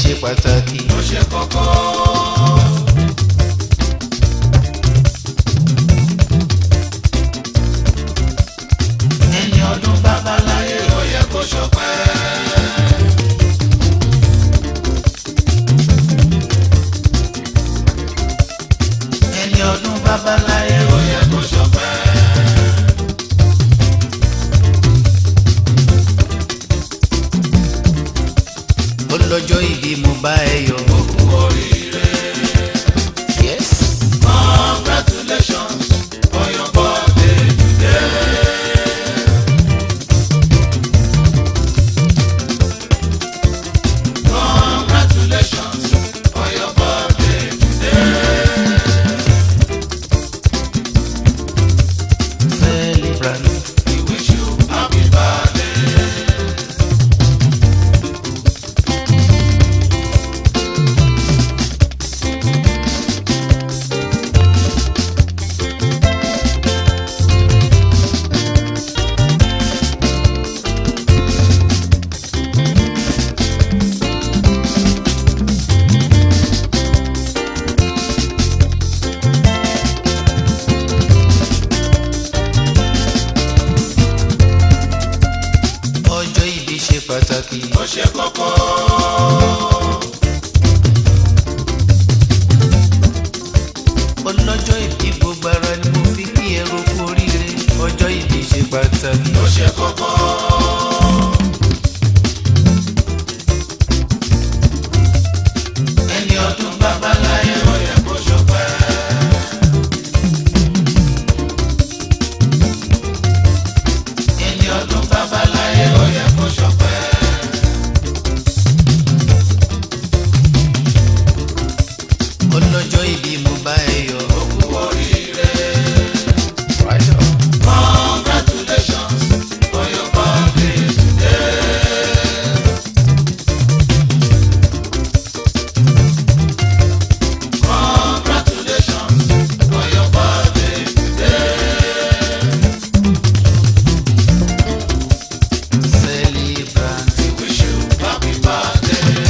ṣe pàtàkì. ó ṣe kókó. ẹni ọdún babaláyé ó yẹ kó ṣọpẹ́. ẹni ọdún babaláyé ó yẹ kó ṣọpẹ́. ó lọ́jọ́ ìbí mo bá ẹ yọ̀. ó kú oríire. yes. congratulations on your birthday today. congratulations on your birthday today. celebrant. we wish you happy birthday. ọjọ́ ìbí ṣe pàtàkì. ó ṣe kókó. ọlọ́jọ́ ìbí gbogbo ara ni mo fi kí ẹ ro kú oríire. ọjọ́ ìbí ṣe pàtàkì. ó ṣe kókó. ẹni ọdún babaláyé ó yẹ kó ṣọpẹ́. ẹni ọdún babaláyé ó yẹ kó ṣọpẹ́. ọlọ́jọ́ ìbí mo bá ẹ yọ̀. ó kú oríire. congratulations on your birthday today. congratulations on your birthday today. celebrant. we wish you happy birthday.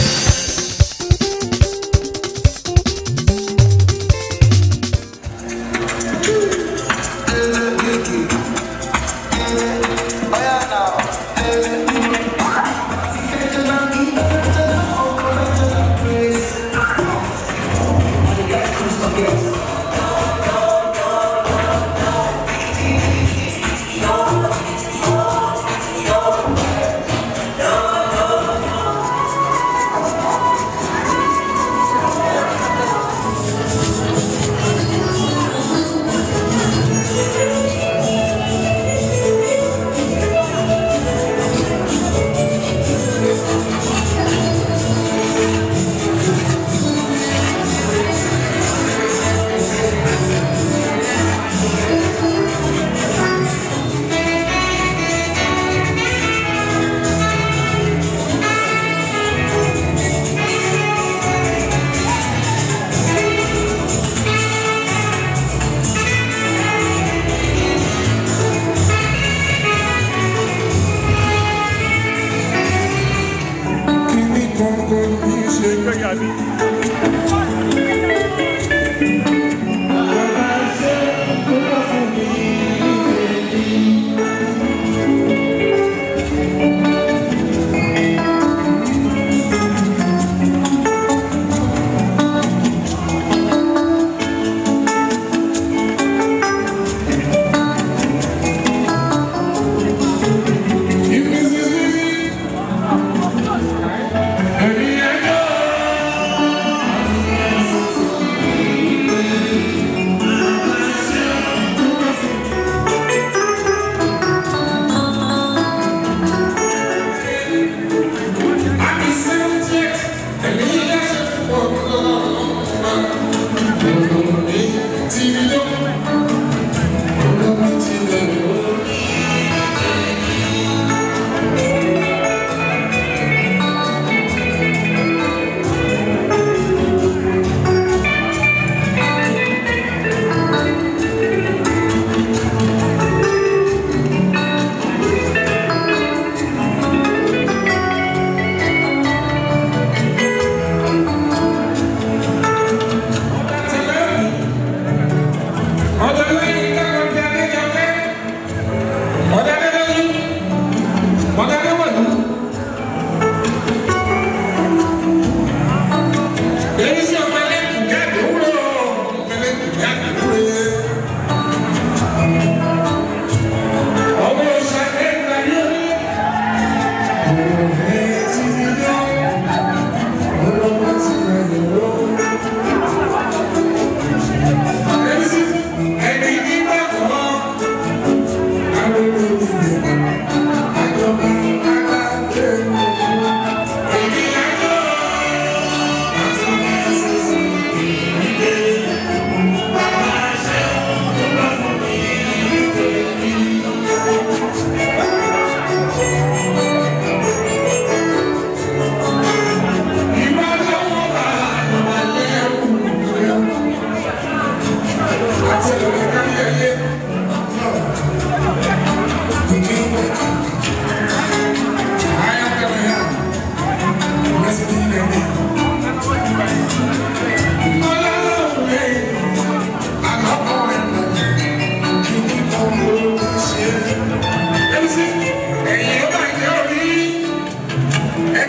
Ẹ̀mí ẹ̀dá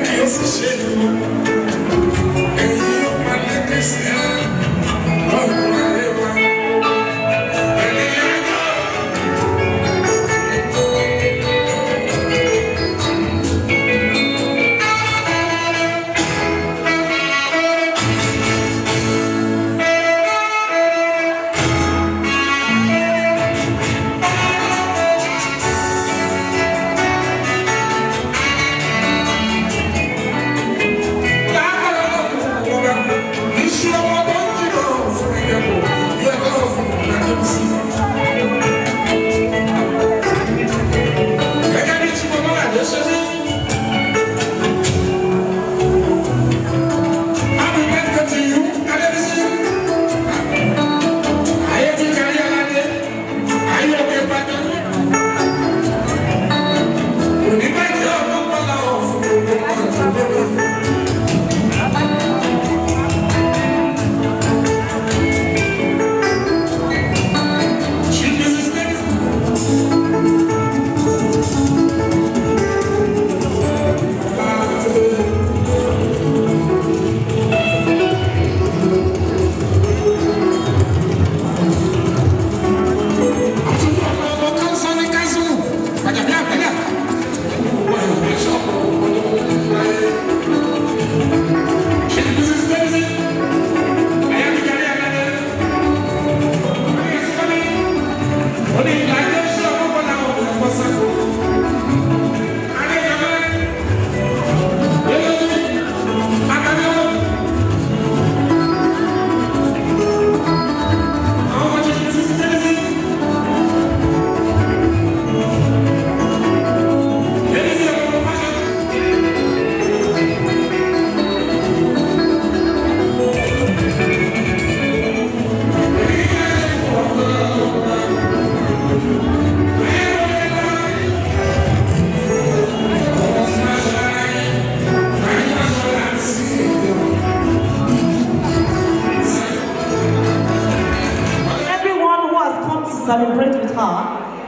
celebrate with her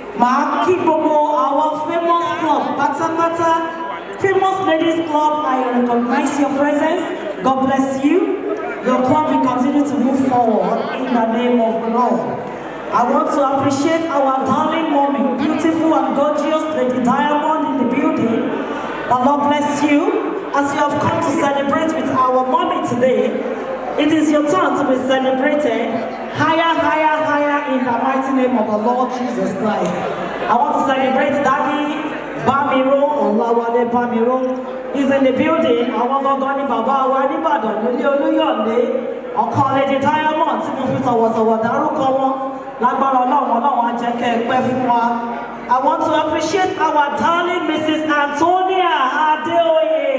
màá kí gbogbo àwọn famous club pátápátá famous ladies club I recognize your presence God bless you your club will continue to move forward in the name of the Lord. I want to appreciate our darling mommy, beautiful and gorgeous Lady Diamond in the building. The Lord bless you as you have come to celebrate with our mommy today. It is your turn to be celebrated higher, higher, higher in the mighty name of the Lord Jesus Christ. I want to celebrate Daddy Bamiro Olawale Bamiro. He's in the building. Àwọn gangan ni bàbá wa nìbàdàn nílé Olúyọ̀lé. Ọkàn Lady Diamond tí mo fi tọ̀wọ̀tọ̀wọ̀ dárúkọ wọn. Lágbára Ọlọ́run Ọlọ́run á jẹ́ kẹ́ ẹ pẹ́ fún wa. I want to appreciate our darling Mrs. Antonia Adeoye.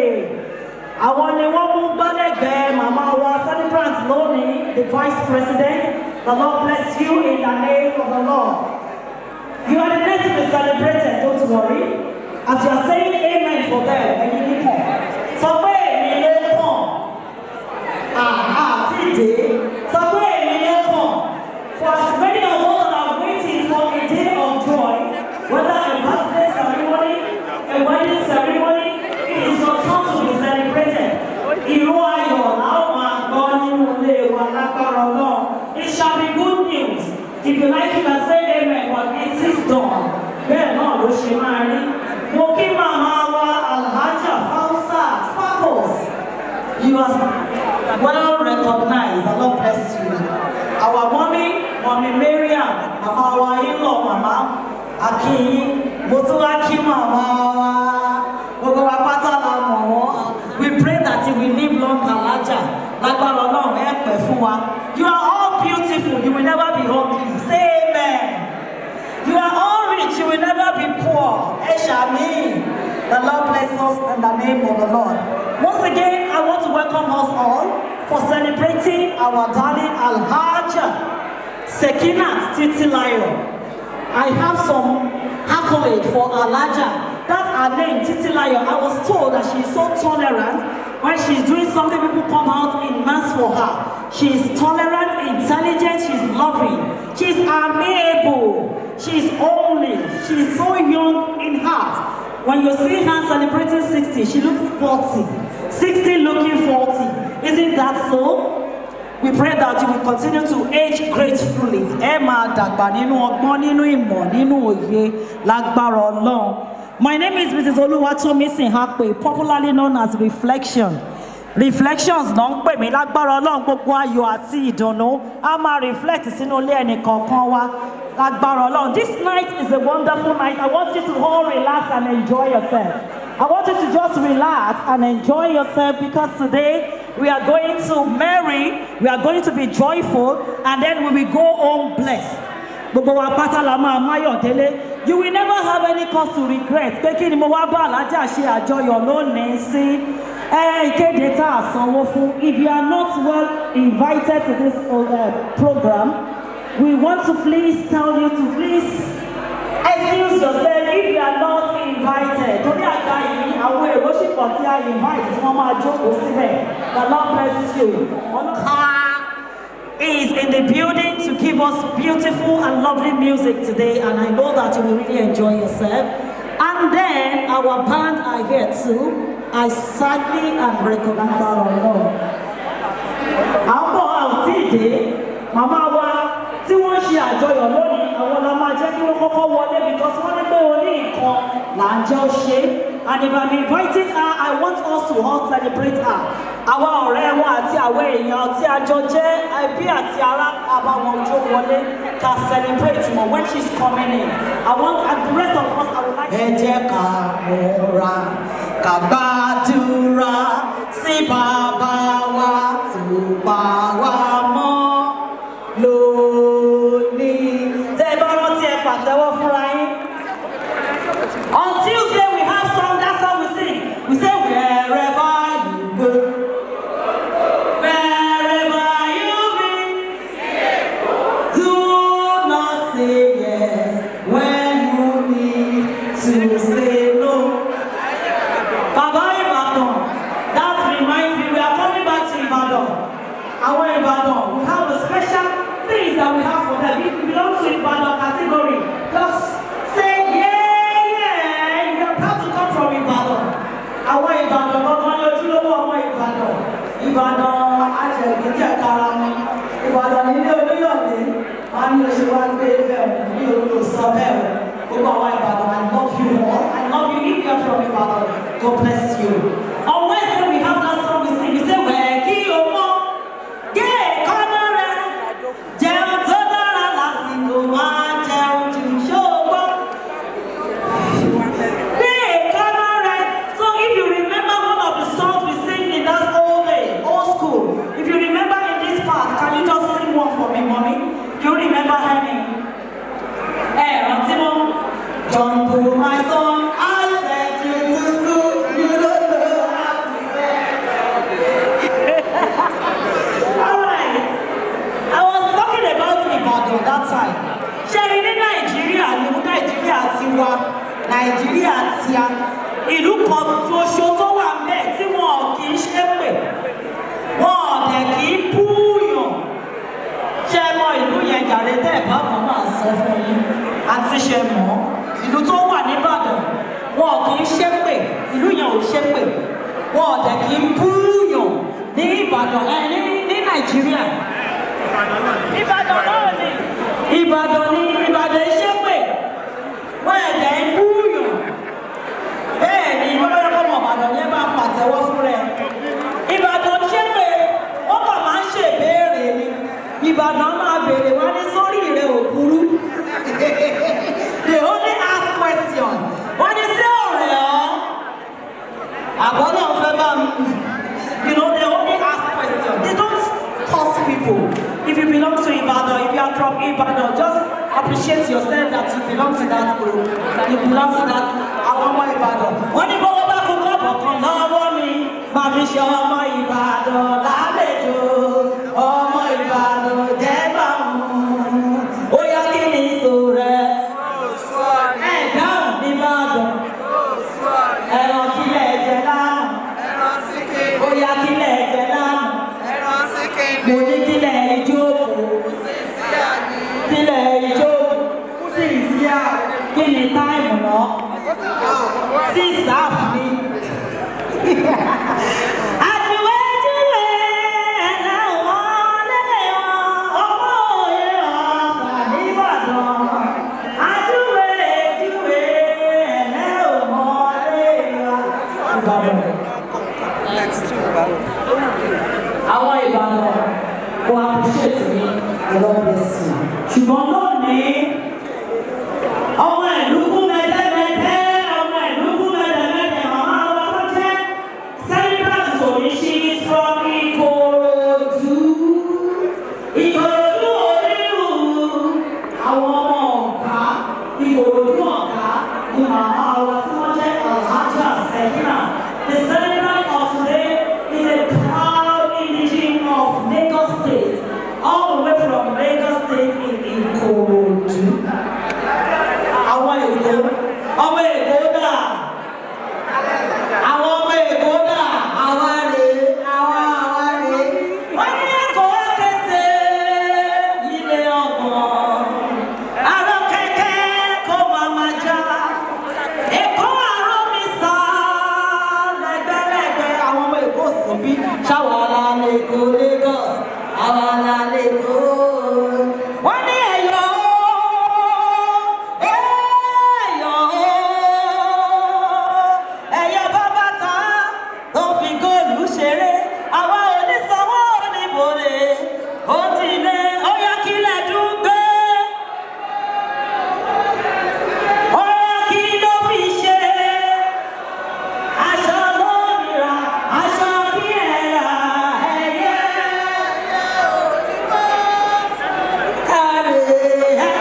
Àwọn ni wọ́n mú gbọ́dẹ̀gbẹ́ màmá wa celebrant lónìí, the vice president. The Lord bless you in the name of the Lord. You are the next to be celebrated, don't worry. As you are saying amen for them, ẹ̀yin ní kàn. Sọ pé èmi ló kàn. Àhà tí dé. Sọ pé èmi ló kàn. For as many of us that are waiting for a day of joy, whether a birthday ceremony, a wedding ceremony, it is your turn to be celebrated. Ìró ayọ̀ làwọn máa gbọ́ nínú ilé wa lágbára Ọlọ́run. It shall be good news. If you like you can say amen but it is done. Bẹ́ẹ̀ náà ló ṣe máa rí. Mo kí màmá wa Alhaja Fausat Fakos. You are well recognized. The Lord bless you. Our mommy, mommy Mariam, màmá wa in-law màmá Akinyi. Mo tún wá kí màmá wa. Gbogbo wa pátá la mọ̀ wọ́n. We pray that you will live long Alhaja. Lágbára Ọlọ́run ẹ pẹ́ fún wa. You are all beautiful. You will never be ugly. Say amen. You are all rich, you will never be poor. Eshami. The Lord bless us in the name of the Lord. Once again, I want to welcome us all for celebrating our darling Alhaja Sekinat Titilayo. I have some accolade for Alhaja. That's her name, Titilayo. I was told that she is so tolerant. When she's doing something, people come out in mass for her. She is tolerant, intelligent, she's loving, she's amiable, she's only, she's so young in heart. When you see her celebrating 60, she looks 40. 60 looking 40. Isn't that so? We pray that you will continue to age gracefully. Ẹ máa dàgbà nínú ọgbọ́n, nínú ìmọ̀, nínú òye lágbára Ọlọ́run. My name is Mrs. Oluwatomisin Hakpe, popularly known as Reflection. Reflections náà ń pè mí lágbára Ọlọ́run gbogbo ayọ̀ àti ìdùnnú. A máa reflect sínú ilé ẹnì kọ̀ọ̀kan wa lágbára Ọlọ́run. This night is a wonderful night. I want you to all relax and enjoy yourself. I want you to just relax and enjoy yourself because today we are going to marry, we are going to be joyful, and then we will go home blessed. Gbogbo wa pátá la máa máyọ̀ délé. You will never have any cause to regret pé kí ni mo wá bá alájà ṣe àjọyọ̀ lónìí sí. Ẹ ìkéde tá a sanwó fún. If you are not well invited to this uh, program, we want to please tell you to please excuse yourself if you are not invited. Torí àga yìí, àwọn èrò ṣì pọ̀ tí a invite tí wọ́n máa jókòó síbẹ̀. The Lord bless you. Car is in the building to give us beautiful and lovely music today, and I know that you will really enjoy yourself. And then our band are here too. I sadly and recommend our Lord. Àwọn àwùjọ ìdè, màmá wa tí wọ́n ṣe àjọyọ̀ lónìí, àwọn la máa jẹ́ kí wọ́n kọ́kọ́ wọlé because wọ́n ní pé oní nǹkan là ń jẹ́ ó ṣe. And if I'm inviting her, I want us to all celebrate her. Àwa ọ̀rẹ́ wọn àti àwọn èèyàn tí a jọ jẹ́ ẹbí àti ará àbáwọn ojú wọlé ká celebrate wọn when she's coming in. I want and the rest of us I would like. Ẹ jẹ́ ká múra ká gbàdúrà sí bàbá wa tó pa wá mọ́ lónìí. Tẹ́ ẹ bá rántí ẹ pàtẹ́wọ́ fúnra yín. On Tuesday we have song, that's how we sing. We say wherever you go, wherever you be, do not say yes when you need to say no. Baba Ibadan, that reminds me, we are coming back to Ibadan. Our Ibadan, we have a special things that we have for them. If you belong to Ibadan category, just say yeah, yeah. You are proud to come from Ibadan. Àwọn Ìbàdàn gbọ́ngàn ní ojúlówó ọmọ Ìbàdàn. Ìbàdàn àjẹ̀bí jẹ̀kára ni. Ìbàdàn nílé Olúyọ̀lé. Wọ́n á ní oṣù wá gbé bẹ́ẹ̀ ní olú sọ bẹ́ẹ̀. Gbogbo àwọn Ìbàdàn, I love you all. I love you if you are from Ìbàdàn. God bless you. On Wednesday we have that song we sing. We say, wẹ̀ kí o mọ́. Gé èékánná rẹ̀. Jẹun tó dára lásìkò máa jẹun jù ṣóògbọ́. Gé èékánná rẹ̀. So if you remember one of the songs we sing in that old day, old school, if you remember in this part, can you just sing one for me, mommy? You remember any? Ẹ rántí mọ́. John Paul, my son, I sent you to school, you don't know how to Alright, I was talking about Ibadan that time. Ṣé rí ní Nàìjíríà ní Nàìjíríà ti wa, Nàìjíríà ti a, ìlú kan ṣoṣo tó wà ńbẹ̀ tí wọn kì í ṣépè, wọn ò dẹ̀ kì í búùyàn. Ṣé ẹ mọ ìlú yẹn jàre tẹ́ ẹ̀ bá mọ̀ máa sọ fún yín? Àti ṣe mọ̀, ìlú tó wà nìbàdàn, wọn kì í ṣépè, ìlú yẹn ò ṣépè, wọn ò dẹ̀ kì í búùyàn ní Ìbàdàn ẹ ní ní Nàìjíríà. Ìbàdàn náà ni. Ìbàdàn ni Ìbàdàn iṣẹ́ pè. Wọ́n ẹ̀dẹ̀ ń búùyàn. Bẹ́ẹ̀ ni lọ́wọ́ ọmọ Ìbàdàn yẹn bá pàtẹ́wọ́ fún rẹ̀. Ìbàdàn ṣé pé wọ́n kàn máa ń ṣèbéèrè ni. Ìbàdàn máa béèrè wá ní sórí rẹ̀ òkúrú. They only ask question. Wọ́n ní sí ọ̀rẹ́ ọ́. Àbọ̀ náà fẹ́ bá mi. You know, they only ask questions. They don't curse people. If you belong to Ibadan, if you are from Ibadan, just appreciate yourself that you belong to that group. You belong to that àwọn ọmọ Ìbàdàn. Wọ́n ní bọ́wọ́ bá kó kọ́bọ̀ kan lọ́wọ́ mi. Máa fi ṣe ọmọ Ìbàdàn lálejò. Ọmọ Ìbàdàn jẹ́ báwọn. Ó yá kí ni ìṣó rẹ̀? Ẹ̀ dáhùn ní Ìbàdàn. Ẹ̀rọ kílẹ̀ jẹ lánàá. Ó yá kílẹ̀ jẹ lánàá. Mo ní kílẹ̀ ìjókòó. Kílẹ̀ ìjókòó. Sí ìsíá. Kí ni táìmù náà? Sí àwọn ìbàdàn kò appreciate mi ọlọ́pẹ̀sì ṣùgbọ́n lónìí ọmọ ìlú kú mẹ́tẹ́mẹ́tẹ́ ọmọ ìlú kú mẹ́tẹ́mẹ́tẹ́ màmá wa tó jẹ́ celebrant tòní ṣí from Ìkòròdú Ìkòròdú onírú àwọn ọmọ ọ̀gá Ìkòròdú ọ̀gá ni màmá wa tí wọ́n jẹ́ Alhaja Sekina the celebrant of today is a proud indigene of Lagos State all the way from Lagos State in Ìkòròdú àwọn èkó ọmọ èkó dà àwọn ọmọ èkó dà àwa rè àwa àwa rè wọ́n ní èkó kété ilé ọgbọ̀n àrò kẹ̀kẹ́ kó máa ma já èkó àrò mi sá lẹ́gbẹ̀lẹ́gbẹ̀ àwọn ọmọ èkó sì bí ṣáwa la lè kó Lagos àwa la lè kó wọ́n ní ẹ̀yọ́ ẹ̀yọ́ ẹ̀yọ́ bàbá ta tó fi góòlù ṣeré àwa onísanwó oníbòrè ó ti lé ó yá kílẹ̀ dúgbé ó yá kí ló fi ṣe aṣọ lómìnira aṣọ kí ẹ̀ rà ẹ̀yẹ káre ẹ̀.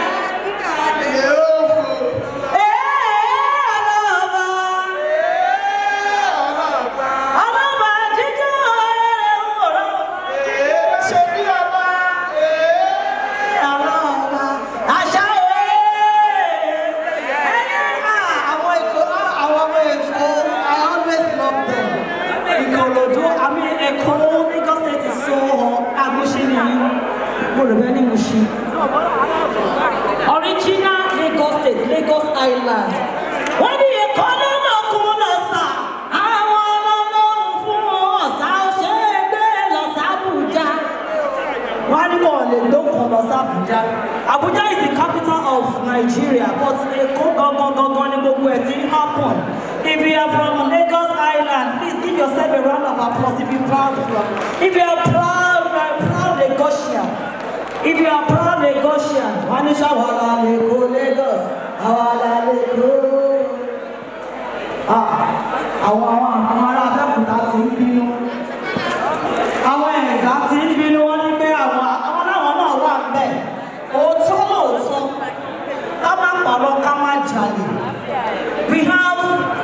Original Lagos State, Lagos Island. Wọ́n ní ẹ̀kọ́ lọ́nà kún lọ́sà. Àwọn ọlọ́run fún ọ̀sà ṣe é gbé lọ sábùjá. Wọ́n á ní kò lè dókun lọ sábùjá. Abuja is the capital of Nigeria but Èkó gangan gangan ni gbogbo ẹ̀ ti ń happen. If you are from Lagos Island, please give yourself a round of applause if you proud from. If you are proud, you are proud Lagosian. If you are proud Lagosian, wọ́n ní ṣàwárà Lagos Lagos, àwárà Lagos. Ah, Àwọn àwọn àwọn ará Abẹ́òkúta ti ń bínú. Àwọn ẹ̀dá ti ń bínú wọ́n ní pé àwọn àwọn láwọn náà wà bẹ́ẹ̀. Òótọ́ lóòótọ́, ká má pàrọ̀ ká má jalè. We have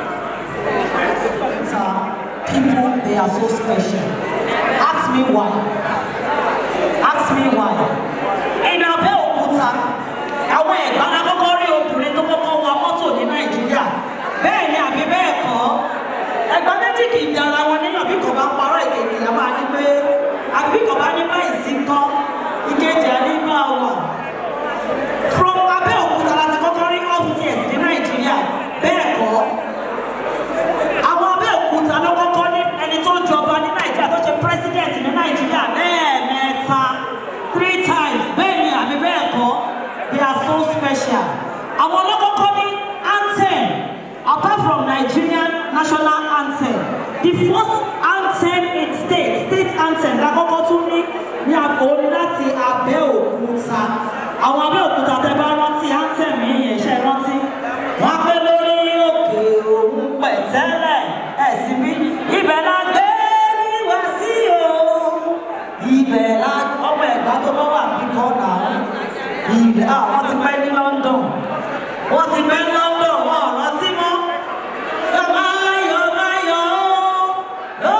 uh, people, they are so special. Ask me why. Ask me why. In Abẹ́òkúta, àwọn ẹ̀gbá la kọ́kọ́ rí obìnrin tó kọ́kọ́ wa mọ́tò ní Nàìjíríà. Bẹ́ẹ̀ ni àbí bẹ́ẹ̀ kọ́. Ẹ̀gbá méjì kì í dára wọn ní àbí kò bá parọ́ ìkejì a máa ní pé àbí kò bá ní báyìí sí kọ́ ìkejì á ní máa wà. From Abẹ́òkúta la ti kọ́kọ́ rí upstairs ní Nàìjíríà. Bẹ́ẹ̀ kọ́. Àwọn Abẹ́òkúta ló kọ́kọ́ ní ẹni tó jọba ní Nàìjíríà tó ṣe president ní Nàìjíríà lẹ́ẹ̀mẹ́ta three times bẹ́ẹ̀ ni àbí bẹ́ẹ̀ kọ́ they are so special. Àwọn ọlọ́kọ́kọ́ ní anthem apart from Nigerian national anthem the first anthem in state state anthem lákọ́kọ́ tún ní ní àkóónú láti Abẹ́òkúta. Àwọn Abẹ́òkúta tẹ bá rántí anthem yìí yẹn ṣe rántí. Wọ́n á pé lórí òkè òun pẹ̀tẹ́lẹ̀ ẹ̀sìn bí ibẹ̀ la gbé ní wá sí o. Ibẹ̀ la ọmọ ẹ̀gbá tó bá wà ní kọ́nà. Ibẹ̀ à wọ́n ti pẹ́ ní London. Wọ́n ti pẹ́ ní London wọ́n ò rántí mọ́. Máyọ̀ máyọ̀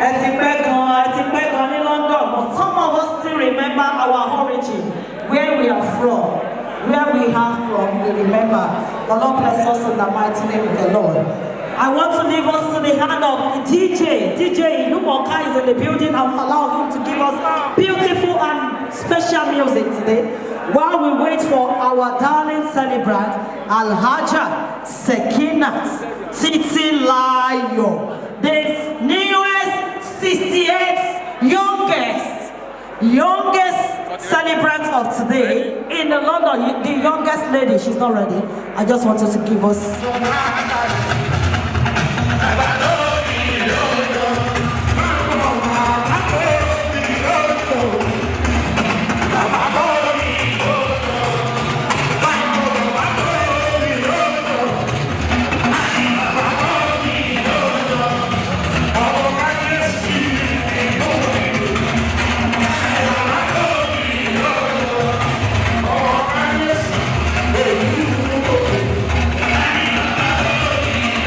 ẹ ti pẹ́ gan ẹ ti pẹ́ gan ní London but some of us still remember our origin where we are from where we are from we remember the Lord bless us in the mighty name of the Lord. I want to leave us to the hand of the DJ. DJ Inumoka is in the building. I'll allow him to give us beautiful and special music today while we wait for our darling celebrant, Alhaja Sekinat Titi Layo, the newest 68th youngest, youngest celebrant of today in the London, the youngest lady. She's not ready. I just wanted to give us. Thank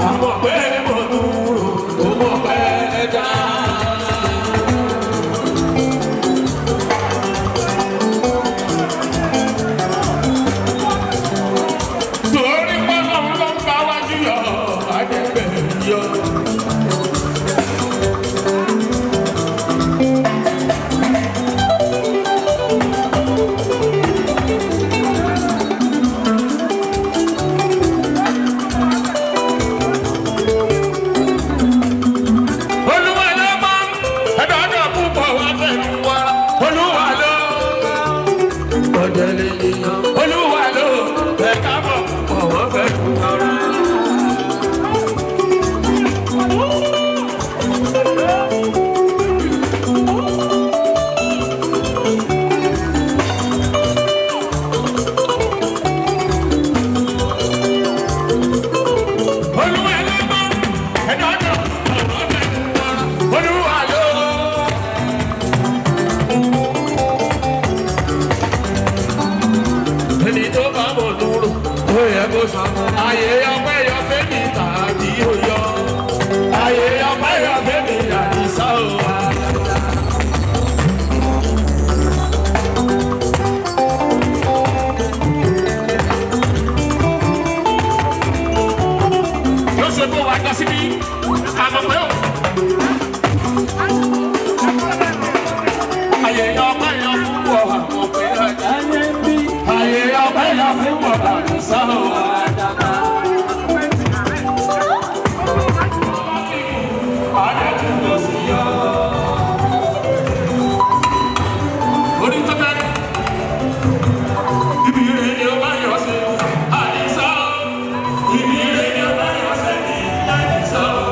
àmọ̀ pé mo dúró ó mọ̀ pé ẹja. torí pọ́nlọ́ ló ń bá wájú yọ àdẹ́gbẹ̀ yọ. olúwa ló mọ ẹdọọdọ púpọ̀ wá fẹnu wa olúwa ló ọdẹlẹ èèyàn olúwa ló ẹka bọ púpọ̀ wá fẹnu wa. olúwa ló mọ ẹdọọdọ púpọ̀ wá fẹnu wa olúwa ló. ẹni tó bá mọ̀ dúró ó yẹ kó sọ. àyè ọpẹ́ yọ fẹ́mi tàbí oyọ. àyè ọpẹ́ yọ fẹ́mi àdìsá o. ló ṣe kó wa dá síbí àmọ̀ pé ó. àyè ọpẹ́ yọ fún wọ àmọ̀ pé ọjà yẹn bí. àyè ọpẹ́ yọ fún wọ àdìsá o. Orí tó bẹ́ẹ̀ ibi ire ni ó bá yọ sí àdìsá o. Ibi ire ni ó bá yọ sí àdìsá o.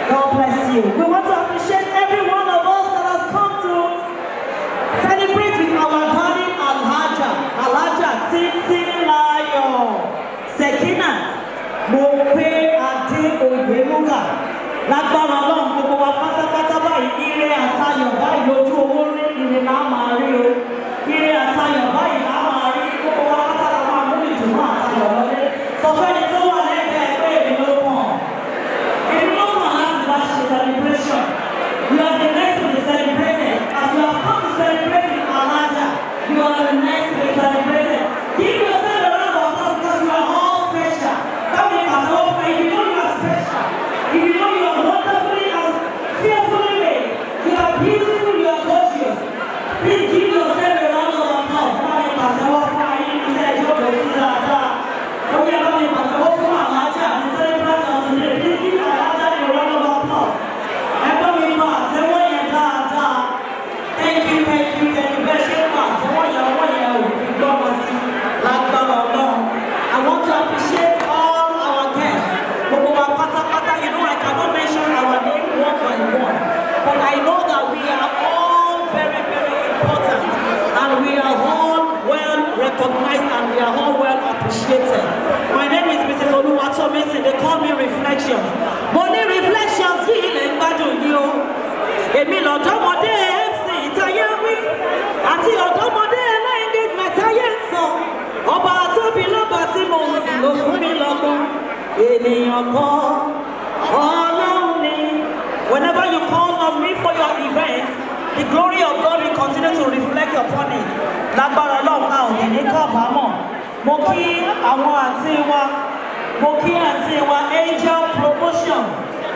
God bless you. We want to appreciate every one of us that has come to celebrate with our darling Alhaja, Alhaja Titi Layo, Sekinat, Mope Ade Oyeluga. Lágbára ọlọ́run gbogbo wa pátápátá báyìí ire àtayọ̀ báyìí lójú owó rí ire náà máa rí o. Ire àtayọ̀ báyìí náà máa rí gbogbo wa pátá la máa mú ìdùnnú àtayọ̀ wọlé. Sọ fẹ́ni tó wà lẹ́gbẹ̀ẹ́ pé èmi ló kàn. If you don't want to have the celebration, you are the next to be celebrated. As you have come to celebrate in Alaja, you are the next to be celebrated. Give yourself a round of applause because you are all special. Come in and hope if you know you are special. If you know you are wonderfully and fearfully made, you are beautiful, you are gorgeous. Please give yourself a round of applause. Come in and hope for you to say, "Joe, go see that." Oh, yeah, come in and hope for Alaja. The celebrant of today. Please give Alaja a round of applause. Ẹgbẹ́ mi pa àtẹ́wọ́ yẹn dáadáa. Thank you, thank you, thank you. Bẹ́ẹ̀ ṣe ń pa àtẹ́wọ́ yẹn, ọwọ́ yẹn ò fi gbọ́mọ sí lágbára ọlọ́run. I want to appreciate all our guests. Gbogbo wa pátápátá, you know I cannot mention our name one by one. But I know that we are all very, very important. And we are all well recognized and we are all well appreciated. My name is Mrs. Oluwatomisin. They call me Reflections. Mo ní Reflections yìí lè ń gbádùn yìí o. Èmi lọ̀dọ́mọdé MC ìtayé wí. Àti ọ̀dọ́mọdé ẹlẹ́yìndé mẹ́tayé ń sọ. Ọba tóbi lọ́ba tí mo ń sìn ló fún mi lọ́gbọ́n. Ènìyàn kan, Ọlọ́run ni. Whenever you call on me for your event, the glory of God will continue to reflect upon it. Lágbára Ọlọ́run a ò ní ní kábàámọ̀. Mo kí àwọn àǹtí wa, mo kí àǹtí wa Angel Promotion.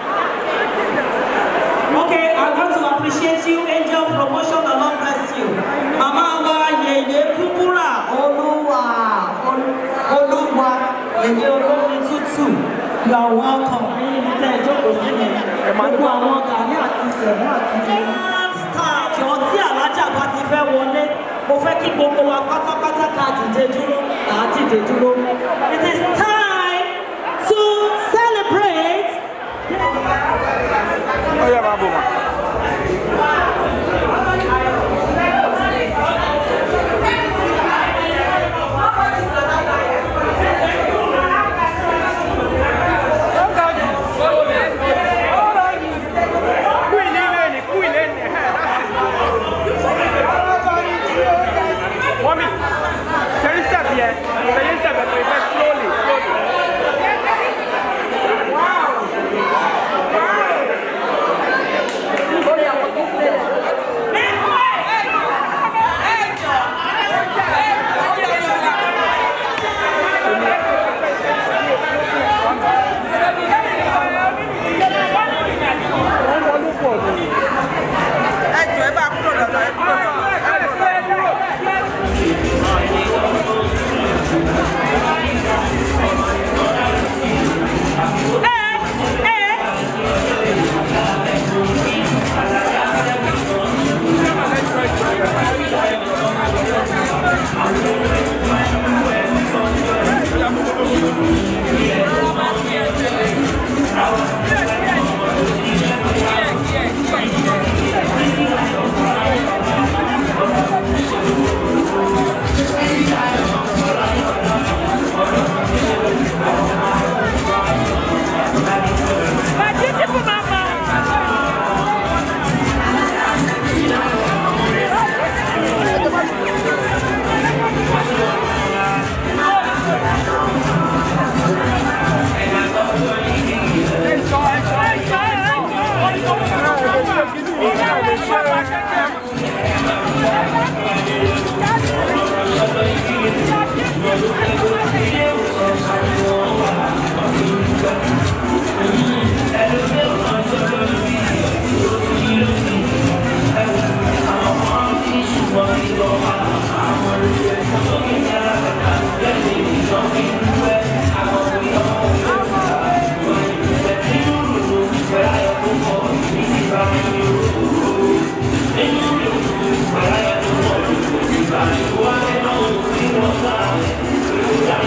Okay, I want to appreciate you, Angel Promotion, the Lord bless you. Màmá wa Yèyé Kúkúrà Olúwa Olúwa Yèyé Olómi Tútù. You are welcome. Ẹyin mi tẹ́ ẹ jókòó sí mi. Gbogbo àwọn gàrí àti sẹ̀mú àti star jọ tí alájà bá ti fẹ́ wọlé. Mo fẹ́ kí gbogbo wa pátápátá ká dìde dúró. Kà á dìde dúró. It is time to celebrate. Oya máa bò mà. Mọ́mí, ṣe ń step yẹn, ṣe ń step yẹn, pé slowly, slowly. Wọ́n wọlé pọ̀ ní. ẹjọ ẹ bá kúrò lọ́dọ̀ ẹ kúrò lọ́dọ̀.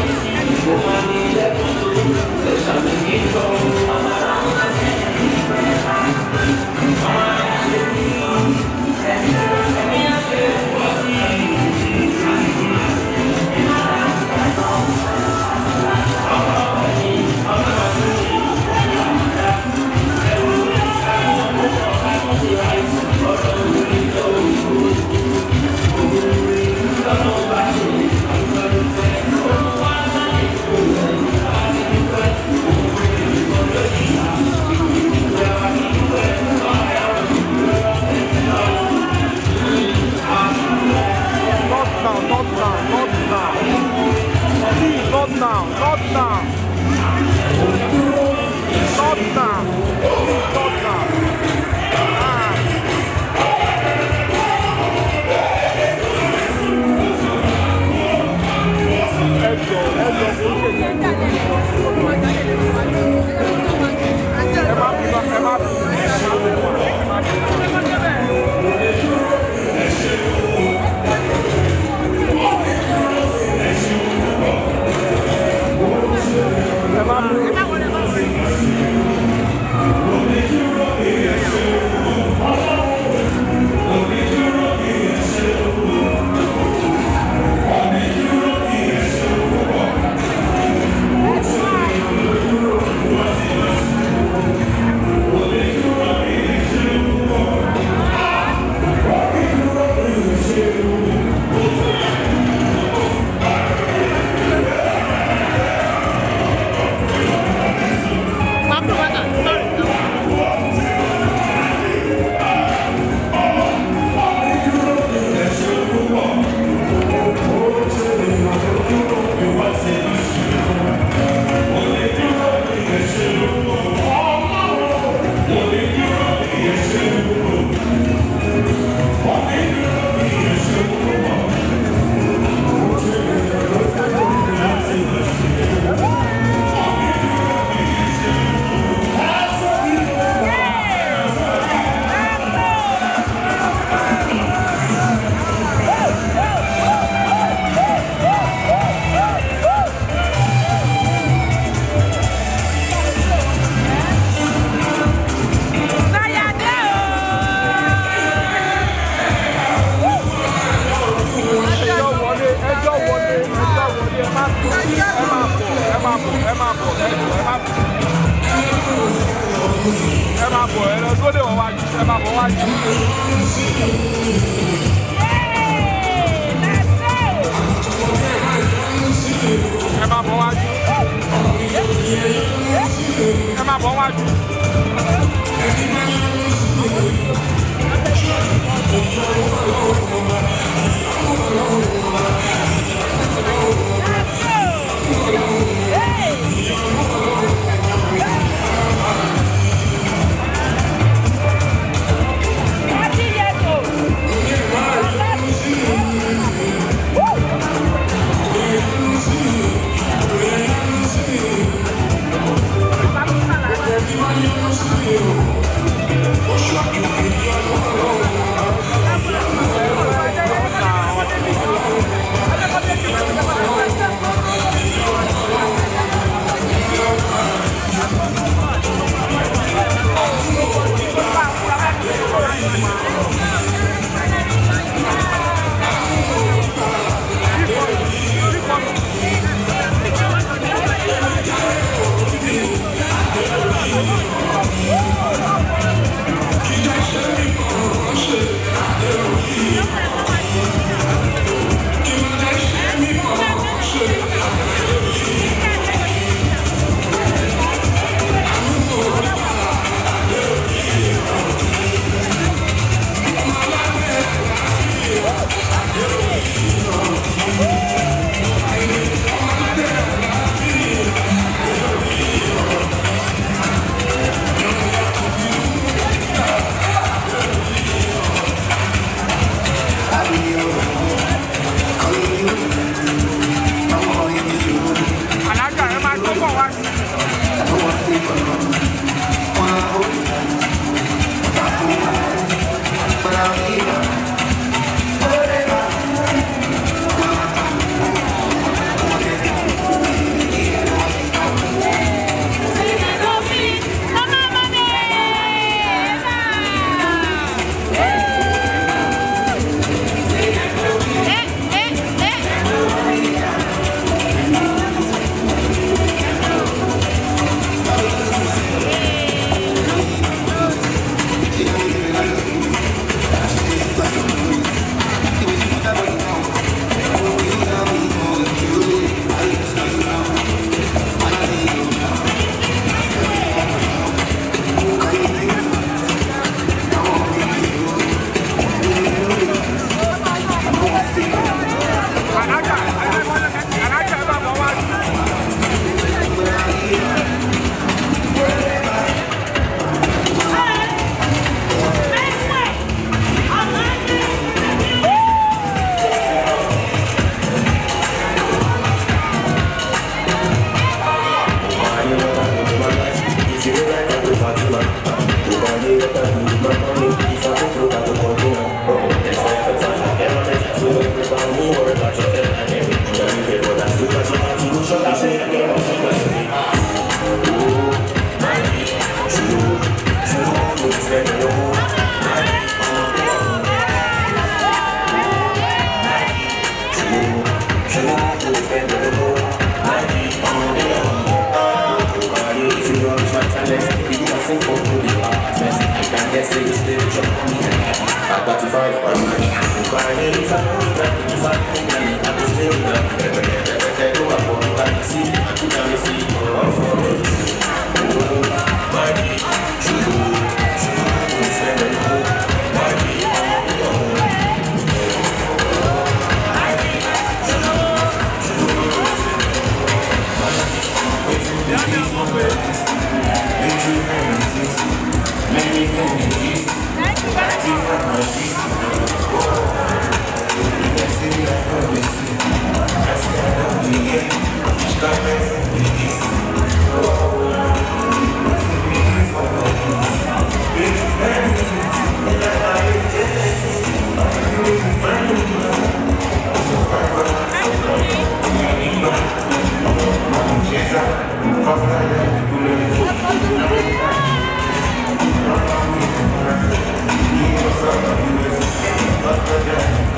Thank bọ̀ wájú ẹ má bọ̀ wájú. ẹ má bọ̀ wájú. ẹ má bọ̀ wájú. alájà ẹ máa tó bọ̀ wájú. alájà ẹ máa alájà ẹ máa bọ̀ wájú.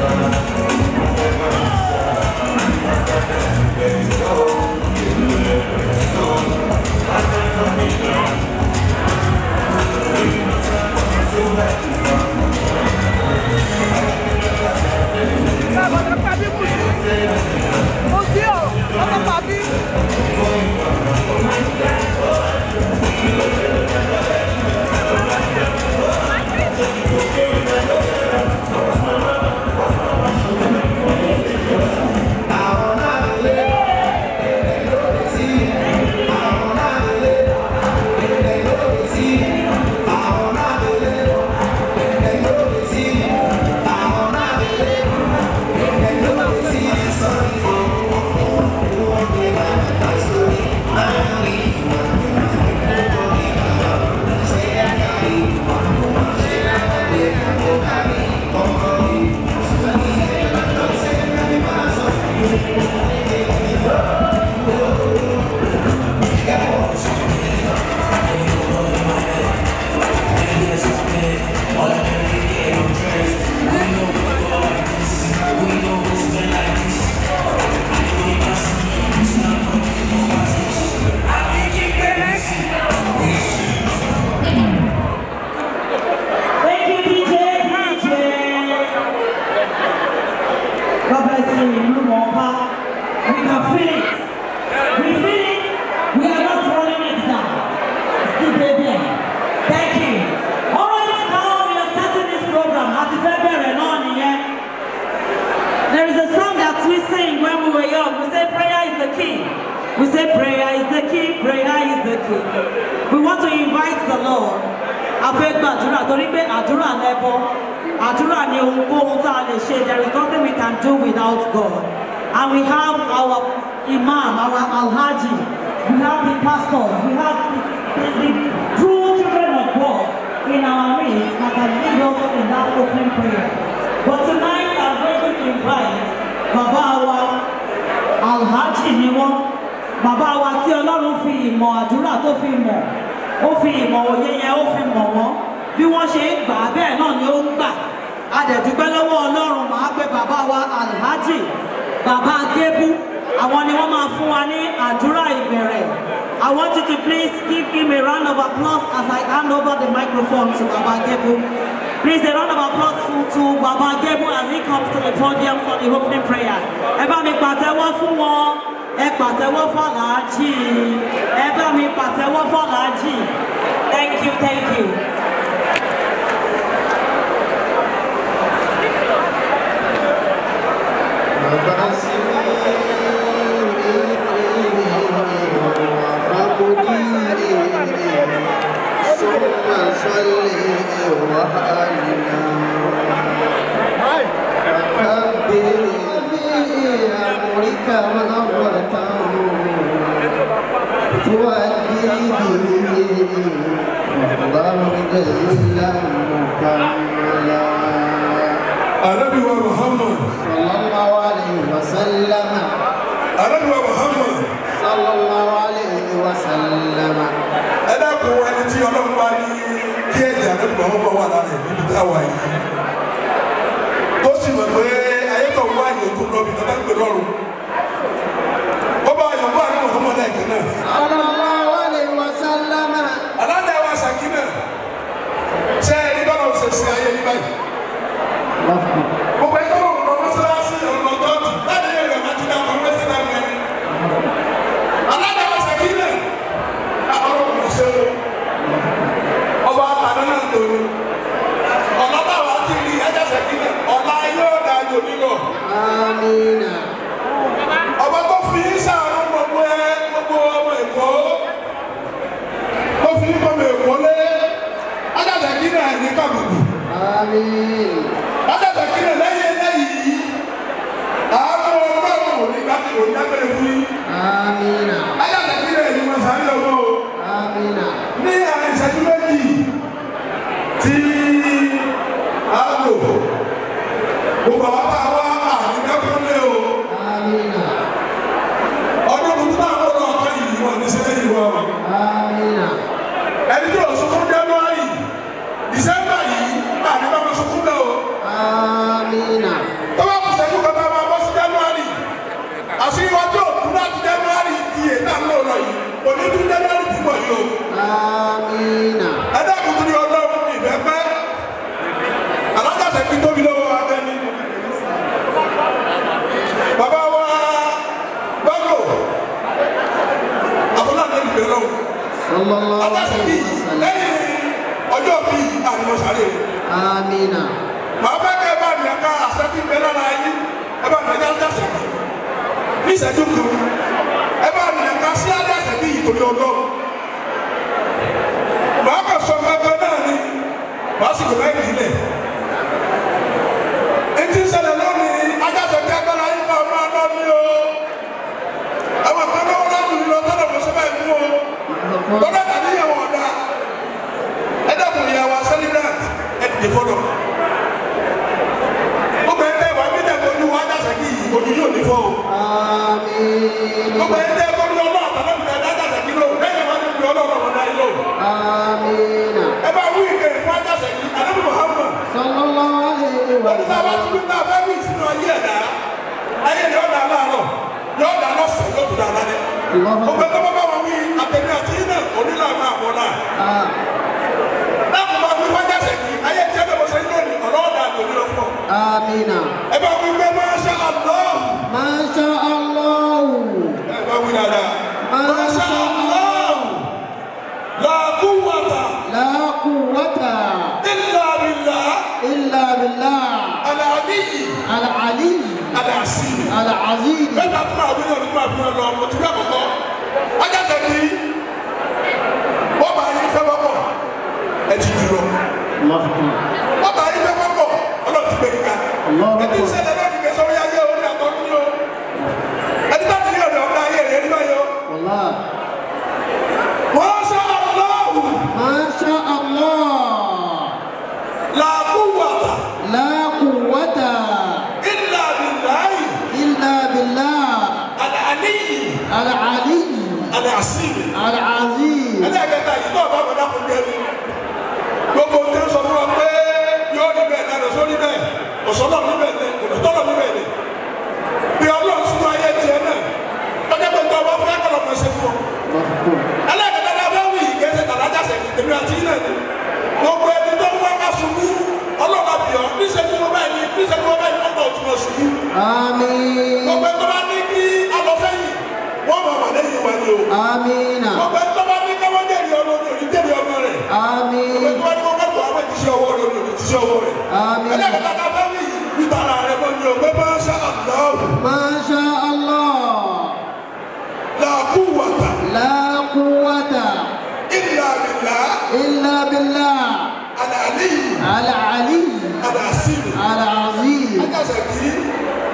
Thank Thank you, DJ. DJ. God bless you. You know, Papa. We can feel it. We feel it. We are not running it down. Still there. Thank you. All right, now we are starting this program. Happy February, no nìyẹn. There is a song that we sing when we were young. We say prayer is the key. We say prayer is the key, prayer is the key. We want to invite the Lord. A fẹ́ gbàdúrà torí pé àdúrà lẹ́bọ. Àdúrà ni ohunkóhun tá a lè ṣe. There is nothing we can do without God. And we have our imam, our alhaji. We have the pastors. We have the, the, the true children of God in our midst that can lead us in that opening prayer. But tonight I'm going to invite Baba wa alhaji ni wọn bàbá wa tí ọlọ́run fi ìmọ̀ àdúrà tó fi mọ̀ ó fi ìmọ̀ òye yẹn ó fi mọ̀ wọ́n bí wọ́n ṣe ń gbà á bẹ́ẹ̀ náà ni ó ń gbà a dẹ̀ dúpẹ́ lọ́wọ́ ọlọ́run màá pé bàbá wa alhaji bàbá gébú àwọn ni wọ́n máa fún wa ní àdúrà ìbẹ̀rẹ̀ I want you to please give him a round of applause as I hand over the microphone to Baba Gebu. Please, a round of applause to, to Baba Gebu as he comes to the podium for the opening prayer. Ẹ bá mi pàtẹ́wọ́ fún wọn, ẹ pàtẹ́wọ́ fọ́làájì, ẹ bá mi pàtẹ́wọ́ fọ́làájì. Thank you, thank you. Ànábì wa Muhammad. Ànábì wa Muhammad. Ẹ dákun ẹni tí ọlọ́run bá ní kí ẹ̀jẹ̀ ànábì Muhammad wà lára ẹ̀ níbi táwa yìí. Tó sì mọ̀ pé ayé kan wá àyè tó lọ bí tọ́tà ń pè lọ́rùn. Ó bá ayọ̀ bá ànábì Muhammad lẹ́ẹ̀kan náà. Aláǹdà wa Sàkínà. Ṣé ẹni bá lọ ṣe sí ayé yìí báyìí? Gbogbo ẹjọ́ òun lọ mọ́sálásí ọ̀nà tọ́tù láti ilé rẹ̀ máa ti dá ọmọ mẹ́sẹ̀ náà mẹ́rin. Aláǹdà wa Sàkínà. Àwọn ọmọ ṣe o. Ọba àtàná náà tó ní. Ọ̀nà táwa ti rí ẹjẹ́ Sàkínà. Ọ̀la yóò dá jò nílò. Ọba tó fi ń sàánú gbogbo ẹ gbogbo ọmọ Èkó. Tó fi ń gbọmọ Èkó lé. Ajá Sàkínà ní kàbùkù. Ajá Sàkínà lẹ́yìn eléyìí. Àwọn ọlọ́run ò ní gbàgbé òní dágbére fún yín. Ajá Sàkínà ní wọn sáré ọmọ o. Ní àwọn ìṣẹ́jú méjì tí a lò. Gbogbo àwọn bá wá àmì dákúnlé o. Ọdún tuntun náà wọ́n lọ ọ̀kan yìí wọ́n ní sẹ́lẹ̀ yìí wọ́n. Ẹni tí ò sunkún January, December yìí, àní bá wọn sunkún náà o. Tó bá kù sẹ́jú kan tá a máa bọ́ sí January. Àṣírí wa tí ò kú láti January ti yè náà lò lọ yìí. Òní tún January ti bọ̀ yìí o. Ẹ dákun tó ní ọlọ́run ìfẹ́ pẹ́. fi tóbi lọ́wọ́ abẹ́ni. bàbá wa bágò àfọláńdé ìgbẹ́ lọ́wọ́ sallallahu ajáṣe alaihi bíi wasallam lẹ́yìn ọjọ́ bíi àlùmọ̀sáré amina màá fẹ́ kẹ́ ẹ bá mi ká àṣẹ́bí bẹ́ẹ̀ lára yín ẹ bá mi ká ajáṣe bíi ní ìṣẹ́jú kan ẹ bá mi ká sí ajáṣe bíi ìtòlí ọlọ́run màá kà sọ gbẹgbẹ náà ni màá sì kò bẹ́ẹ̀ nílẹ̀ etí ń ṣẹlẹ̀ lónìí ajáṣe bíi agbára yín náà máa lọ ní o àwọn kan náà wọ́n lọ́dún ní lọ tọ́lọ̀ mọ́ sọ́bà ìfún o lọ́dọ̀ tàbí ìyàwó ọ̀dà ẹ dẹ́kun ìyàwó celebrant ẹ dìde fọ́lọ̀ gbogbo ẹ tẹ́ wà mí tẹ́ kojú wa ajáṣe bíi ojú yóò ní fọ́ o gbogbo amina ẹ tẹ́ kojú ọlọ́ọ̀ tàbí ọ̀dà ajáṣe bíi lò lẹ́yìn wá ní ibi ọlọ́ọ̀ ọ̀dà yìí lò amina ẹ bá wí ìkẹ́ fún ajáṣe bíi adébí Muhammad sallallahu alaihi lọ́dún tá a bá tún wasallam ní abẹ́ wí sínú ayé ẹ̀dá ayé ni ọ̀dà aláàárọ̀ yóò dà lọ́sàn yóò tún dà lálẹ́ gbogbo ẹ̀ tó bá bá wọn wí àtẹ̀mí àti iná onílà máa bọ̀ náà ah láti máa wí wájà sẹ́yìn ayé tí ẹgbẹ́ bọ́sẹ̀ yín lónìí ọ̀rọ̀ ọ̀dà àgbòmí lọ fún ọ. amina ẹ bá wí pé Masha Allah masha allah ẹ bá wí dáadáa Masha Masha Allah la quwwata la quwwata illa billah illa billah al-aliyyi al-ali al-azim. al-aziz bẹ́ẹ̀ náà tún máa wí náà nígbà fún ẹ lọ mo ti rí àkọ́kọ́ wájà sẹ́yìn wọ́n bá yín fẹ́ wọ́pọ̀ ẹ ti dúró. allah akbar wọ́n bá yín fẹ́ wọ́pọ̀ ọlọ́run ti gbé yín ká. Allahu ẹni Akbar. sẹ́lẹ̀ náà nìkan sọ wíyá yé orí àtọ́kùn yó. ẹni bá ti rí ọ̀rẹ́ ọ̀gá ayé rẹ̀ nígbà yó. wallah wọ́n sọ ọlọ́run masha allah làkúwàtà la quwwata ìlà bìláyì illa billah àlàníyì al-ali àlàsíìmì. al-aziz ẹlẹ́ẹ̀kẹta yìí náà bá wọn dákun jẹ́nu gbogbo ohun tí ń sọ fún wa pé yóò ní bẹ́ẹ̀ náà lọ́sọ́ ní bẹ́ẹ̀ ọ̀sọ́lọ́ ní bẹ́ẹ̀ ní òdòdọ́lọ́ ní bẹ́ẹ̀ ní bí ọlọ́run sínú ayé tiẹ̀ náà ọjọ́ pé tó o bá fẹ́ kọ́lọ́ mọ̀ ṣe fún ọ. allah akbar ẹlẹ́ẹ̀kẹta náà bá wù yìí kẹsẹ̀ tàlájà sẹ̀kì tèmi àti yín náà ni gbogbo ẹni tó ń wá ká ṣubú ọlọ́run àbí ọ níṣẹ́ tí mo bá yìí níṣẹ́ tí mo bá yìí wọ́n gbọ́ òtún ọ̀ṣubú amin gbogbo ẹni tó bá ní kí alọ́fẹ́ yìí wọ́n mọ̀ wà lẹ́yìn wa ni o amina gbogbo ẹni tó bá ní káwọ́ jẹ́rìí ọmọ ní òní jẹ́rìí ọmọ rẹ̀ amin gbogbo ẹni tó bá ní kó kẹ́kọ̀ọ́ àwọn ìdíṣẹ́ ọwọ́ rẹ̀ òní ìdíṣẹ́ ọwọ́ rẹ̀ amin ẹlẹ́kẹ̀ta ká fẹ́ wí ìtara rẹ̀ mọ́ ni o pé máa ṣá àlọ́ masha allah làkú wàtà la quwwata ìlà bìlà illa billah àlàálí al-ali àlàásìmì al-aziz ajáṣẹ kì í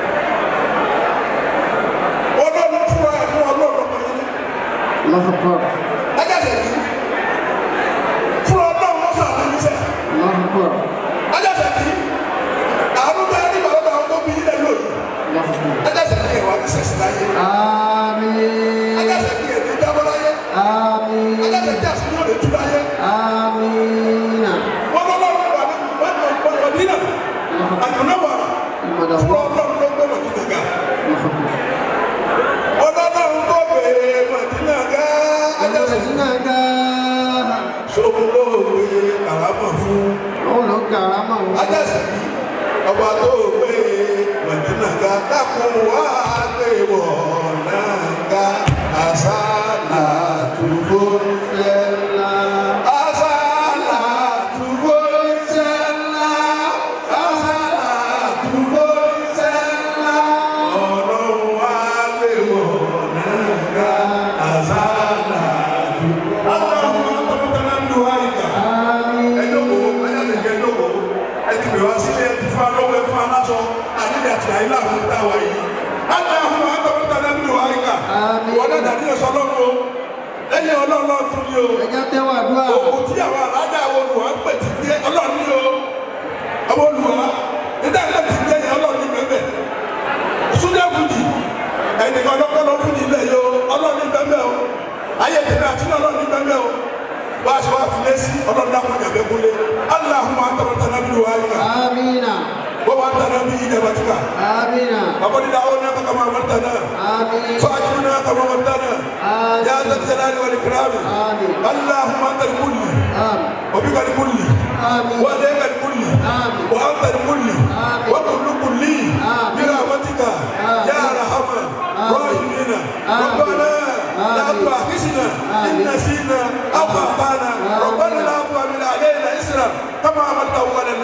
ọlọ́run fúnra ẹ̀ fún ọlọ́run ọmọ yìí allah akbar ajáṣẹ kì í fúnra ọlọ́run mọ́sà àbúrú sẹ́ allah akbar ajáṣẹ kì í àánú tá a ní bàbá àwọn tó bí ilẹ̀ lóyún allah akbar ajáṣẹ kì í ẹ̀wà ní sẹ̀sì láyé amin ajáṣẹ kì í ẹ̀dí jábọ́ láyé amin ajáṣẹ kì í àsìkò yóò lè tú láyé amina wọn lọ́lọ́run wà ní wọ́n ní ọ̀pọ̀ ọ̀dínà àjùmọ̀ wàrà fúnra ọlọ́run ló gbé mọ̀dínà ga ọlọ́run tó bèèrè mọ̀dínà ga ajáṣẹ kì í sọ́kúnlóògbé kàrámọ̀ fún ajáṣẹ kì í ọba tó gbé mọ̀dínà ga dákun wá gbé wọ̀ náà ga àṣàlà túbọ̀ ńlá. àṣàlà túbọ̀ ńlá. àṣàlà túbọ̀ ńlá. ọlọ́run wá gbé wọ̀ náà ga àṣàlà túbọ̀. aláwọ̀ àtọ̀mọ́tàlá ń lu àyíká ẹjọ́kọ̀ ayálégbé ẹjọ́kọ̀ ẹtì bẹ̀rẹ̀ wá sílé ẹtì fún alọ́wọ́ ẹfún aláṣọ àdídì àti àyílá àwọn ọ̀tá wa yìí. Àgbà àwọn àtọ̀mọ́tà lẹ́nu ni wàá yíká. Wọ́n dẹ̀ dàdí ẹ̀sọ́ lọ́rùn o. Lẹ́yìn ọlọ́run náà tún ní o. Òkú tí àwọn alájà àwọn olùwà ń pè ti gbé ọlọ́run ní o. Àwọn olùwà nígbà ń pè ti gbé yẹn ọlọ́run ní bẹ́ẹ̀ Súnjẹ́ Fújì ẹnìkan lọ́kọ́lọ́ Fújì ilẹ̀ yìí o ọlọ́run ní bẹ́ẹ̀ o. Ayé tèmi àti ọlọ́run ní bẹ́ẹ̀ o. Wá aṣọ wa fi lé sí ọlọ́run dákun ìjàmbẹ́ kúnlé. Aláhùn àtọ̀mọ́tà lẹ́nu ni wàá yíká. Amina. ووعدنا به إجابتك Amina. وقل دعوناك كما أمرتنا Amin. فأجبنا كما أمرتنا يا ذا Amin. الجلال والإكرام Amin. اللهم أنت الكل Amin. وبك الكل Amin. وإليك الكل Amin. وأنت الكل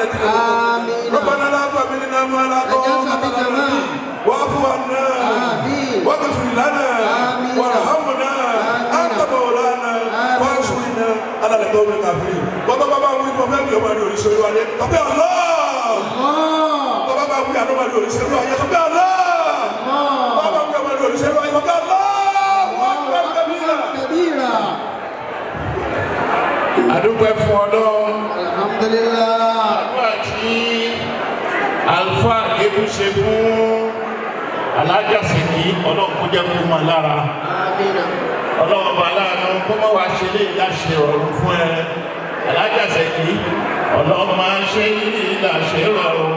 الذين ربنا لا تحملنا ما لا طاقة لنا واعف عنا واغفر لنا وارحمنا أنت مولانا فانصرنا على القوم الكافرين bàbá bàbá wí bọ́ fẹ́ mi ò máa ní oríṣiríṣi wáyé kọ́pẹ́ ọ̀lá bàbá bàbá wí àná máa ní oríṣiríṣi wáyé kọ́pẹ́ ọ̀lá bàbá wí àná máa ní oríṣiríṣi wáyé kọ́pẹ́ ọ̀lá wọ́n gbẹ́ kẹ́bíyà. كبيرا àdúgbò fún ọlọ́run الحمد لله àdúrà tí àlùfáà gébù ṣe fún alájà sèkì ọlọ́run kó jẹ́ kó máa lára آمين ọlọ́run ọba aláàánú kó má wàá ṣe lè láṣẹ ọ̀run fún ẹ alájà sèkì ọlọ́run máa ń ṣe yìí láṣẹ ọ̀run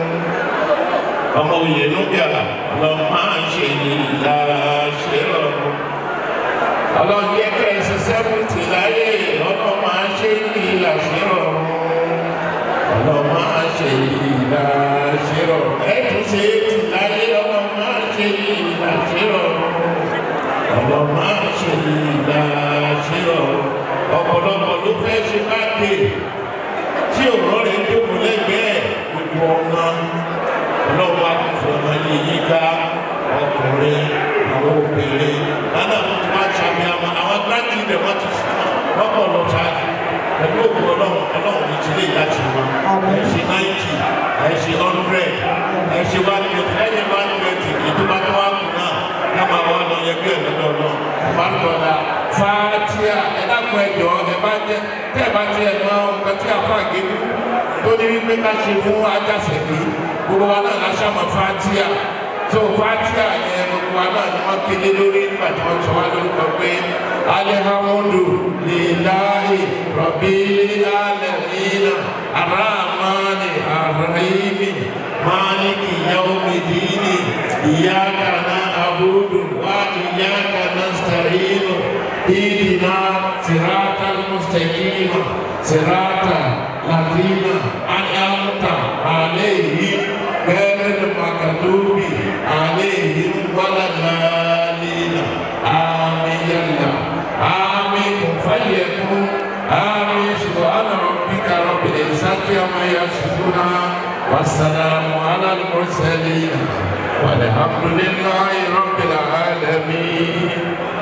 ọmọ òye núbíà ọlọ́run máa ń ṣe yìí láṣẹ ọ̀run ọlọ́run yẹ kẹ́ ẹ ṣe sẹ́fùtì láyé ọlọ́run máa ń ṣe yìí láṣẹ ọ̀run ọlọ́run máa ń ṣe yìí láṣẹ ọ̀run ẹ̀ tún ṣe é tì láyé ọlọ́run máa ń ṣe yìí láṣẹ ọ̀run ọ̀rọ̀ máa ń ṣe ìlà ṣírọ̀ ọ̀pọ̀lọpọ̀ ló fẹ́ ṣe bá dé tí òrọ̀ rẹ̀ jókòó lẹ́gbẹ̀ẹ́ gbogbo ọmọ ọlọ́wọ́ akọ̀fọ̀ ọmọ yìí yíká ọkùnrin àwọn obìnrin lánàá tó ti máa ṣàmì àwọn àwọn gbájú rẹ̀ wọ́n ti fún wọn lọ́pọ̀ lọ ṣáájú pẹ̀lú òkú ọlọ́run ọlọ́run ní ti lè láti wọn ẹ̀ ṣe náìtì ẹ̀ ṣe hundred ẹ̀ ṣe one twenty lẹ́yìn one twenty ìdúbà tó wà kù náà kama wa lọ yẹ bí ẹlẹ lọ lọ balùwẹ̀la fatia ẹ dàpọ̀ ẹjọ́ ẹ bá jẹ tẹ ẹ bá ti ẹ mọ nǹkan tí a fà gébù tó ní wípé ká ṣe fún ajásẹ̀kì gbogbo wa náà láṣà mọ fatia tó fatia yẹn gbogbo wa náà ni wọ́n kéde lórí nígbà tí wọ́n sọ wá lórúkọ pé alihamudu lilahi rabbil alamin aramani arahimi maliki yaumidini iyaka نعبد وإياك نستعين اهدنا صراط المستقيم صراط الذين أنعمت عليهم غير المغضوب عليهم ولا الضالين آمين يا الله آمين فليكن آمين سبحان ربك رب العزة عما يصفون والسلام على المرسلين والحمد لله رب العالمين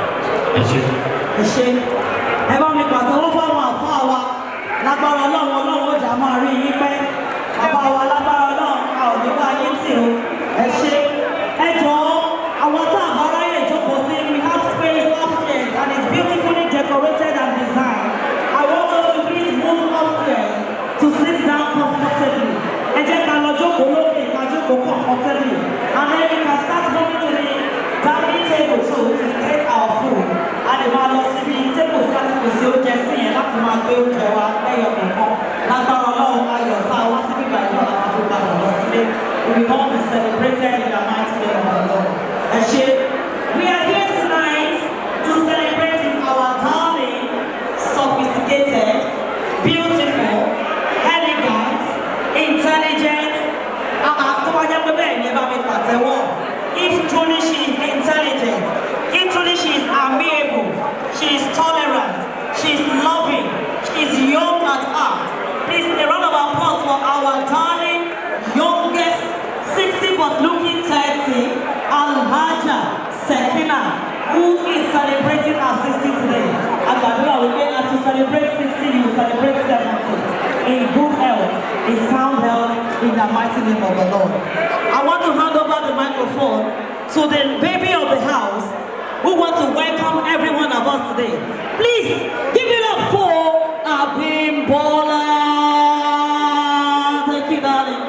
ẹ ṣe ẹ bá mi pàtẹ́wọ́ fáwọn àfáà wa lágbára ọlọ́run ọlọ́run ó jà máa rí yín pẹ́ bàbá wa lágbára ọlọ́run a ò ní bá yín tì o ẹ ṣe ẹ jọ̀ọ́ àwọn tá a bá ráyè jókòó sí we have space upstairs and it's beautifully decorated and designed I want us to please move upstairs to sit down comfortably ẹ jẹ́ ká lọ jókòó lókè ká jókòó comfortably and then we can start going to the dining table so we can take our food a lè máa lọ síbi tébù sí àti pèsè oúnjẹ sí yẹn láti máa gbé oúnjẹ wa lẹ́yọ̀ kọ̀ọ̀kan lágbára ọlọ́run ayọ̀ tá a wá sí bíbá ìlú àwọn àfọwọ́gbà lọ sílé we will all be celebrated in the mighty name of the Lord. ẹ ṣe we are here tonight to celebrate our darling sophisticated beautiful elegant intelligent àtọ́wájá pé bẹ́ẹ̀ ni ẹ bá mi pàtẹ́wọ́ if truly she is intelligent if truly she is amiable she is tolerant she is loving she is young at heart please a round of applause for our darling youngest sixty but looking thirty alhaja sekina who is celebrating her sixty today agbadura wípé as you celebrate sixty you celebrate seventy in good health in sound health in the mighty name of the Lord. I want to hand over the microphone to the baby of the house who want to welcome every one of us today. Please give it up for Abimbola. Thank you, darling.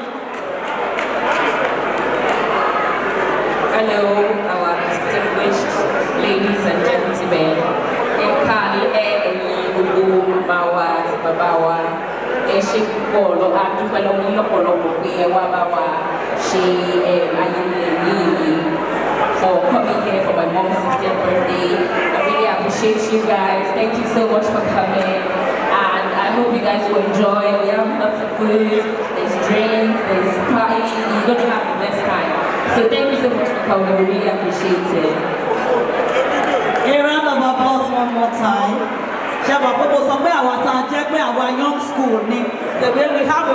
Hello, our distinguished ladies and gentlemen. Ẹ káalẹ́ ẹ̀yin gbogbo màmá wa àti bàbá wa. Ẹ ṣe púpọ̀ lọ, a dúpẹ́ lọ́wọ́ yín lọ́pọ̀lọpọ̀ pé ẹ wá bá wa ṣe eh, ayẹyẹ yìí for coming here for my mom's 60th birthday. I really appreciate you guys. Thank you so much for coming. And I hope you guys will enjoy. We have lots of food, there's drinks, there's party. You're gonna have the best time. So thank you so much for coming. We really appreciate it. A round of applause one more time. Ṣé àbá pé mo sọ pé àwa tá a jẹ́ pé àwa young school ni the way we have a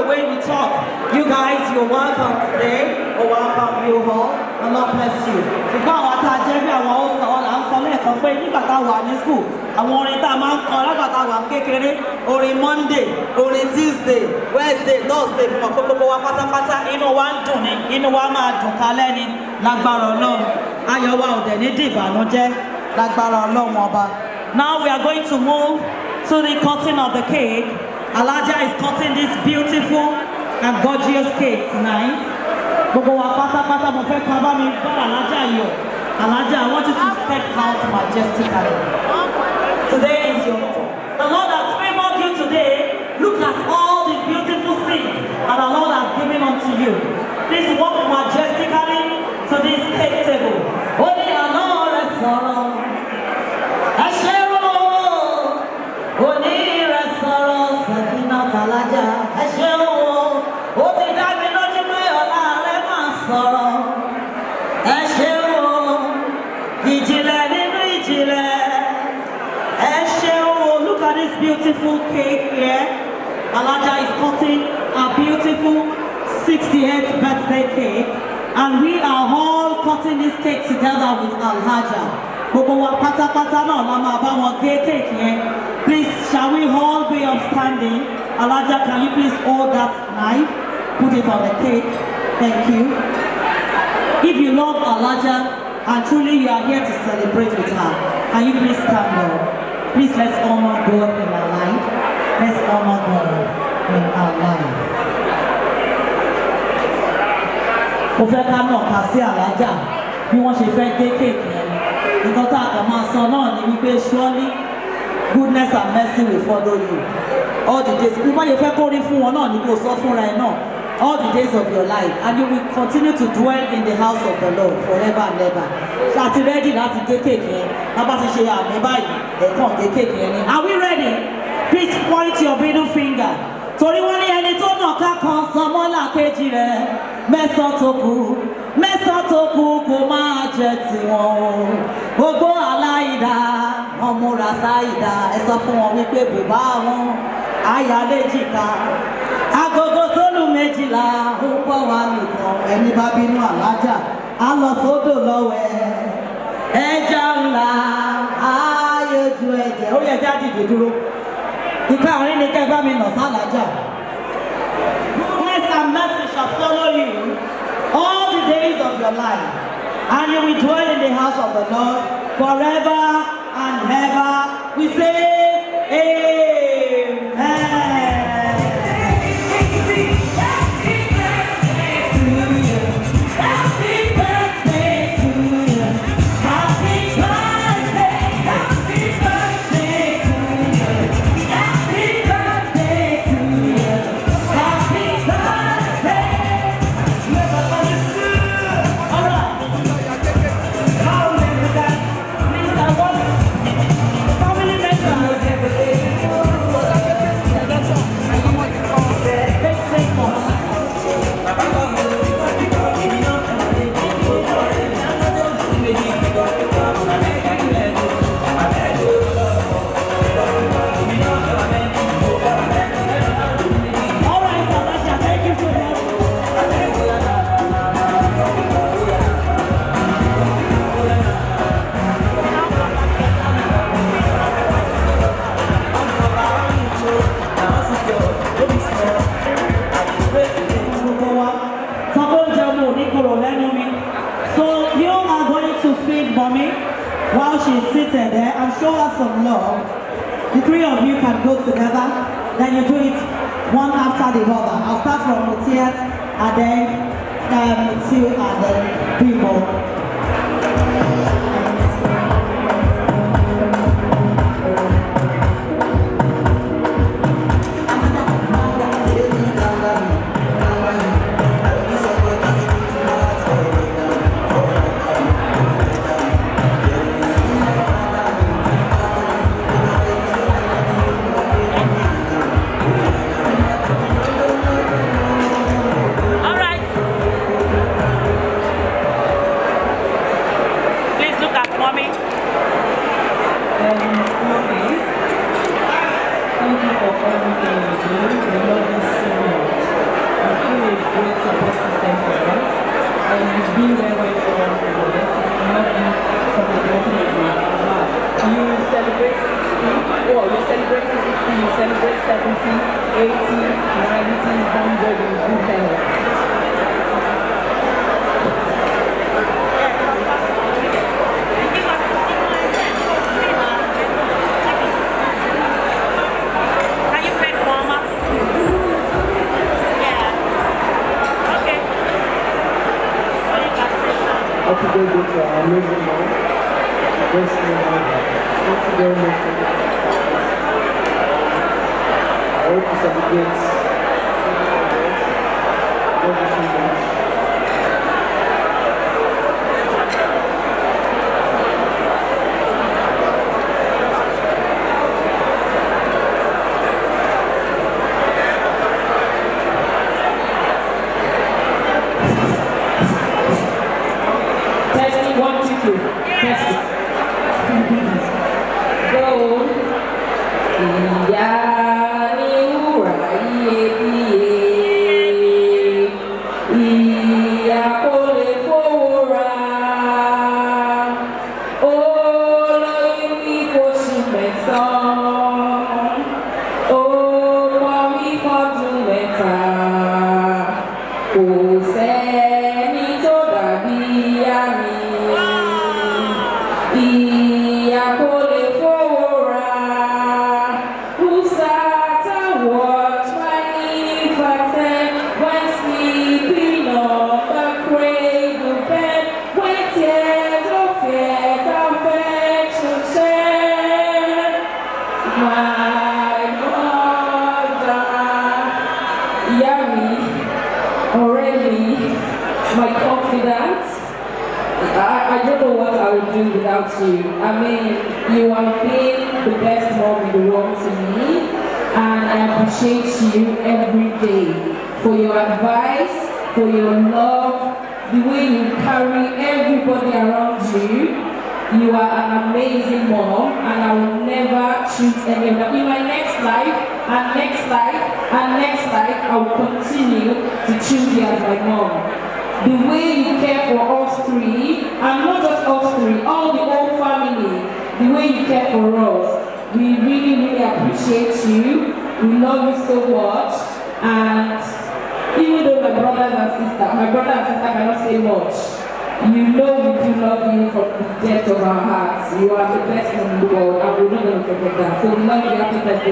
way we talk. You guys, you're welcome today. We welcome you all. And God bless you. Ṣùgbọ́n àwọn tá a jẹ́ bí àwọn ọ̀sán wọn là ń sọ lẹ́ẹ̀kan pé nígbà tá a wà ní school, àwọn orin tá a máa ń kọ lágbà tá a wà kékeré, orin Monday, orin Tuesday, Wednesday, Thursday, ọ̀pọ̀ gbogbo wa pátápátá inú wa ń dùn ní, inú wa máa dùn kalẹ́ ni lágbára Ọlọ́run. Ayọ̀ wa ò dẹ̀ ní dìbànújẹ́ lágbára Ọlọ́run ọba. Now we are going to move to the cutting of the cake. Alaja is cutting this beautiful and gorgeous cake tonight. Gbogbo wa pátápátá mo fẹ́ kọ́ bá mi bá Alaja yọ̀. Alaja, I want you to step out majestically. Today is your The Lord has favored you today. Look at all the beautiful things that the Lord has given unto you. Please walk majestically to this cake table. Ó ní àná rẹ̀ sọ̀rọ̀. Ẹ ṣe rò ó onírẹsọ̀rọ̀ sẹ̀kínà tàlájà ẹ ṣeun o ó ti dá mi lójú pé ọ̀la rẹ máa sọ̀rọ̀ ẹ ṣeun o ìjìnlẹ̀ nínú ìjìnlẹ̀ ẹ ṣeun o look at this beautiful cake here alaja is cutting a beautiful 68th birthday cake and we are all cutting this cake together with alhaja gbogbo wa pátápátá náà la máa bá wọn gé cake yẹn please shall we all be upstanding alaja can you please hold that knife put it on the cake thank you if you love alaja and truly you are here to celebrate with her can you please stand up please let's honor god in our life let's honor god in our life. mo fẹ́ ká náà kà sí alájà bí wọ́n ṣe fẹ́ gé kéèkì yẹn nǹkan tá a kàn máa sọ náà ni wípé surely goodness and mercy will follow you all the days bí wọ́n ṣe fẹ́ kó rí fún wọn náà ni kò sọ fúnra ẹ̀ náà all the days of your life and you will continue to dwell in the house of the lord forever and ever ṣàti ready láti gé kéèkì yẹn lábá ti ṣe àmì báyìí ẹ̀kan gé kéèkì yẹn ni are we ready please point your middle finger torí wọ́n ní ẹni tó nà ká kan sanmọ́là kejì rẹ̀ mẹ́sàn-án tó kù mẹ́sàn-án tó kù kò máa jẹ tiwọn o gbogbo aláìdá wọn múra sáìdá ẹ sọ fún wọn wípé bùbá wọn àyà léjìká agogo tó lù méjìlá ó pọ̀ wá nìkan ẹni bá bínú àlájà á lọ sódò lọ́wẹ́ ẹja ńlá ayé ju ẹ̀jẹ̀ ó yẹ jáde dúró ìka àárín ni kẹ́ bá mi nà sálájà. Grace and mercy shall follow you all the days of your life, and you will dwell in the house of the Lord forever and ever. We say, All right, Alaja, thank you for that. So you are going to feed mommy while she's seated there and show her some love. The three of you can go together. Then you do it one after the other. I'll start from Mutiat and then um, Tiu and then Bimo. All right. Happy birthday to our amazing mom. Best name ever. Thank you very much for that. I hope you celebrate. Love you so much. Testing one, two, three. Testing. Go. Ìyá ni wúrà iyebíye. Ìyá kò lè fowó rà. Olóyún ní oṣù mẹ́sàn-án. Ó pọ̀ mí fọ́dún mẹ́ta. Kò sẹ́ni tó dàbí ìyá mi. Ìyá kò lè fowó rà. Who sat and watched my infant when sleeping on the cradle bed when tears of fear affection shed? My mother, ìyá mi, ọ̀rẹ́ mi, my confidant. I, I don't know what I would do without you. I mean, you have been the best mom in the world to me, and I appreciate you every day for your advice, for your love, the way you carry everybody around you. You are an amazing mom, and I will never choose any of them. In my next life, and next life, and next life, I will continue to choose you as my mom the way you care for us three, and not just us three, all the whole family, the way you care for us. We really, really appreciate you. We love you so much. And even though my brothers and sister, my brother and sister cannot say much, you know we do love you from the depth of our hearts. You are the best in the world, and we're not going to forget that. So we love you. Happy birthday.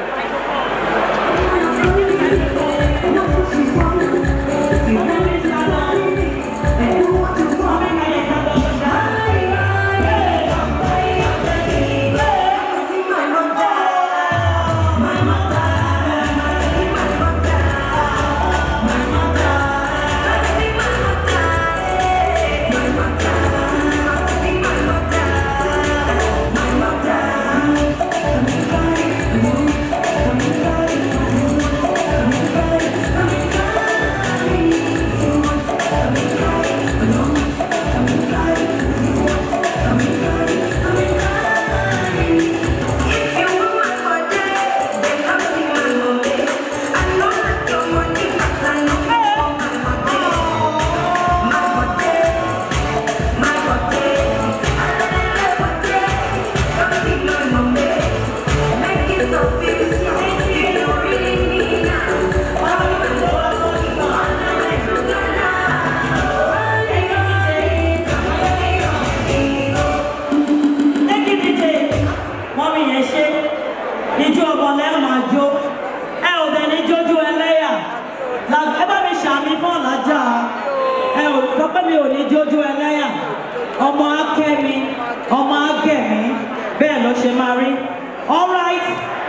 mọ́mí yẹn ṣe ijó ọmọ lẹ́yìn máa jó ẹ ò dẹ̀ ní jójú ẹlẹ́yà Là- ẹ bá mi ṣàmì fún ọ̀làjà ẹ ò sọ pé mi ò ní jójú ẹlẹ́yà ọmọ akẹ́mi ọmọ agẹ̀mí bẹ́ẹ̀ ló ṣe máa rí all right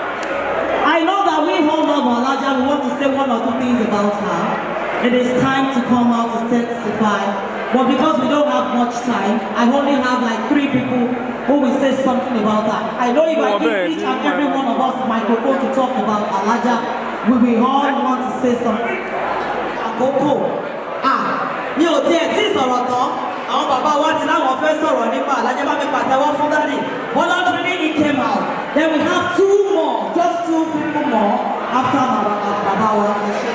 I know that we all love Alaja we want to say one or two things about her it is time to come out to testify but because we don't have much time I only have like three people who will say something about her I know if I give each and every one of us microphone to talk about Alaja we will all want to say something àkókò ah mi ò tiẹ̀ tí ì sọ̀rọ̀ tán àwọn bàbá wa ti láwọn fẹ́ sọ̀rọ̀ nípa Alhaja bá mi pàtẹ́wọ́ fún dádì voluntary he came out then we have two more just two people more after bàbá bàbá wa ẹ ṣe.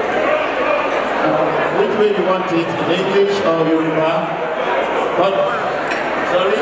Which way you want it, in English or Yoruba? What? Sorry?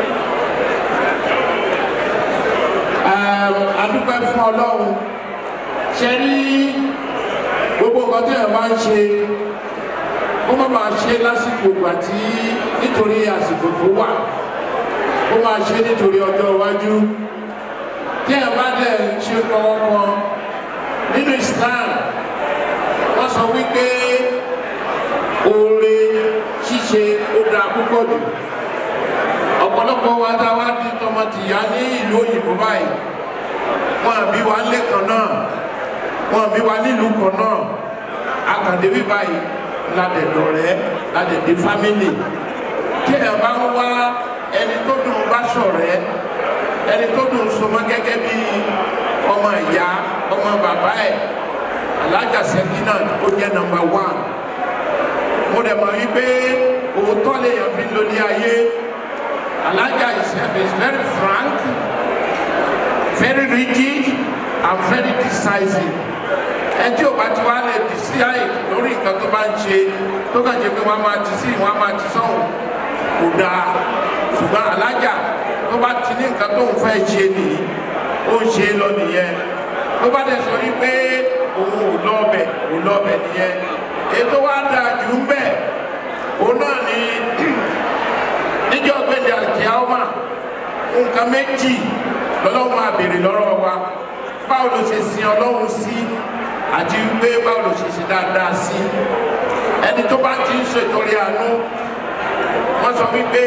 Um, adúpẹ́ fún ọlọ́run ṣe rí gbogbo nǹkan tí ẹ̀ máa ń ṣe ó má máa ṣe lásìkò ìgbà tí nítorí àsìkò tó wà ó máa ṣe nítorí ọjọ́ iwájú tí ẹ̀ bá dẹ̀ ń ṣe kọ́kọ́ nínú Islam wọ́n sọ wípé oore ṣíṣe ó dáa púpọ̀. púpọ̀ jù ọ̀pọ̀lọpọ̀ wa tá a wá di tọmọ tìyá ní ìlú òyìnbó báyìí wọn àbí wa lé kan náà wọn àbí wa nílùú kan náà akàndébí báyìí ládẹ̀dọ̀ rẹ̀ ládẹ̀dẹ̀ fámìlì tí ẹ bá ń wá ẹni tó dùn bá ṣọ̀rẹ́ ẹni tó dùn sọmọ gẹ́gẹ́ bí ọmọ ìyá ọmọ bàbá ẹ̀ alájà sẹ́kínà ó jẹ́ nọmba wán mo dẹ̀ mọ̀ wípé òótọ́ lèèyàn fi ń lo ní ayé alájà is is very frank very rigid and very decisive ẹni tí o bá ti wá lè decide lórí nǹkan tó bá ń ṣe tó kàn ṣe pé wọ́n á máa ti sí wọ́n á máa ti sọ̀hún kò dáa ṣùgbọ́n alájà tó bá ti ní nǹkan tó ń fẹ́ ṣe nìyí ó ń ṣe lọ nìyẹn tó bá dẹ̀ sọ wípé òun ò lọ́ọ̀bẹ̀ ò lọ́ọ̀bẹ̀ nìyẹn ètò wa dáa jù ń bẹ̀ òun náà ni níjọ́ gbẹ̀dẹ̀ àkíyàwó nǹkan méjì lọ́lọ́run máa béèrè lọ́rọ̀ wa báwo ló ṣe sin ọlọ́run sí àti wípé báwo ló ṣe ṣe dáadáa sí ẹni tó bá ti ń ṣètòrí àánú wọ́n sọ wípé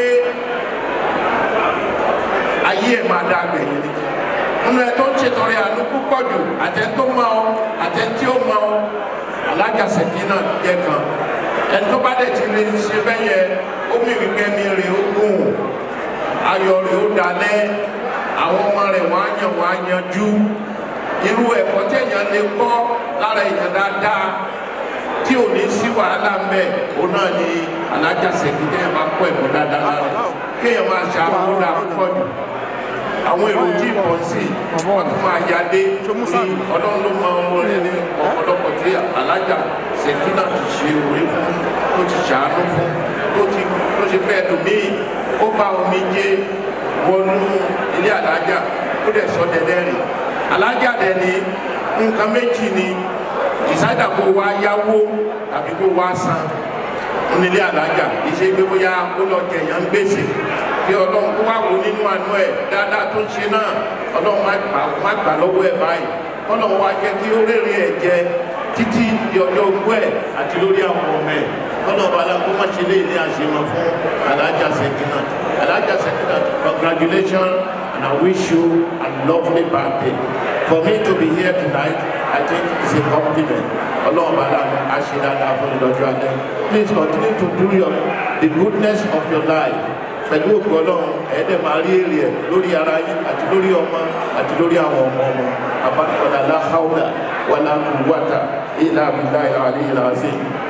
ayé ẹ̀ máa dá gbẹ̀yìn ni nínú ẹ tó ń ṣètòrí àánú púpọ̀ jù àtẹ tó mọ ọ àtẹ tí ó mọ ọ alájàsẹ̀kí náà jẹ́ kan ẹni tó bá dẹ̀ ti lè ṣe bẹ́ẹ̀ yẹ ó mì wípé mi rè ó gùn ayọ̀ rè ó dalẹ̀ àwọn ọmọ rẹ̀ wọ́n á yàn wọ́n á yanjú irú ẹ̀kọ́ tí èèyàn lè kọ́ lára èèyàn dáadáa tí ò ní sí wàhálà ń bẹ̀ òun náà ni alájàsẹ̀kí tẹ́yẹ̀ máa kọ́ ẹ̀kọ́ dáadáa lára kéèyàn máa ṣe àkóńdà púpọ̀ jù àwọn èrò tí ì pọ̀ sí i wọ́n tún máa ya dé ní ọlọ́run ló mọ ọmọ rẹ̀ ní ọ̀pọ̀lọpọ̀ tí alájà ṣèkínà ti ṣe orí fún tó ti ṣàánú fún tó ti tó ṣe fẹ́ lòmíì ó bá omi jẹ wọnú ilé alájà ó dẹ̀ sọ dẹ́dẹ́ rìn alájà dẹ̀ ní nǹkan méjì ni ìsájà kó wá yáwó tàbí kó wá san onílé alájà ìṣe pé bóyá ó lọ jẹyàn ń gbèsè kí ọlọ́run kó wá wò nínú àánú ẹ̀ dáadáa tó ń ṣe náà ọlọ́run má gbà má gbà lọ́wọ́ ẹ̀ báyìí ọlọ́run wá jẹ́ kí ó rèrè ẹ̀ jẹ títí di ọjọ́ ogbó ẹ̀ àti lórí àwọn ọmọ ẹ̀ ọlọ́run bala kó má ṣe léyìn ní àṣemọ fún alájà sẹ́kínà alájà sẹ́kínà congratulations and I wish you a lovely birthday for me to be here tonight I think it's a compliment ọlọ́run bala a ṣe dáadáa fún ìlọ́jọ́ alẹ́ please continue to do your the goodness of your life pẹ̀lú òkú ọlọ́run ẹ̀ẹ́dẹ̀ máa rí èrè ẹ̀ lórí ara yín àti lórí ọmọ àti lórí àwọn ọmọ ọmọ abánikọ́lá láhàúdà wàlá kùwàtà ìlà àbúlá ìlà àlè ìlà àzẹ.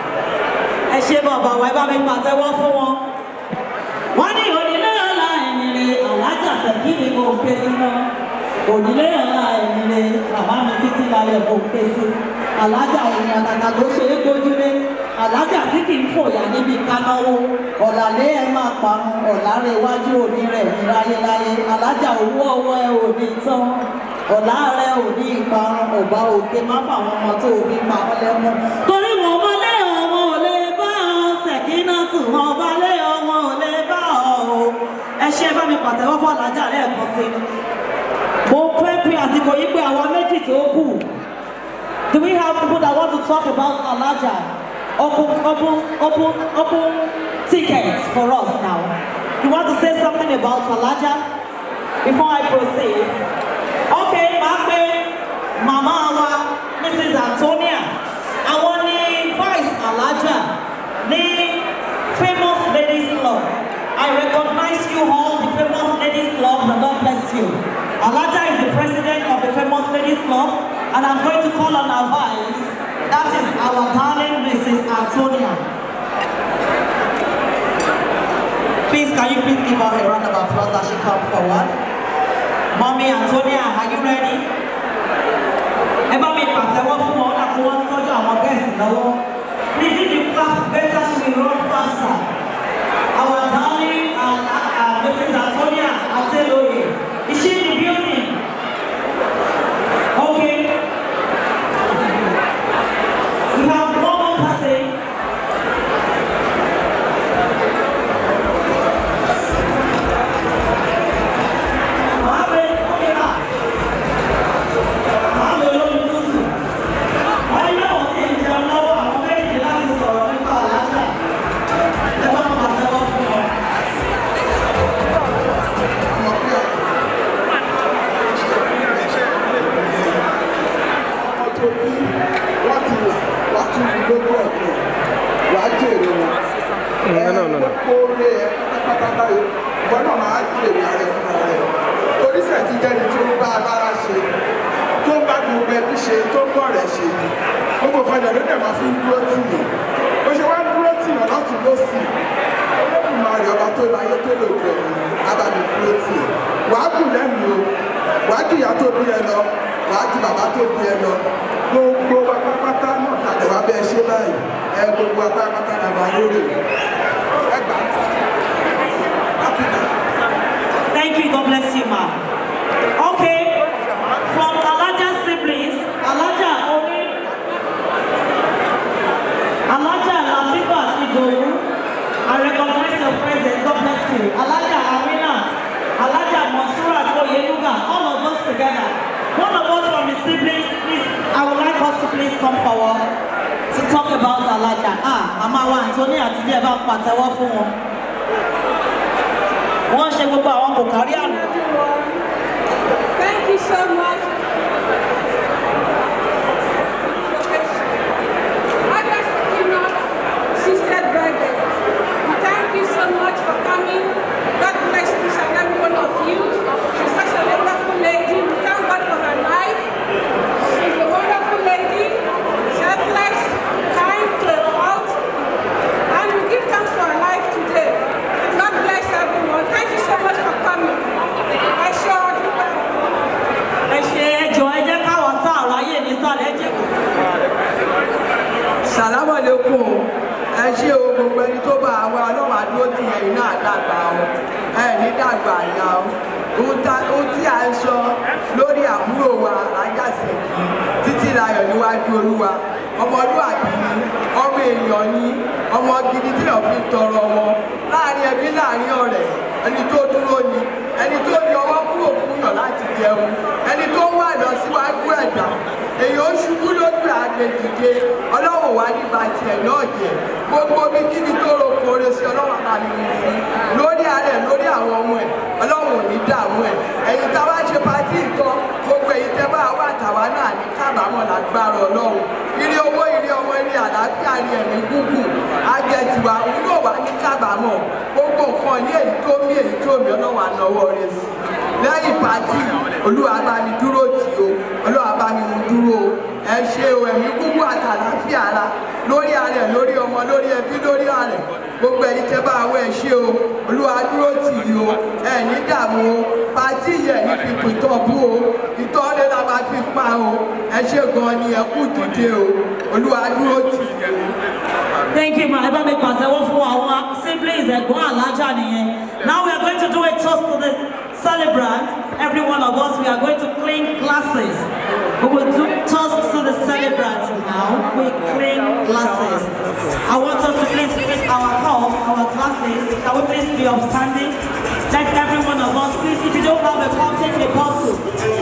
ẹ ṣe bàbá wa ẹ bá mi pàtẹ́wọ́ fún wọn. wọ́n ní onílé ọ̀la ẹ̀yìn rẹ̀ alájà tẹ̀kí ni mo ń ké sí náà. onílé ọ̀la ẹ̀yìn rẹ̀ bàbá mi títí láyọ̀ mo ń ké sí. alájà ìrìn àtàtà ló ṣe é gbójúlé alájà tí kì í fòyà níbi kánáwó ọ̀làlẹ́ ẹ máa parun ọ̀làrẹ̀ iwájú òní rẹ̀ ní láyéláyé alájà owó ọwọ́ ẹ ò ní tán ọ̀là rẹ̀ ò ní ìparun ọ̀bá òkè má fàwọn ọmọ tó òbí pa ọ́ lẹ́mú. torí wọn mọlé ọmọ ò lè bá ọ ṣèkínà tù wọn balé ọmọ ò lè bá ọ o ẹ ṣe bá mi pàtẹ́wọ́ fún alájà lẹ́ẹ̀kan sí i. mo fẹ́ pe àsìkò yìí pé àwa méjì tó kù do we have people that want to talk about alájà? open, open, open, open tickets for us now. You want to say something about Alaja before I proceed? Okay, Mape, Mama wa, Mrs. Antonia, àwọn ni Vice Alaja ní Famous Ladies Club. I recognize you all, the Famous Ladies Club, and God bless you. Alaja is the president of the Famous Ladies Club, and I'm going to call on our vice that is our darling Mrs. Antonia. Please, can you please give her a round of applause as she comes forward? Mommy Antonia, are you ready? Ẹ bá mi pàtẹ́wọ́ fún wọn láti wọ́n tọ́jú àwọn guests lọ́wọ́. Please if you clap better she will run faster. Our darling uh, uh, Mrs. Antonia Ateloye, is she in the building? Okay. We have one more person. Mohammed, okay, ma. Mohammed olórí lóṣù. Wọ́n yẹ wọ́n ti ń jẹun lọ́wọ́ àwọn méjì láti sọ̀rọ̀ nípa àlàáfíà. no, no, no. Oore ẹ pátápátá báyìí, ìwọ náà máa jèrè ara ẹ fúnra rẹ. Torí sẹ̀tí jẹ́ni tó ń bá agbára ṣe, tó ń bá gbogbo ẹbí ṣe, tó ń bọ̀ rẹ̀ ṣe. Gbogbo ìfọ̀jà ló dẹ̀ máa fi ń dúró tì yàn. Bó ṣe wá ń dúró tì yàn lọ́tún lọ́sì. Olódùmarè ọba tó láyé tó lè jẹ abàmì dúró tì yàn. Wàá kù lẹ́mìí o, wàá jìyà tó bí ẹ lọ, wàá ju bàbá tó bí ẹ lọ. Gbogbo wa pátápátá náà tàdé wá bẹ́ẹ̀ ṣe báyìí. Ẹ gbogbo wa pátápátá náà máa lórí. Ẹ gbà á. Happy now. Thank you. God bless you, ma. Okay. From Alaja siblings, Alaja Oni, Alaja Latifa Idowu, I recognize your presence. God bless you. Alaja Amina, Alaja Mansurat Oyenuga, all of us together. One of us from the siblings, please, I would like us to please come forward to talk about Alaja. Ah, Mama wa Anthony àti bí ẹ bá pàtẹ́wọ́ fún wọn wọ́n ṣe gbogbo àwọn kò kárí àná. Thank you so much. Others you know, Sister Birthday. Thank you so much for coming. God bless each and every one of you. She's such a wonderful lady. We thank God for her life. She's a wonderful lady, selfless, kind to a fault. And we give thanks for her life today. God bless everyone. Thank you so much for coming. I sure everybody. ẹ ṣe ẹjọ ẹ jẹ́ káwọn tá àrà yé nísàlẹ̀ jẹ́ kó. sàlámọ̀ lẹ́kùn ẹ ṣé o gbogbo ẹni tó bá àwọn ọlọ́wà dúró ti ẹ̀yìn náà dàgbà o ẹ ní dàgbà àyà o ohun tá- ohun tí a ń sọ lórí àbúrò wa ajáṣẹ́kì títí láyọ̀ níwájú olúwa ọmọlúwàbí ni ọmọ èèyàn ni ọmọ gidi tí èèyàn fi tọrọ wọn láàrin ẹbí láàrin ọ̀rẹ́ ẹni tó dúró ni ẹni tó yọ ọwọ́ kúrò fún yàn láti jẹun ẹni tó wà lọ síwájú ẹ̀dá èèyàn ó ṣubú lójú àgbèjìde ọlọ́run wà nípa tiẹ̀ náà jẹ gbogbo bí kíbi tó ro kore sí ọlọ́run àbámi mú fún lórí ara ẹ̀ lórí àwọn ọmọ ẹ̀ ọlọ́run ò ní dààmú ẹ̀ ẹ̀yin tá a wá ṣe pátí nǹkan gbogbo èyí tẹ́ bá wà tàwa náà ní kábàámọ̀ lágbára ọlọ́run ire owó ire ọmọ ire àlàáfíà ire ẹ̀mí gúngùn ajẹ́tiwa òun yóò wá ní kábàámọ̀ gbogbo nǹkan ní èyí tó mí èyí tó mí ọlọ́run ànáwọ́ rẹ̀ sí lẹ́yìn pátí olúwa bá mi dúró tì o olúwa bá mi mú dúró o ẹ ṣe o ẹ̀mí gúngùn àtàlàáfíà ara lórí ara ẹ̀ lórí ọmọ lórí ẹbí lórí ààrẹ gbogbo ẹ̀yin tẹ́ bá wọ ẹ ṣe o olúwa dúró tì í o ẹ ní dààmú o pátí yẹ ní fi pìtọ́ bú o ìtọ́lé la máa fi pa o ẹ ṣe gan ni ẹ kú dìde o olúwa dúró tì í o. Thank you, ma. Ẹ bá mi pàtẹ́wọ́ fún àwọn siblings ẹ̀gbọ́n alájà nìyẹn. Now we are going to do a toast to the celebrant. Every one of us, we are going to clean glasses. We will do toast to the celebrant now. We clean glasses. I want us to please pick our cup, our glasses. Can we please be upstanding? Let every one of us, please, if you don't have a cup, take a bottle.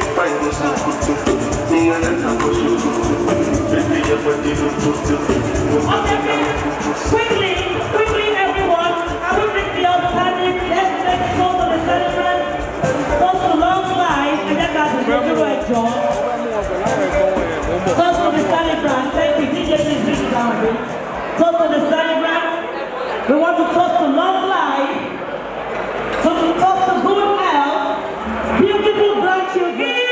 Quickly, quickly, everyone. I will bring the outstanding. Let's make toast to the celebrant. Toast to long life. And then that's the dúró ẹjọ́. Toast to the celebrant. Thank you. DJ, please bring it down a bit. Toast to the celebrant. We want to toast to long life. To toast to good health. Beautiful grandchildren.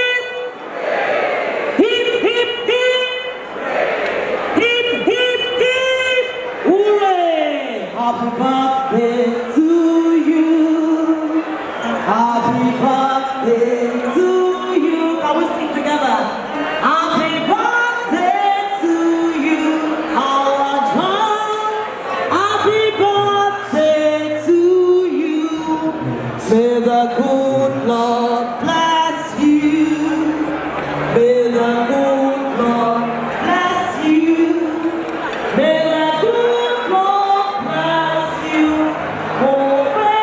Hip, hip, hip. Hip, hip, hip. Hooray! Happy birthday to you. Happy birthday to you. Can we sing together? Happy birthday to you, our John. Happy birthday to you. May the good Lord bless you. May the good Lord bless you. May the good Lord bless you. Oh,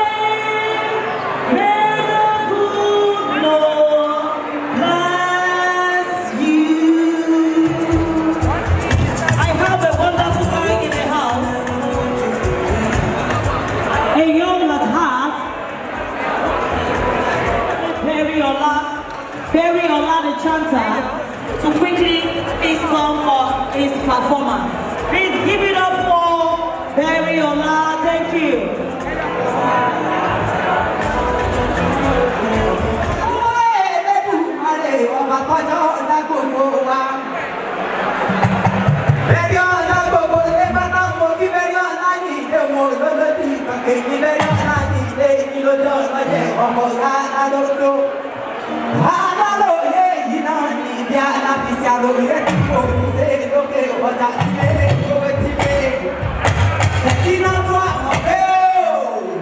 may the good Lord bless you. I have a wonderful guy in the house. A young at heart. Perry Ola, Perry Ola the chanter, to quickly please come for his performance. Please give it up for Perry Ola. Thank you. ọba kọjọ ọ̀dà gbogbo wa. Bẹ́ẹ̀ni ọ̀dà gbogbo lé bàtà mo kí bẹ́ẹ̀ni ọ̀dà yìí lé mo lọ́lọ́dì kàkẹ́ ní bẹ́ẹ̀ni ọ̀dà yìí lé ní lójó ọ̀lọ́jẹ̀ ọmọ ọ̀gá alódó. Alálòye yìí náà ní ibi alábìsí àlòyé tí mo ń ṣe lókè ọjà ilé ìwé tí lé. Ṣèkí náà fún àwọn pé ó.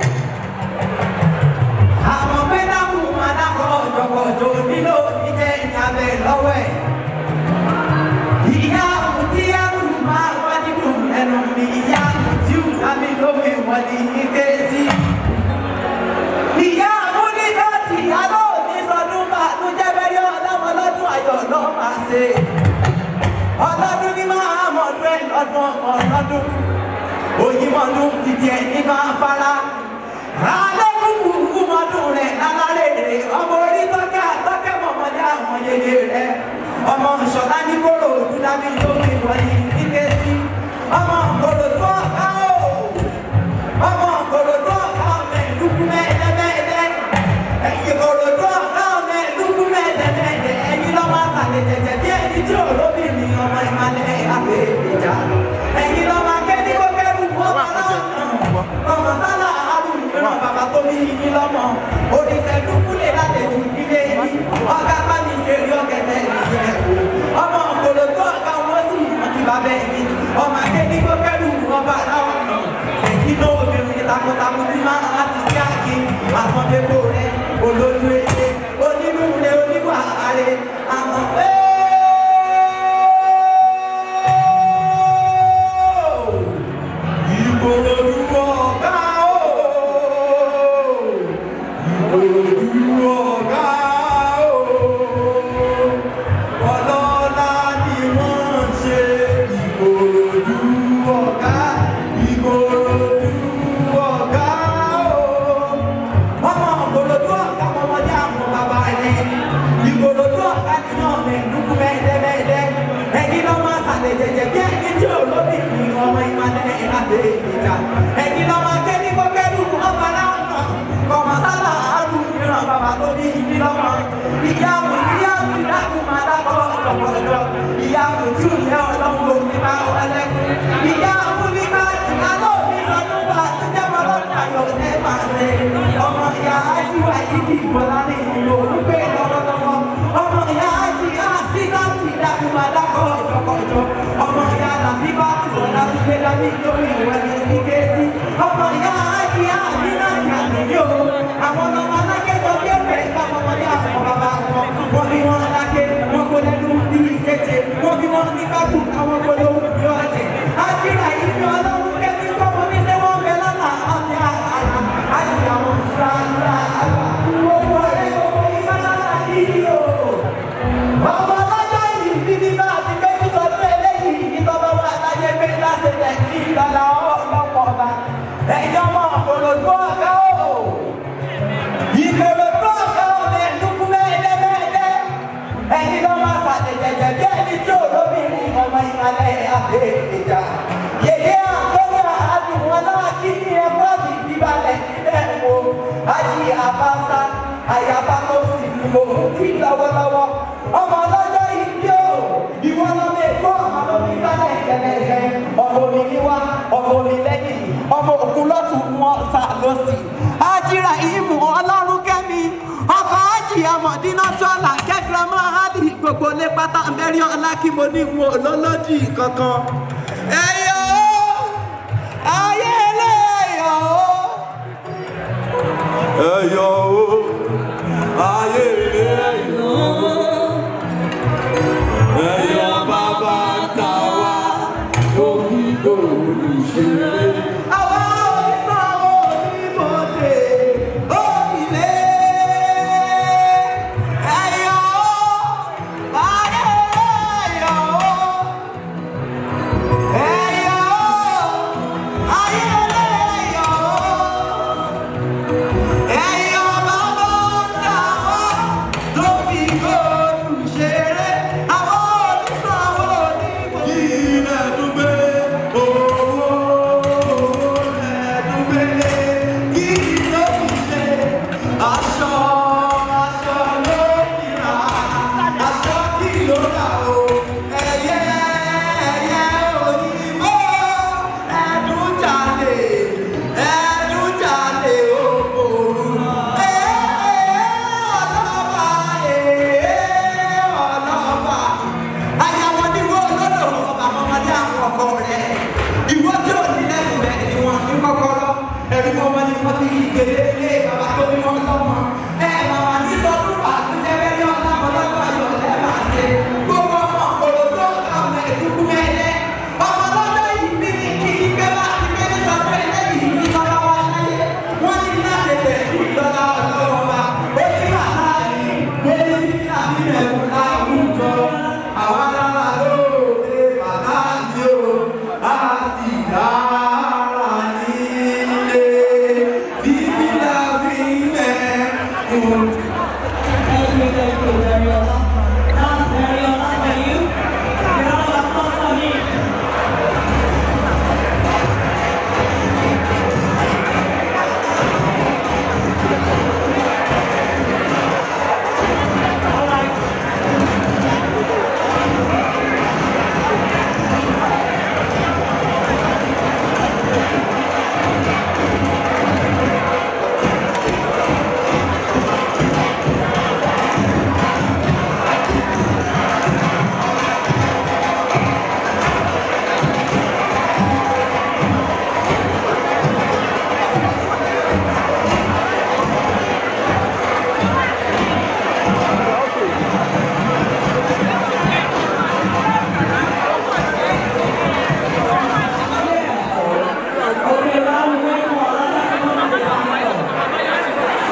Àwọn pé náà kú máa dákọ̀ ọ̀jọ̀gbọ̀jọ̀ nílò ìjẹ́ ìyàbẹ̀ lọ́wọ́ ẹ̀. Ìyá àmùtí àrùn máa wá nínú ẹnu mi. Ìyá àmùtí àmì lómi wọ́n ní ike sí. Ìyá àmúnídọ́tì alọ́ ní sọdún bá ló jẹ́ bẹ́rẹ̀ ọlọ́mọ lọ́dún ayọ̀ lọ́ máa ṣe. Ọlọ́dún ní máa mọ̀ọ́dún ẹ̀ lọ́dún ọlọ́dún. Òyìnbọ̀dún títí ẹ̀ ní máa fara. Alẹ́kùnkùn mọ́dún rẹ̀ lálárẹ̀ rẹ̀ ọmọ orí tọ́kẹ́ àtọ́kẹ́ mọ̀mọ́dé àwọn yẹyẹ rẹ̀ ọmọ ìṣọ̀lá ní kóró òdúdábí lórí ìwọ̀nyí nígbè sí ọmọ kòrò tó ọ̀ká o ọmọ kòrò tó ọ̀ká ọmọ ìlúkú mẹ́ẹ̀ẹ́dẹ́gbẹ́ẹ́dẹ́ ẹ̀yìn kòrò tó ọ̀ká ọmọ ìlúkú mẹ́ẹ̀ẹ́dẹ́gbẹ́ẹ́dẹ́ ẹ̀yìn lọ́mọ àtàlẹ̀ jẹ̀jẹ̀ bí ẹni tí olóbì ní ọmọ ìmàlẹ̀ àgbẹ̀ ìjà ẹ̀yìn lọ́mọ akẹ́ni kó kẹ́rù ọmọ náà ọmọ sálà àrùn ìran bàbá tó bí yín lọ́mọ oníṣẹ́ dúkúlẹ̀ lálejò ilé yìí ọ̀gá bá mi ṣe rí ọ̀gẹ̀dẹ̀ ìyẹn o ọmọ òkòlò tó ọ̀gá wọn sì àti bàbá ẹ̀yìn ọmọ akẹ́ni kó kẹ́rù ọba láwọn èyí náà obìnrin takuntakun tí máa láti sí àgé àwọn dépò rẹ olójú èdè onínúure oníwà ààrẹ àwọn pé. Ìkòròdú ọ̀gá o. Ìkòròdú ọ̀gá o. Ọlọ́lá ni wọ́n ń ṣe Ìkòròdú ọ̀gá. Ìkòròdú ọ̀gá o. Ọmọ Ìkòròdú ọ̀gá ọmọdé àwọn bàbá rẹ̀. Ìkòròdú ọ̀gá ni náà mẹ́ẹ̀ẹ́dúkú mẹ́ẹ̀ẹ́dẹ́gbẹ́ẹ́dẹ́. Ẹ̀yin lọ́ máa sàlẹ̀ jẹ̀jẹ̀ bí ẹni tí olóbì ní ọmọ ìmọ̀lẹ́ ìlàdé ìjà. Ẹ̀yin lọ́ máa ké ní kókẹ́rù ọba láwọn kọ̀mọ̀ sálà àrùn ìran bàbá tó ní ìdí lọ́mọ. Ìyá mi tí a ti dákun máa dákọ̀ ọ̀pọ̀lọpọ̀. Ìyá mi tí ò yẹ ọlọ́run omi bá ọlẹ́kùn. Ìyá mi ní bá ti alọ́ mi sọdún bá ti jẹ́ mọ́ lọ́dún ayọ̀ ẹ̀ máa ṣe. Ọmọ ìyá ajíwá yìí kì í bọ̀lá ní ìlú olùgbé lọ́wọ́lọ́wọ́. Ọmọ ìyá ají àti láti dákun máa dákọ̀ ọ̀jọ̀kọ̀jọ̀. Ọmọ ìyá làbí bá ti wọ̀ láti gbé dání lórí ìwé ní ìkéjì. Ọmọ ìyá ají àti láti àdúgbò. Àwọn ọmọ alákẹ́kọ̀ọ́ bí ẹ̀fẹ̀ ìfọwọ́ ọmọdé àwọn bàbá wọn. Wọ́n bí wọn aláké, wọ́n kó lẹ́nu bí ìkéje. Wọ́n bí wọn ní kákù àwọn polówó bí ọ̀jẹ̀. Ájíra yìí ni ọlọ́run kẹ́kí kọ́mọ ní ṣé wọ́n bẹ lọ́nà àti àrà. Ájí àwọn sáńdà àgbà. Owó ọ̀rẹ́ owó ìfọ̀lára yìí o. Ọmọ ọlọ́jọ́ yìí bí ní bá ti gbé ní sọdún eléyìí ìtọ́ba wà láyé gbé láti tẹ̀ ní ìgbàlá ọlọ́pọ̀ ọba. Ẹ̀yin ọmọ òkòlòdú ọ̀gá o. Ìkòlòdú ọ̀gá o lè dúkú mẹ́ẹ̀ẹ́dẹ́gbẹ́ẹ́dẹ́. Ẹ̀yin lọ́ máa sàlẹ̀ jẹ̀jẹ̀ bí ẹni tí olóbìnrin ọmọ ìmàlẹ̀ àbẹ̀ ìjà. Yèyé àtọ́wọ́ àdùnwọ̀n náà kí ní ẹ̀fọ́ mi bíbalẹ̀ nílẹ̀ wo. Ayé àbáta àyàbá tó sì ní mo kí lọ́wọ́lọ́wọ́. Ọmọ ọlọ́jọ́ ìbí o, ìwọ lọ lè kó ọmọ lórí sálẹ̀ ìjẹ̀lẹ̀jẹ̀. Ọmọ omi ní wá, ọmọ omi lẹ́yìn, ọmọ òkun lọ́tún wọn ta lọ́sì. Ájíra ìmù ọlọ́run kẹ́mi, ọkọ̀ ájì ọmọdínà sọ́là kẹ́gbẹ́mọ́ áàdì gbogbo lé pátá mẹ́rin ọlá kí mo ní wọn lọ́lọ́dì kankan. Ẹyọ ayé ẹlẹ́yọ̀ ẹyọ ayé ẹlẹ́yọ̀ ẹyọ bàbá ta wá òbí gbòòrò ìṣeré. Àwa onímọ̀ onímọ̀dé òkìlẹ̀ ẹyọ ayé ẹlẹ́yọ̀ ẹyọ. wọ́n ti gbèlè ilé bàbá tó bí wọ́n lọ́mọ. ẹ màmá ní sọdún bàtújẹ́ bẹ́ẹ̀ ní ọ̀nà ọlọ́dún ayọ̀ lẹ́ máa ṣe. gbogbo ọmọ òdòdó ọmọ ìdúkú mẹ́lẹ́. ọmọ lọ́dọ̀ yìí bí ní kí ní gbé láti gbé ní sọ pé lẹ́yìn ní lọ́wọ́ wa láyé. wọ́n ní láti tẹ̀ ìgbọ́lá ọlọ́wọ́ wa. ó ní bàtà yìí lórí àbí mẹ́kù láwùjọ. àwa lára lóde bàtà yìí o láti dára nílé. bíbí la fi mẹ́kù. Thank you, thank you, Dariola. That's Dariola for you. Get all the applause for me. All right. Okay, now we wait for another one to come.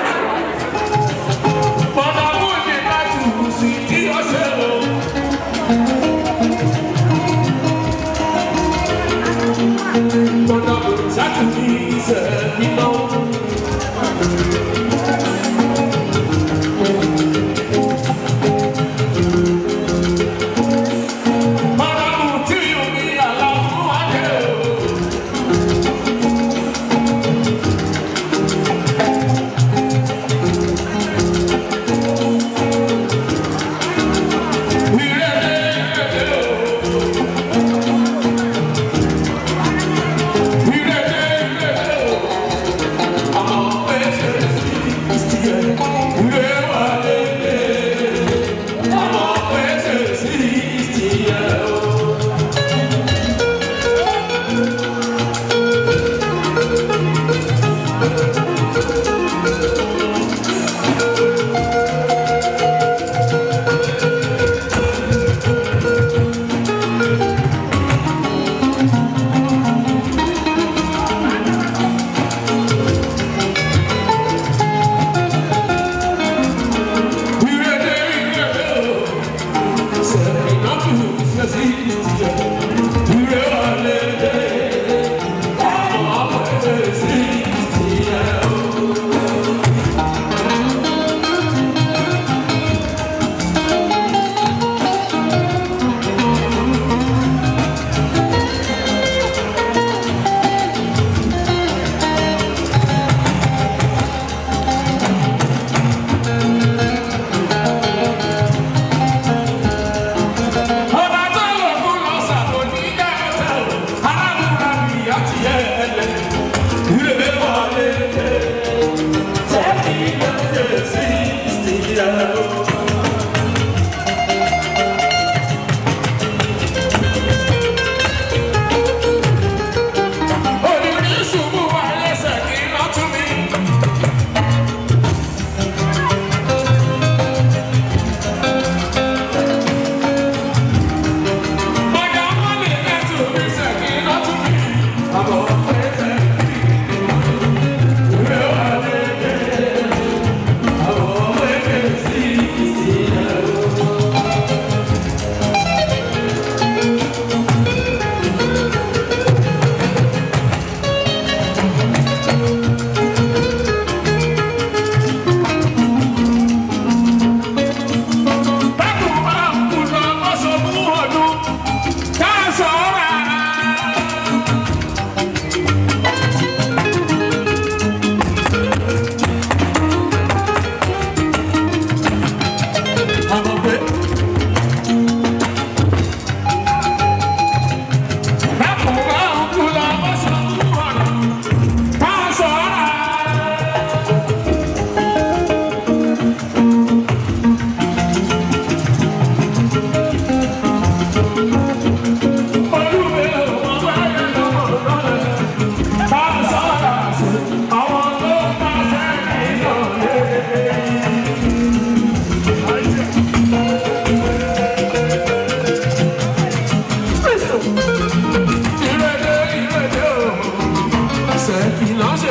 Bàbá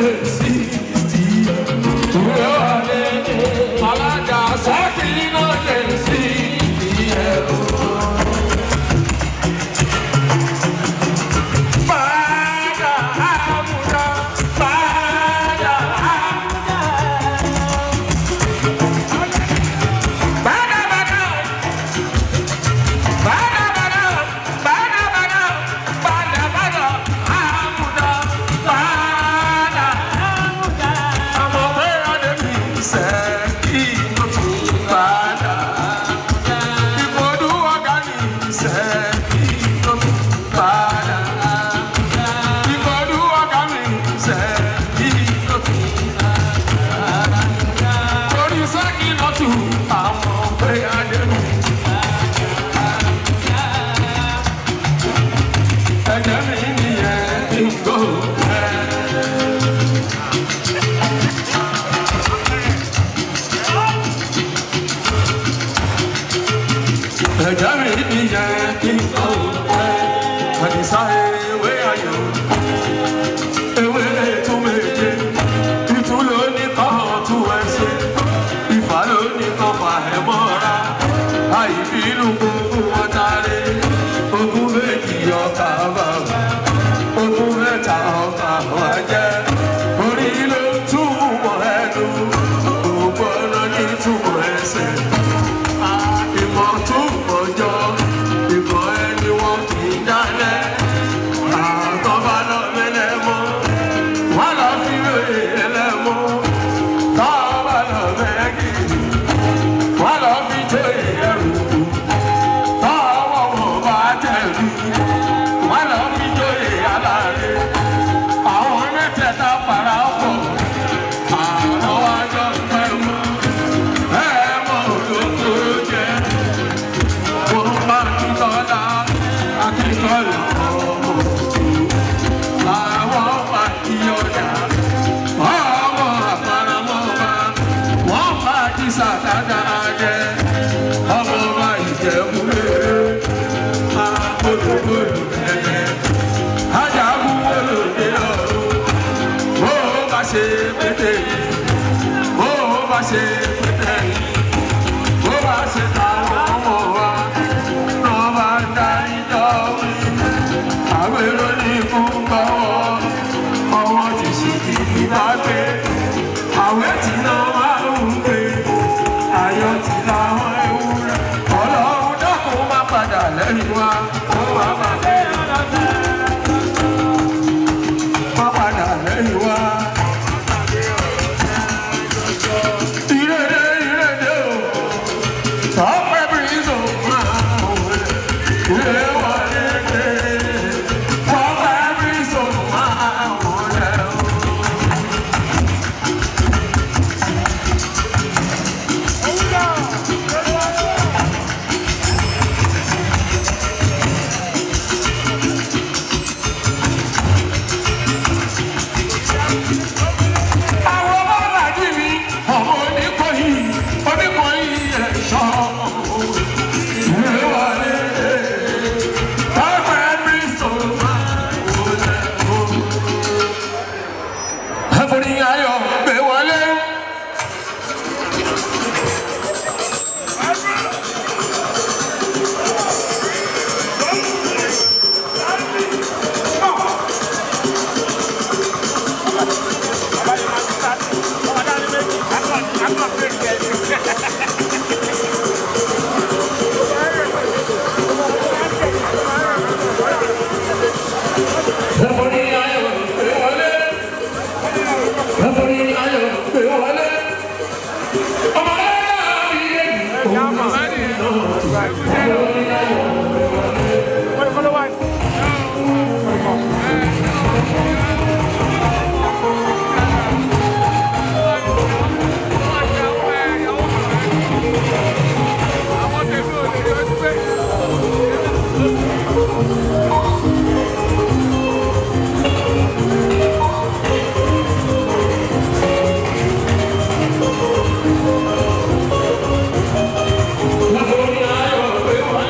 ẹ̀jẹ̀ mi nìyẹn kí n kọ́ ẹ̀ àdìsá ewé ayọ̀ ewé tún méje ìtú ló ní kọ́ tún ẹsẹ̀ ìfà ló ní kọ́ fà ẹ̀ mọ́ra àìbínú gbogbo wọn tare ogún méjì ọkà bàbà ogún mẹ́ta ọkà wọn jẹ́ orí ló túmọ̀ ẹnu gbogbo ọ̀nà ní túmọ̀ ẹsẹ̀ ìmọ̀ túmọ̀ jọ ìmọ̀ ẹni wọn kì í dálẹ̀ àtọ́ba lọ mẹ́lẹ̀ mọ́ wọn lọ fi wéyé ẹlẹ́mọ́ tọ́ba lọ mẹ́gì wọn lọ fi jóyè ẹrù tọ́wọ́ wọn bá tẹ̀lé wọn lọ fi jóyè aláàrẹ àwọn mẹ́tẹ̀ẹ̀ta para pọ̀ àwọn wájọ pẹ́ mọ́ ẹ̀ mọ́ òdòdó jẹ́ wọ́n máa ń tọ́lá akíkọ́lù ọmọ àwọn máa kí ọjà ọmọ àfaramọ́ba wọ́n máa kí sàtàdà jẹ ọmọ ọba ìjẹ̀búrẹ́ agbódògbòdò ẹ̀yẹ ajagun olóde ọ̀run bó o bá ṣe pété bó o bá ṣe pété bó bá ṣe táwọn ọmọ wa náà bá ń darí dọ́wí àwọn èrò ní ikú gbọ́wọ́ ọwọ́ ti sì kì í bá gbé àwẹ̀ tí náà máa ń gbé ayọ̀ tí láwọn ewúrẹ́ ọlọ́run dákun má padà lẹ́yìn wa ó má má gbé má padà lẹ́yìn wa. Ìrèdè ìrèdè o, tọ́pẹ́ bí so máa wọlé, ìrè wọlé dé, tọ́pẹ́ bí so máa wọlé o. Àwọn ọmọ bàjí mi, ọmọ oníkọ̀yí, oníkọ̀yí ẹ̀ṣọ́. Ìwé wọlé, tọ́pẹ́ Kristo máa wọlé o. Ẹ̀fọ́ni ayọ̀ gbé wọlé. Ẹ̀fọ́ni ayọ̀ gbé wọlé. Ẹ̀fọ́ni ayọ̀ gbé wọlé. Ọmọ ẹ̀yà mi yé mi. Ọmọ ẹ̀yà gbé wọlé. Ẹ̀fọ́ni ayọ̀ gbé wọlé.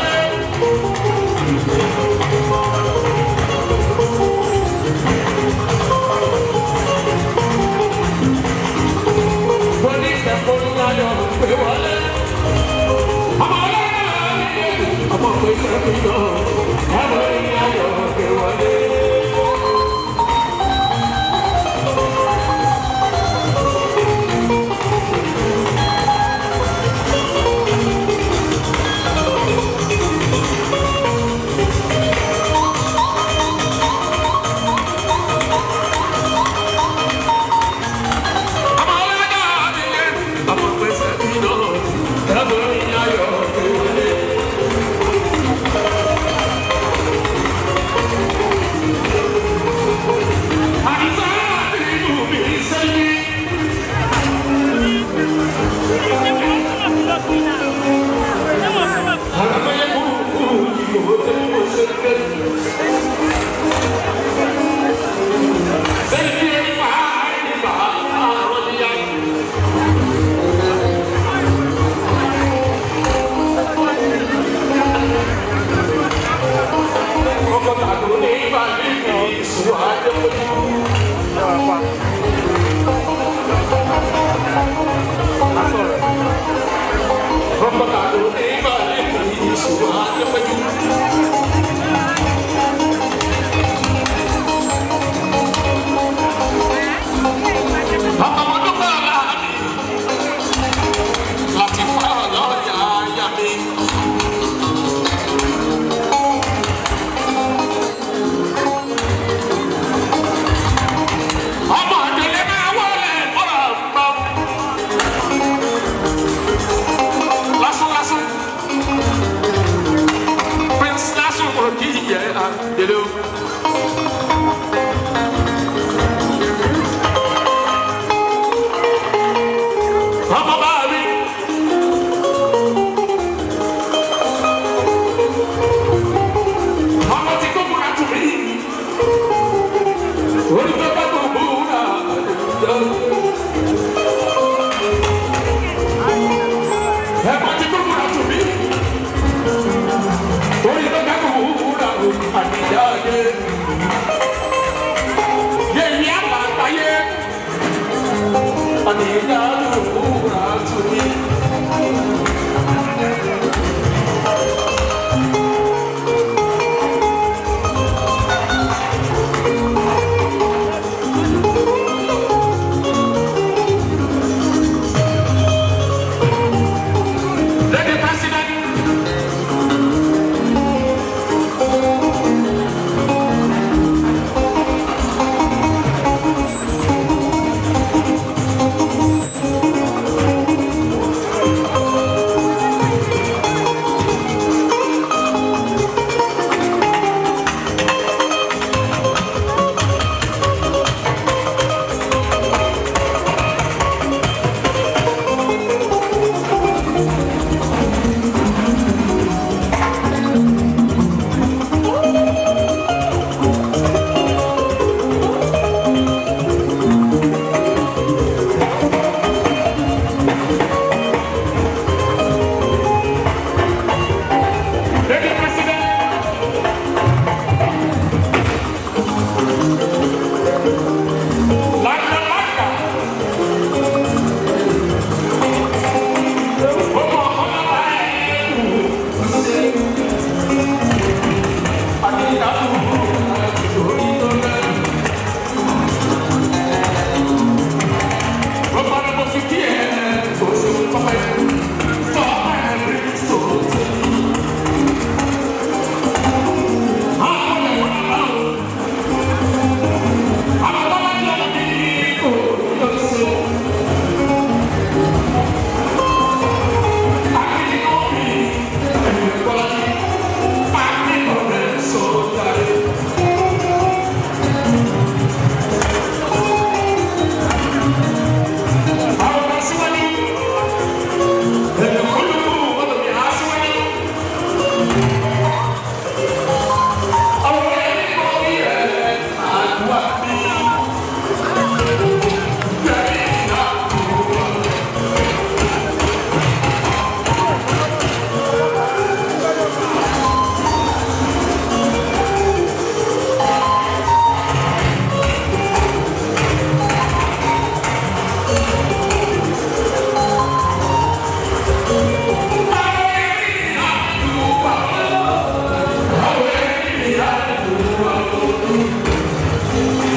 Thank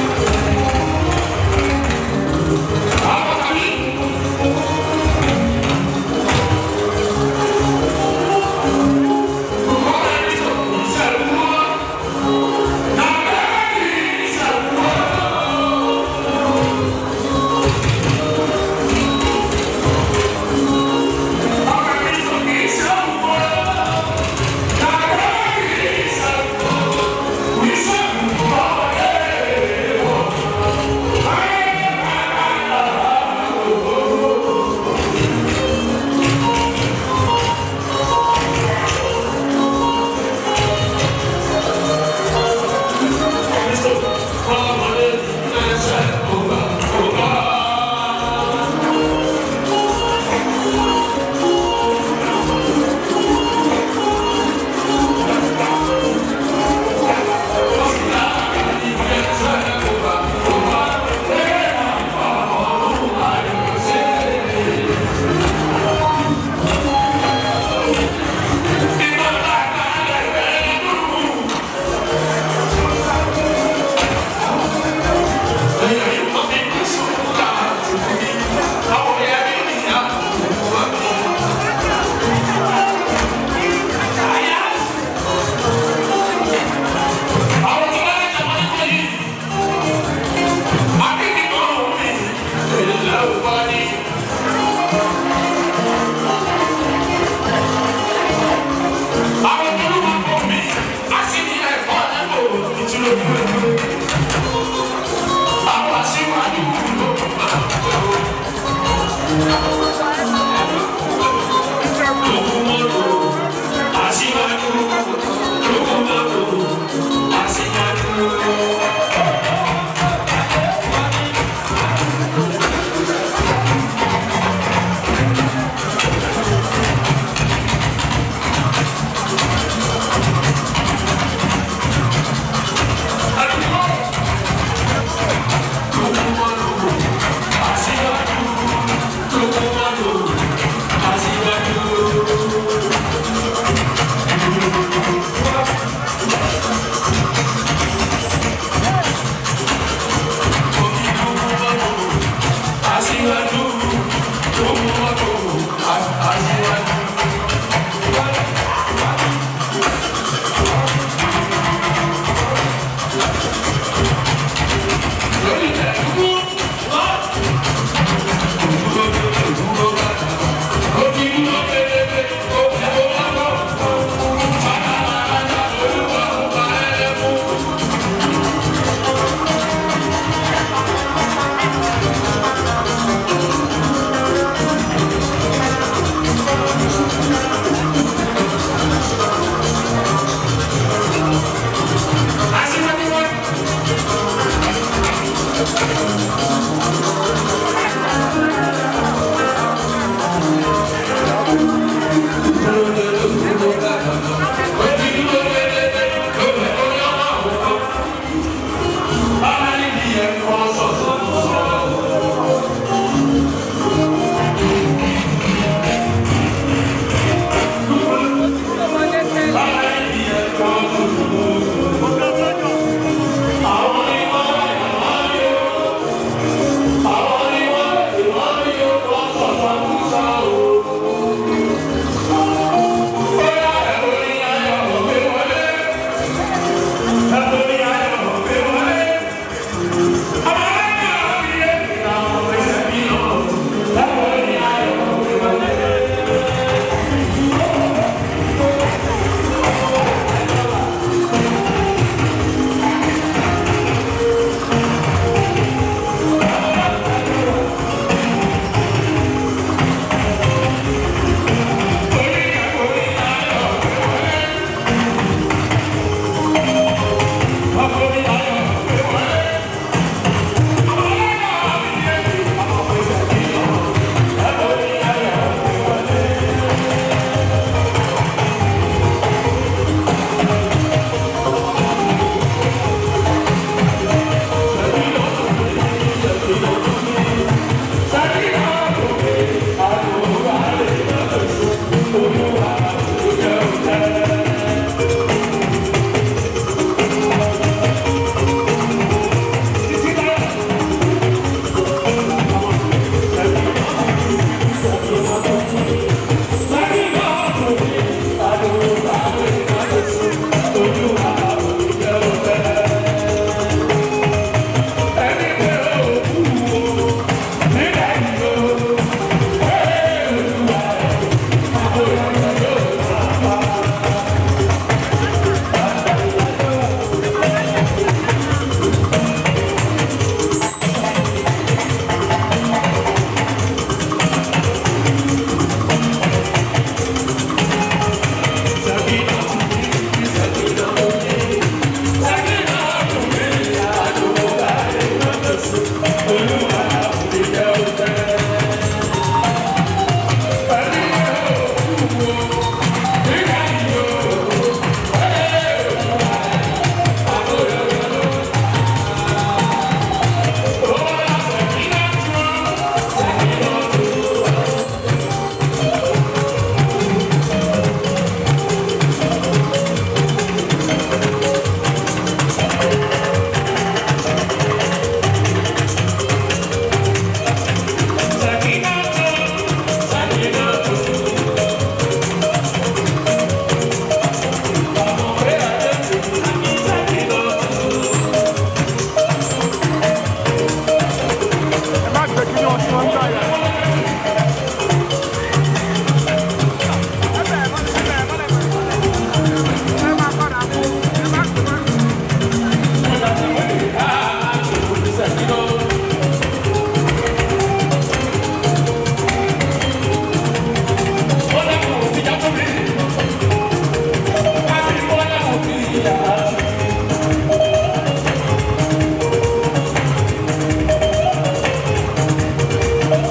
Thank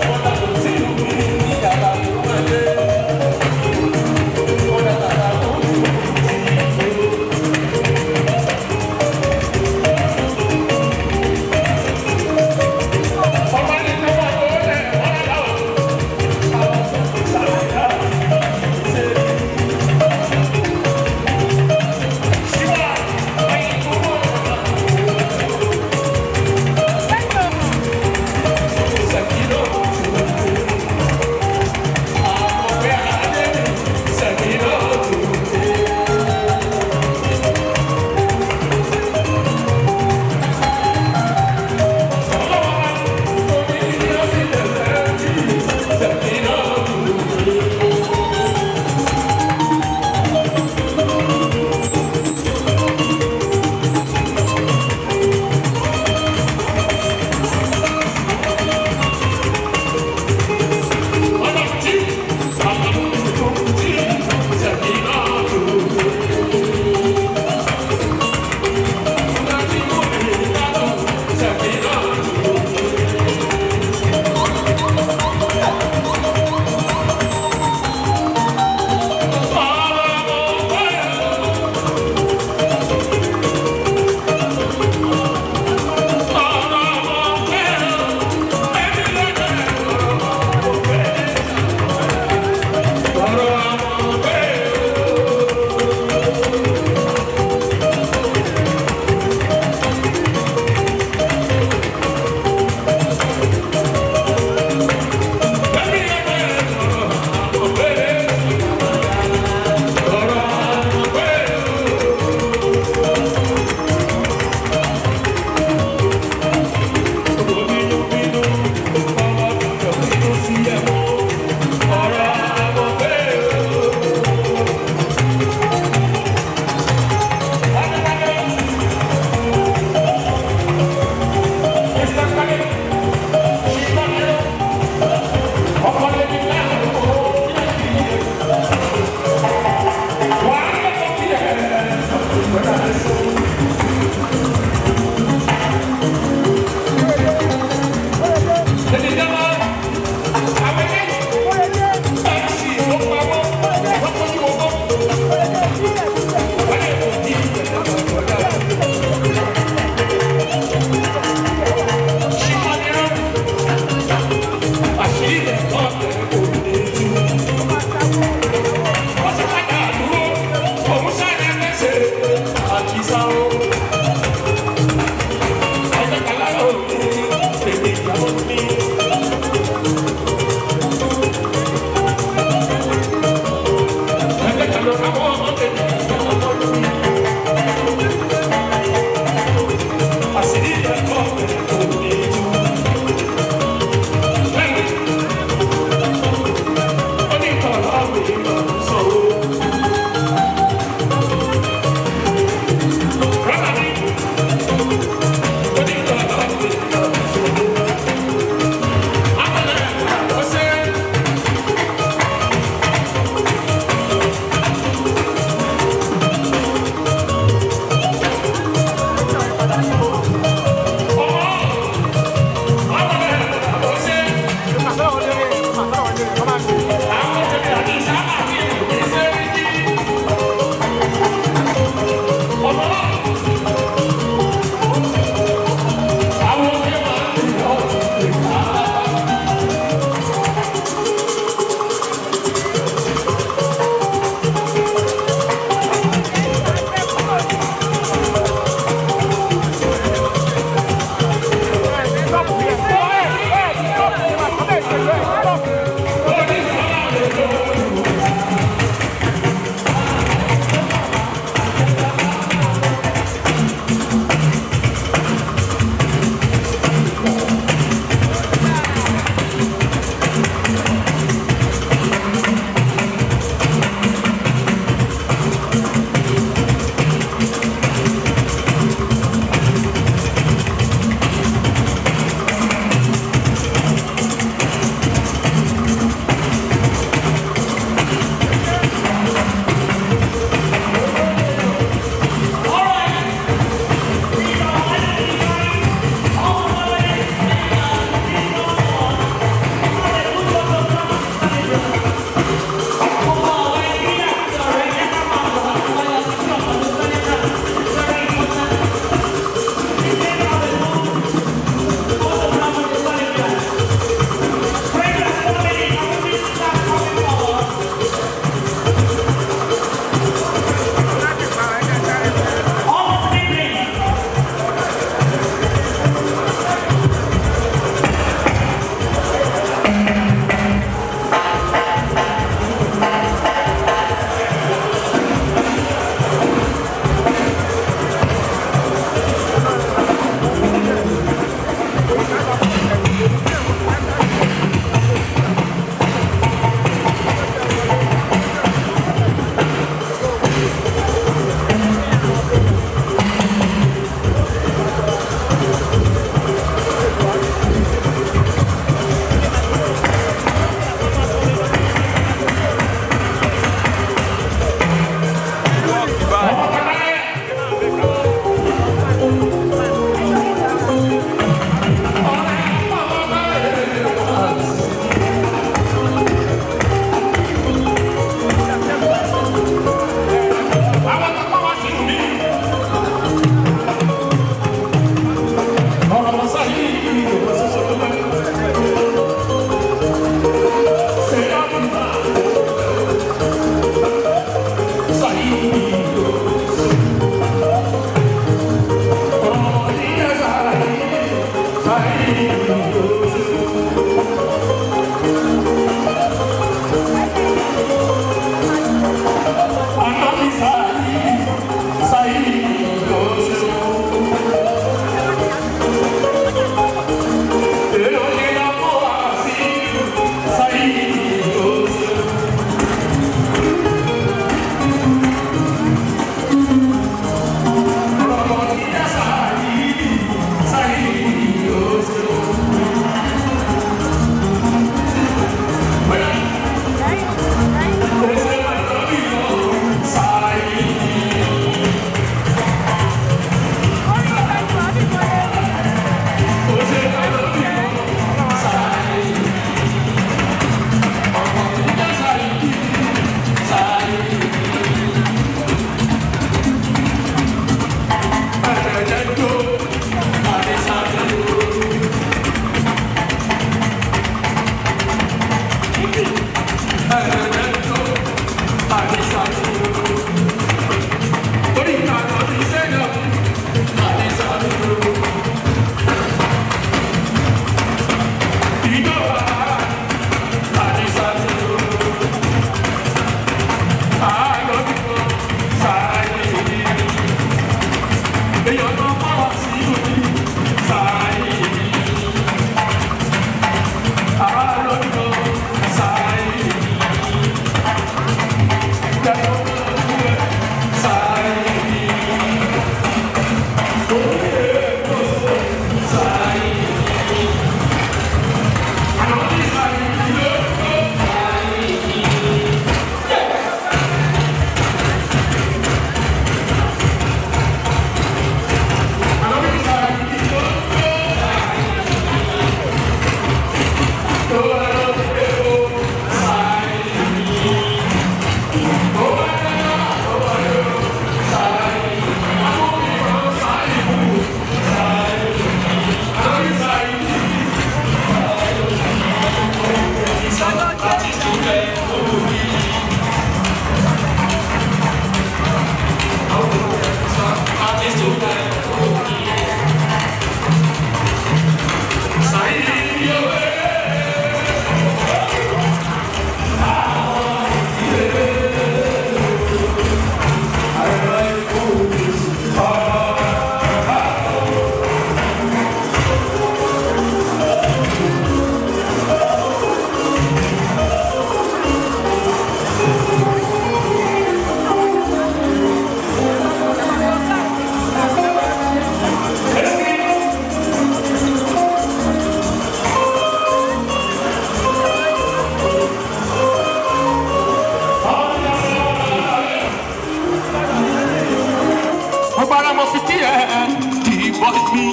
ọgbàrá mo fi kí ẹ kì í bọ́ mi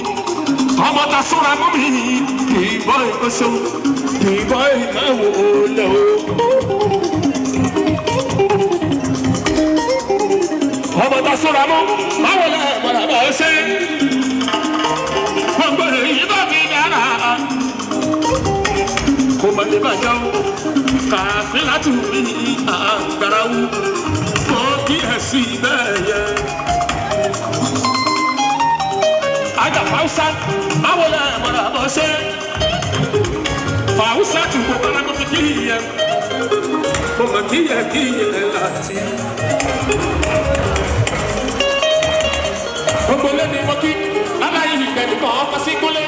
ọmọ ta súnra mọ́ mi kì í bọ́ ìkóso kì í bọ́ ìnáwó lẹ̀ o. ọmọ ta súnra mọ́ báwo lẹ mọ̀nà bá ṣe gbogbo èyí bá mi dára kò mọ̀ lè bàjẹ́ o kàfin láti mi àgbàrá wù kò kí ẹ̀ sí bẹ́ẹ̀ yẹn aja fausa báwo la mọ̀nà bọ̀ ṣe fausa tù kó bára kó fi kíyè kó mọ̀ kíyè kíyè láti. gbogbo lẹ́ni mo kí aláyé ìgbẹ́ni kan ọkọ̀ sí kúlẹ̀.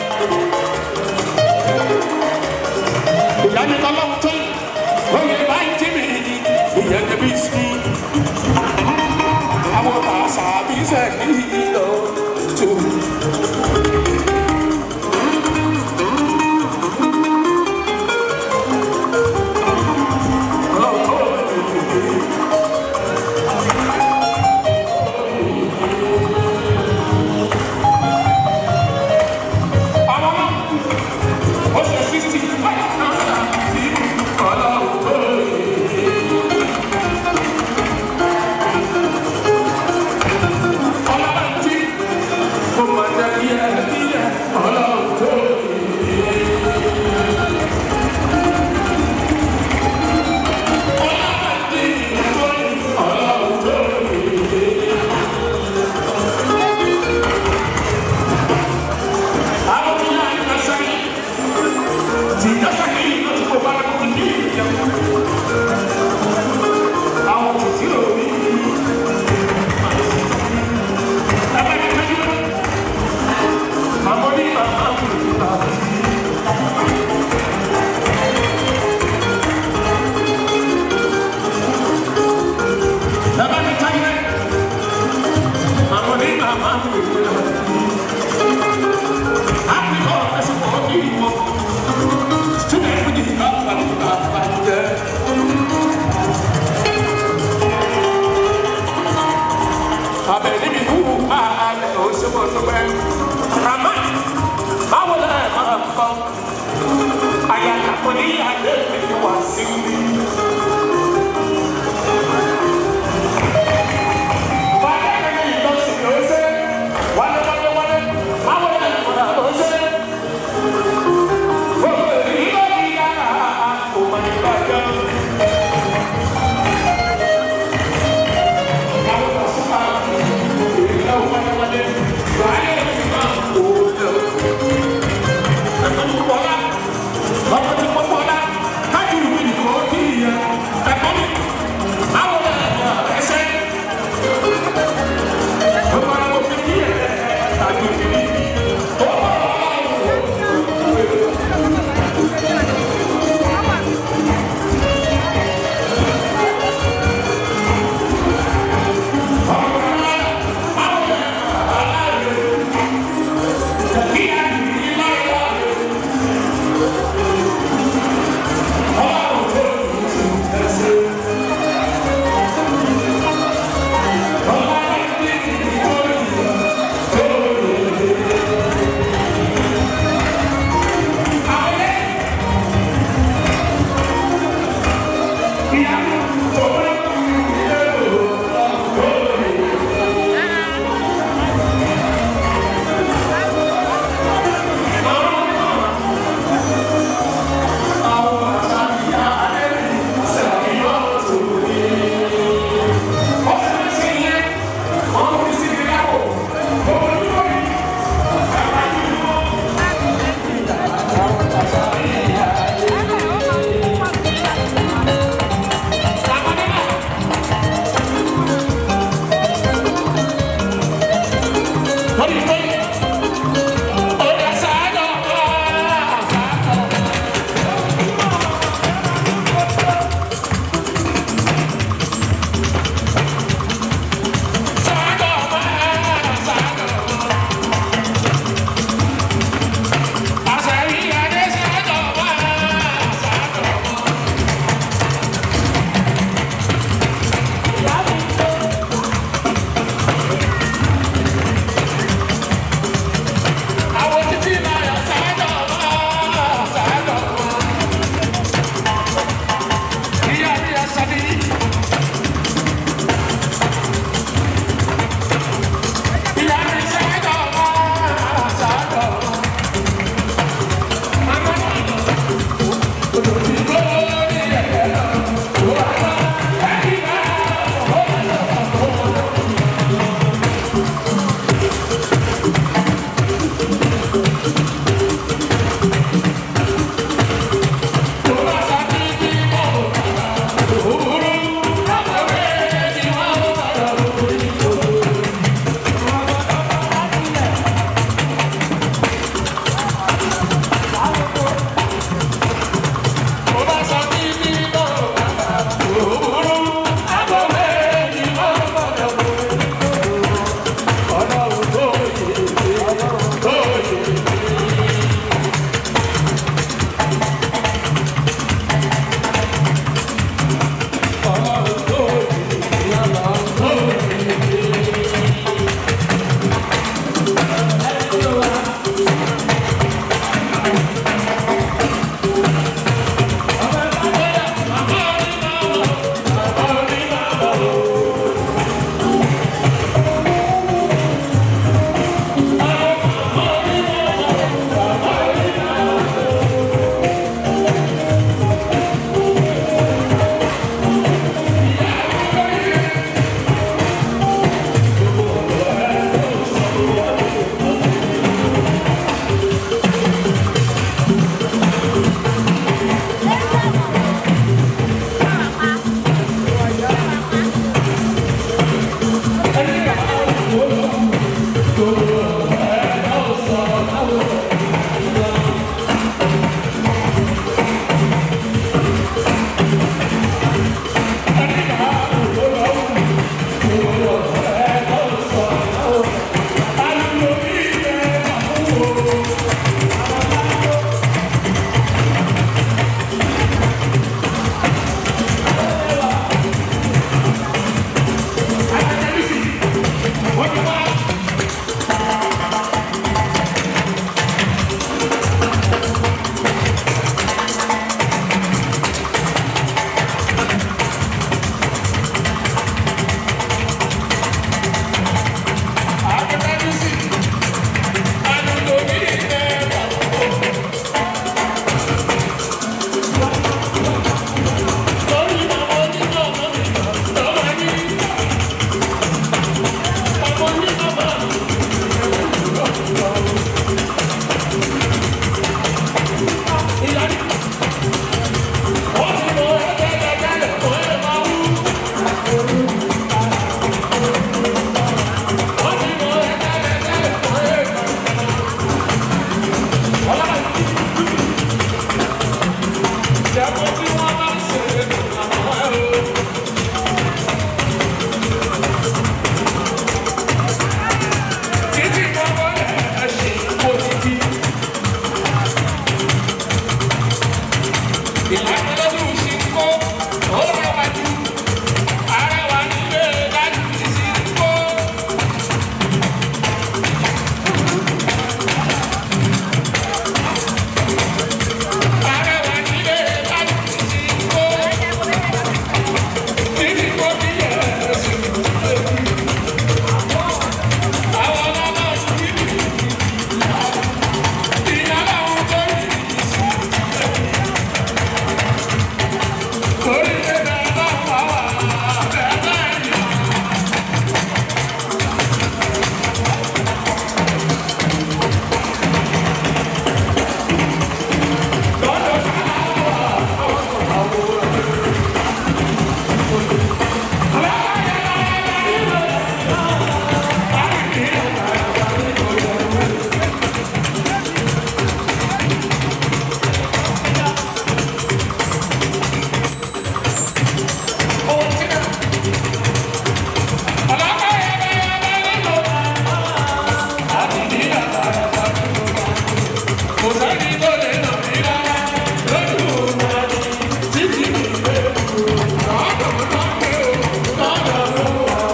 ìyá mi kọ́ lọ́wọ́ tó oyè báyìí jí mi ìyẹn kẹ́bí sí. àwọn àṣà mi sẹ́ni lọ tó. Ọlọ́run kò sẹ́ni tó lè nà mí rárá lójú wa ni títí mi gbé lọ́dọ̀ lọ́dọ̀ lọ́dọ̀ lọ́wọ́.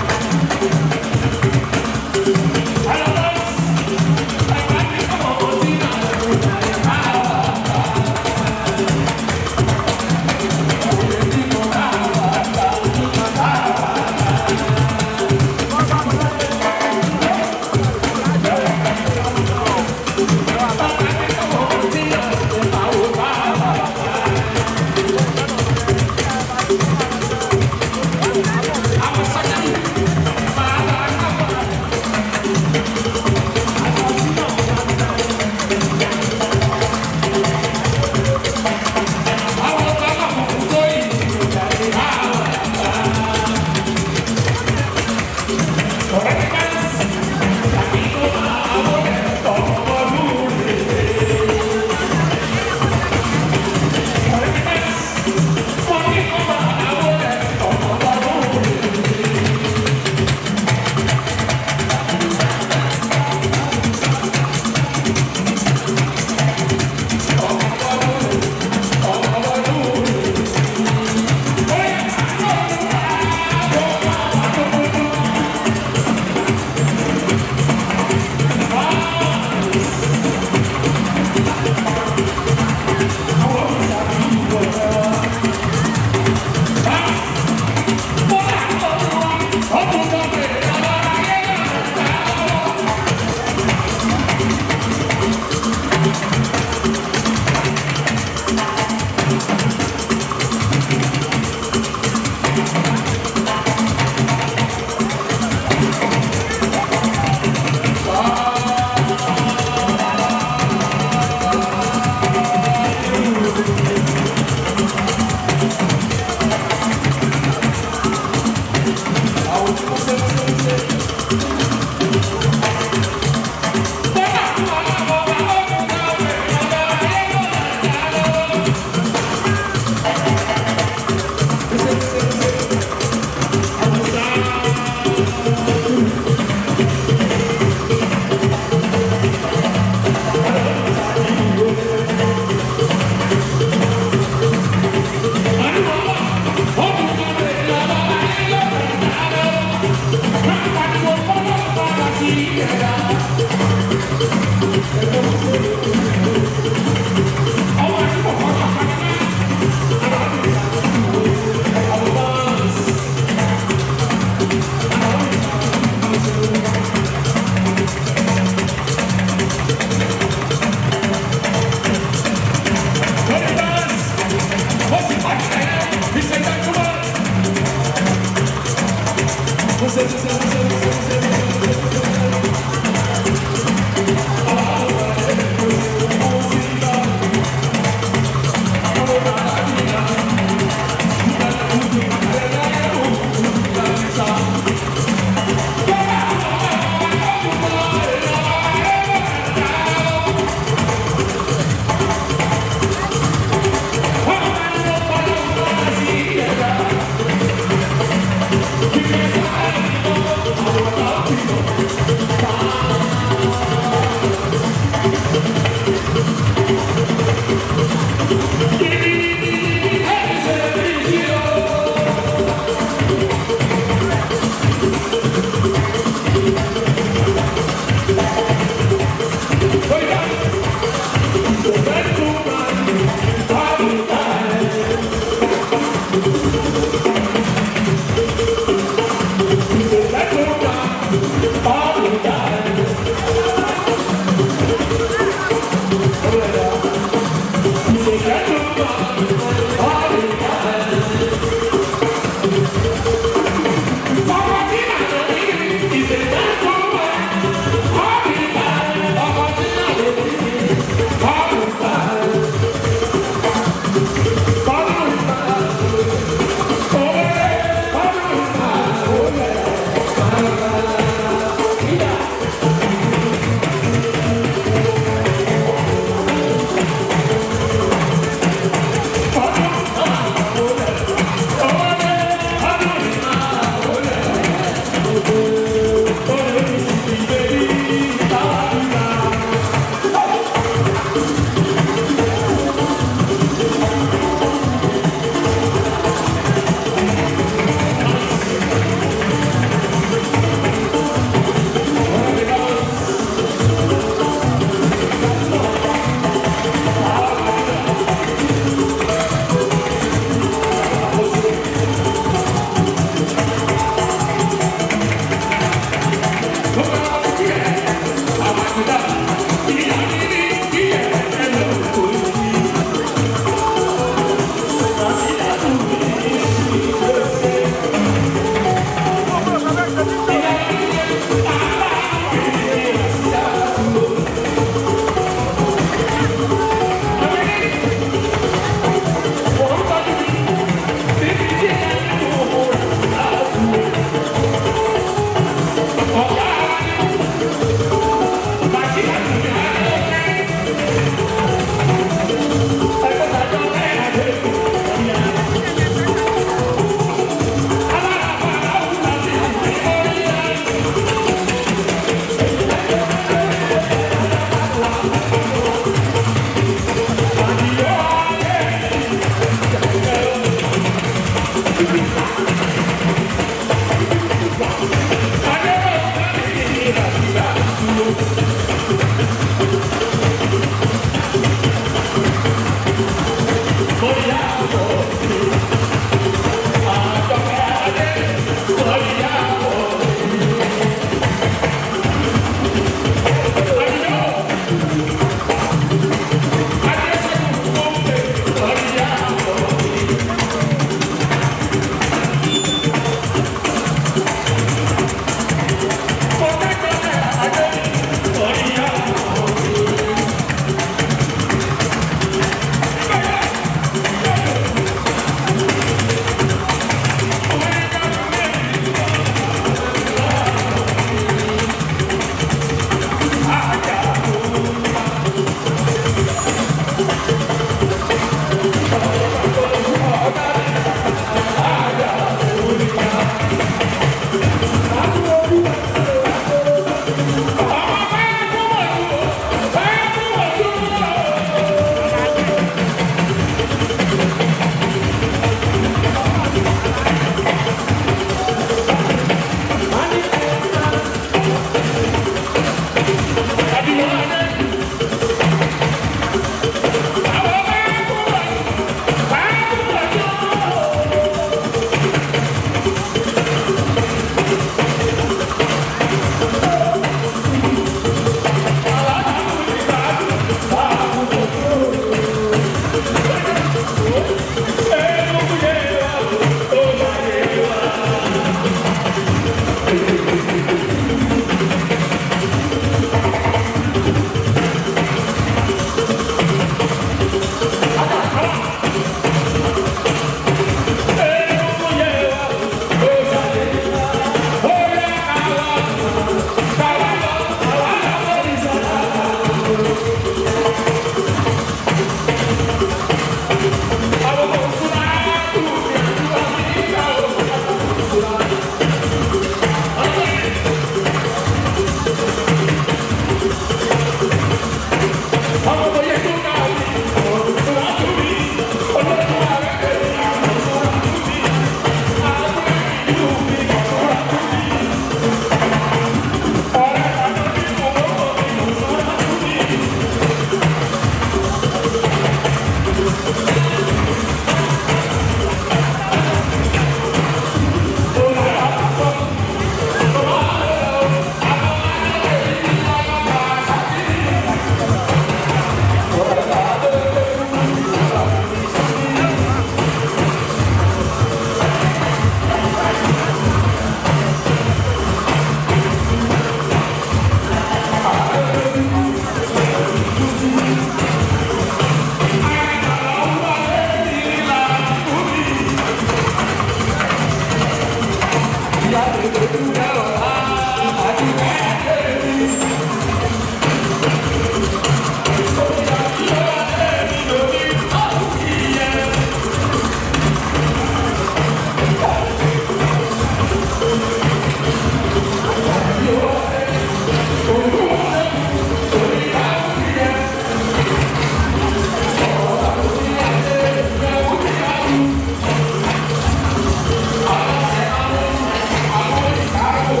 Àwọn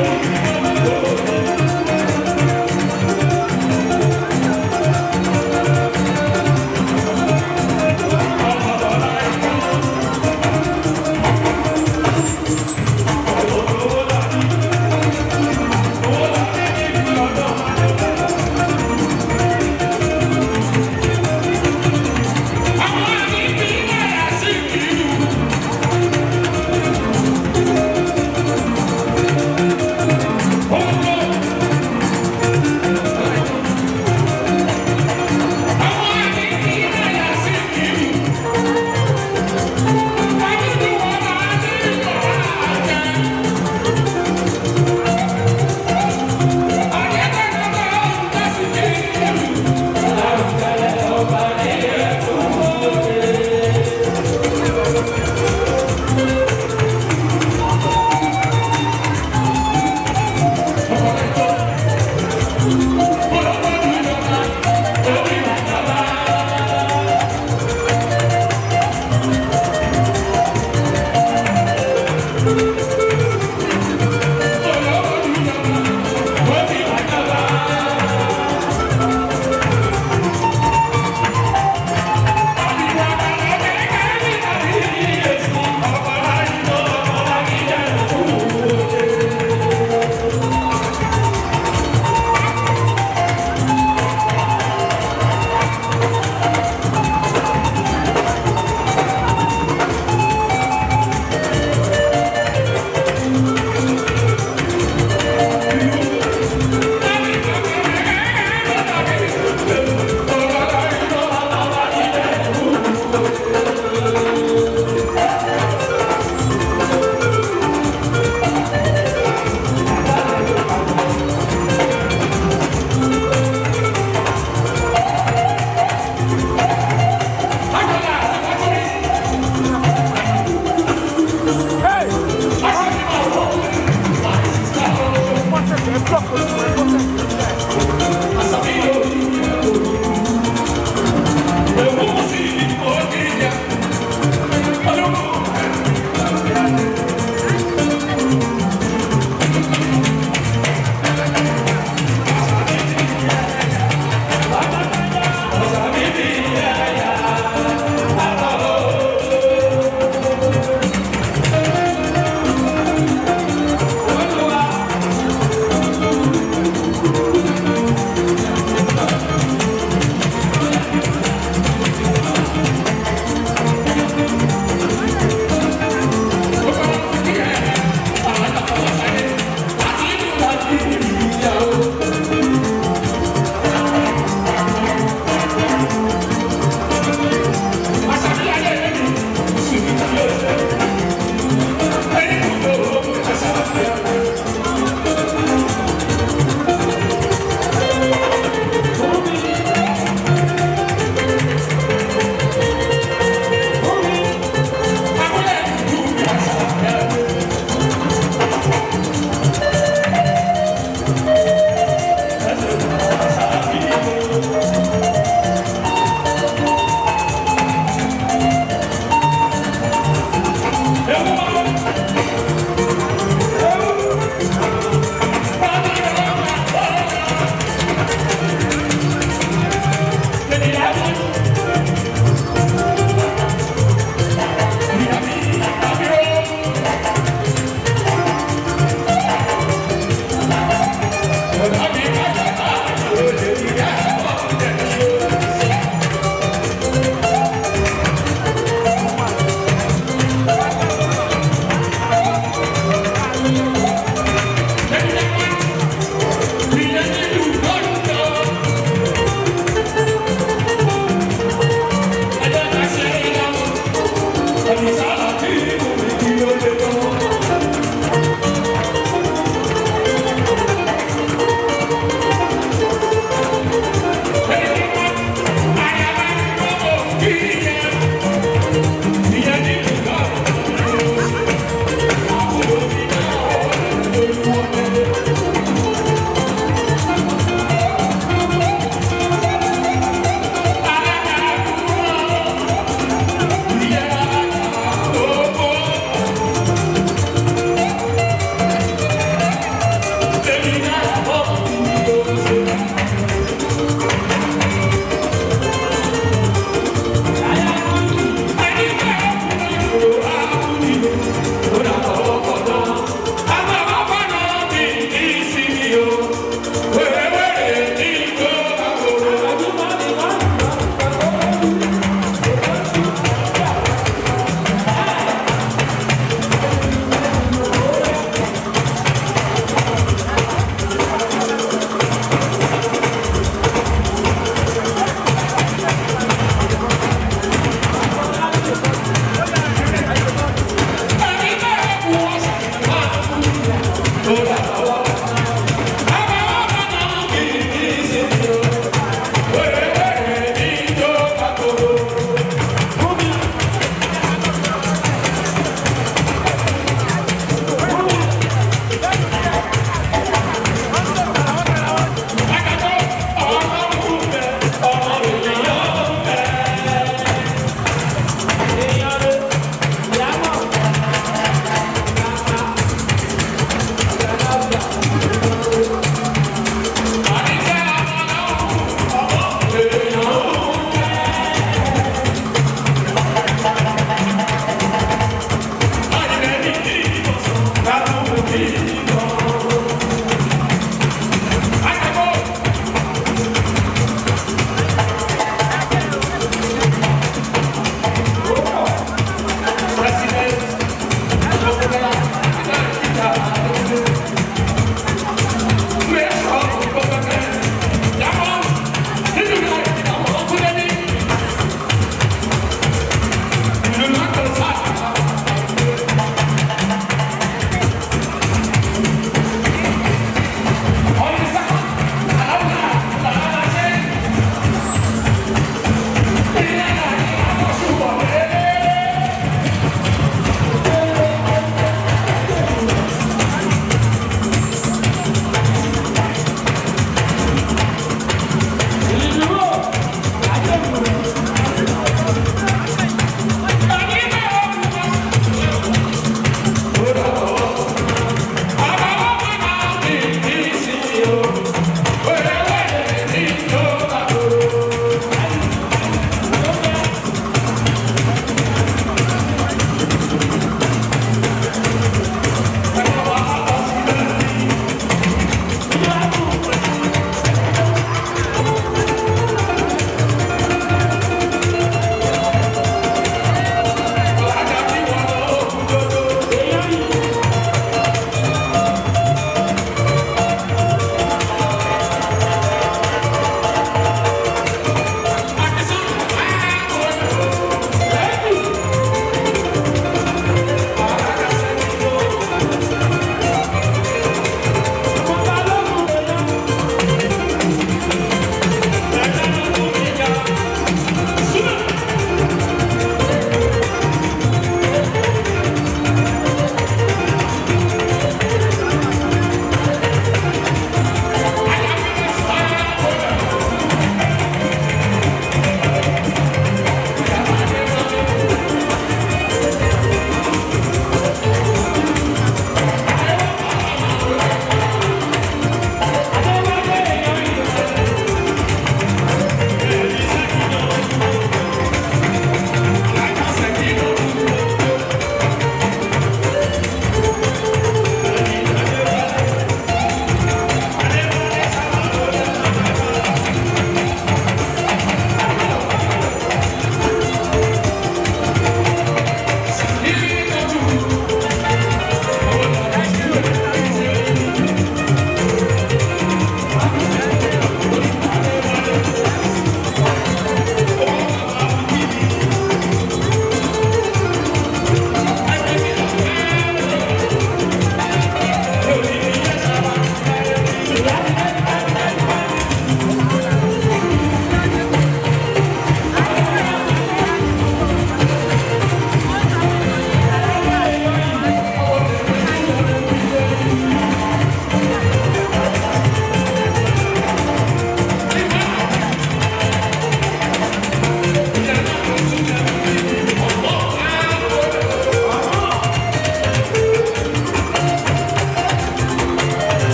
Olúwa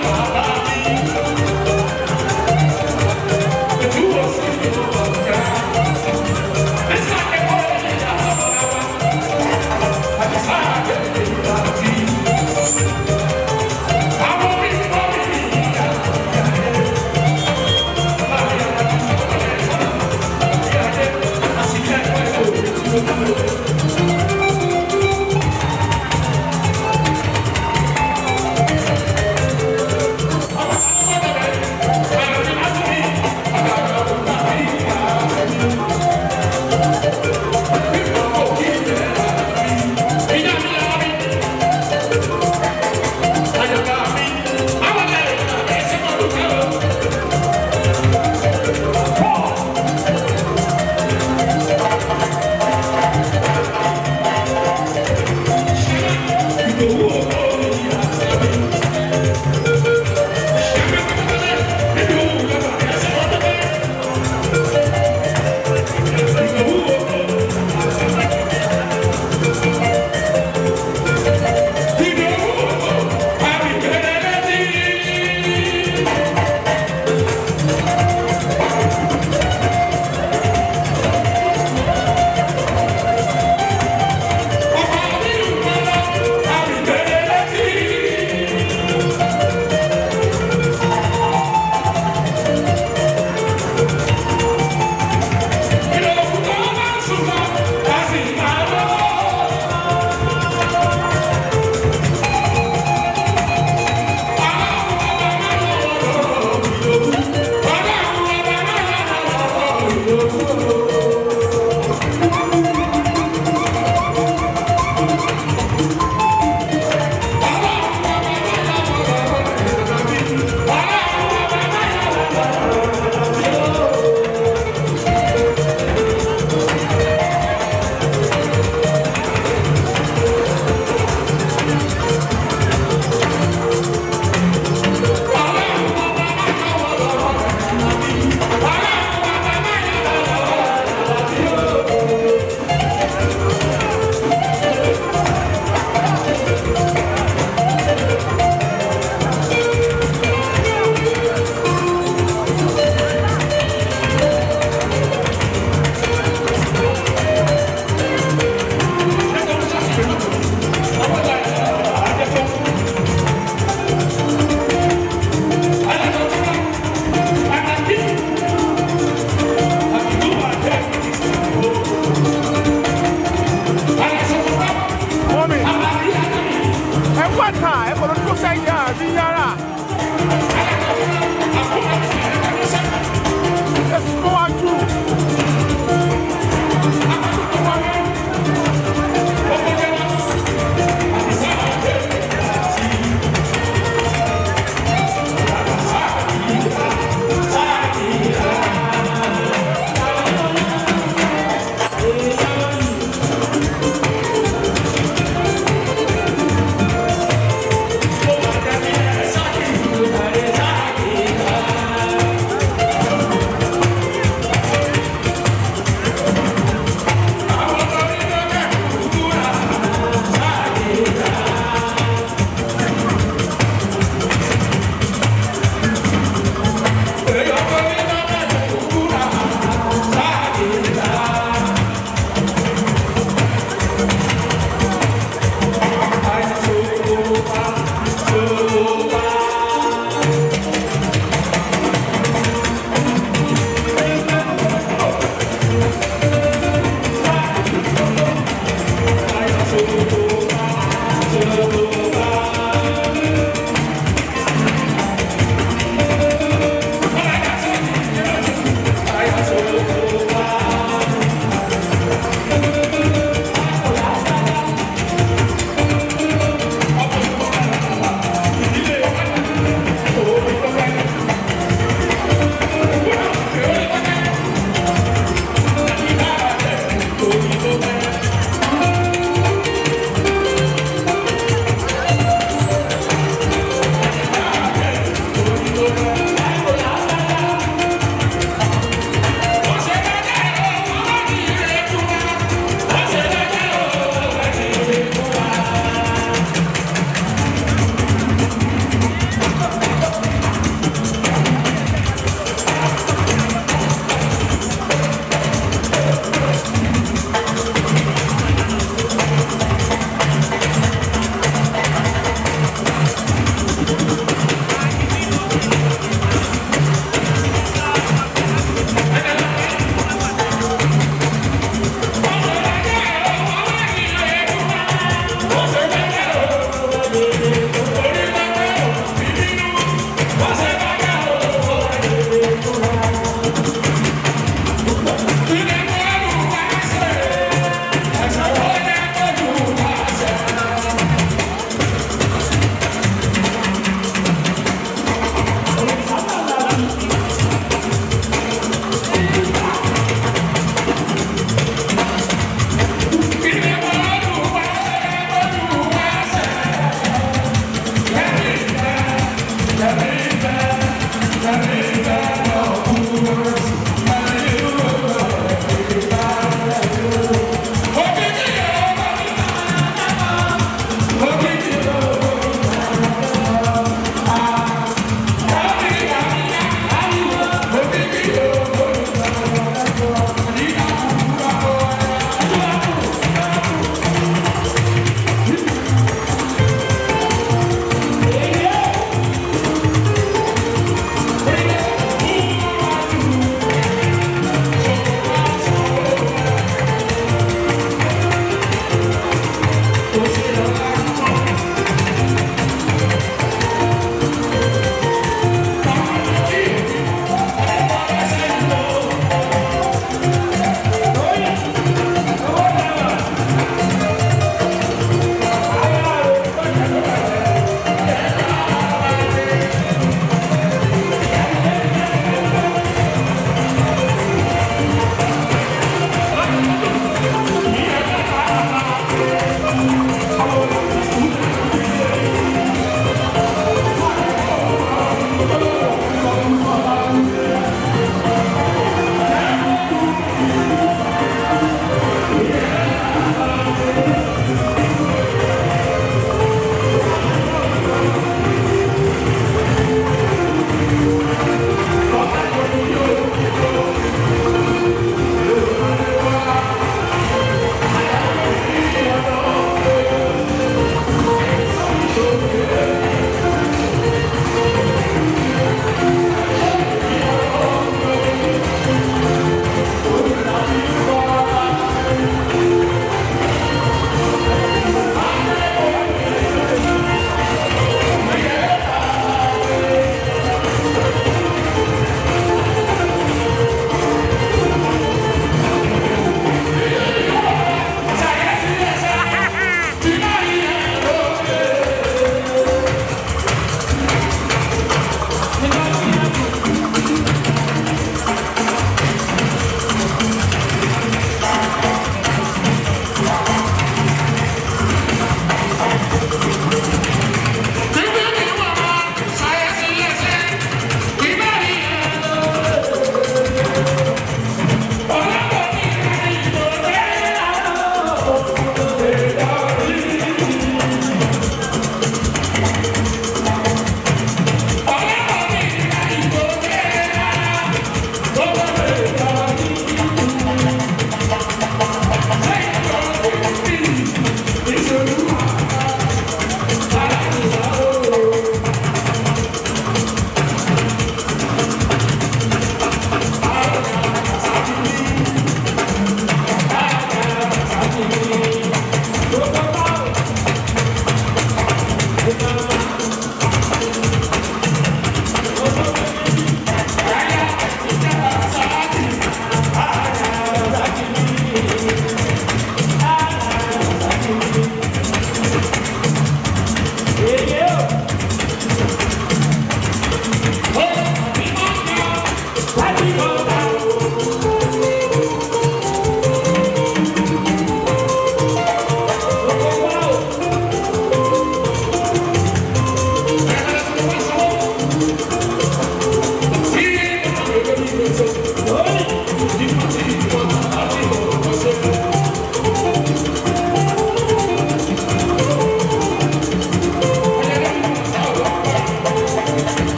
Thank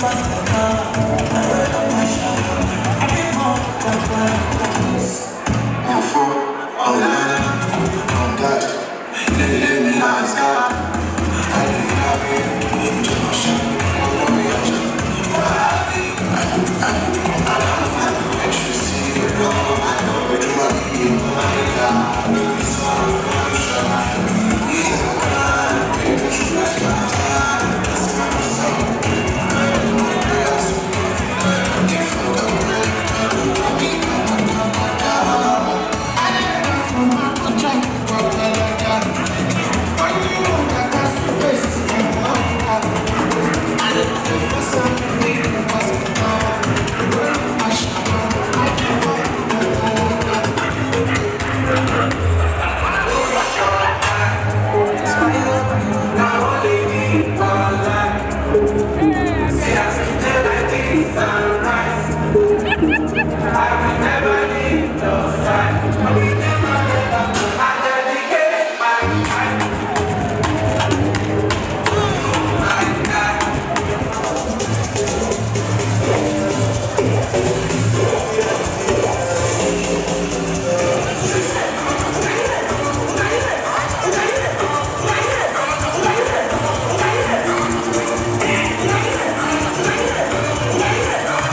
Thank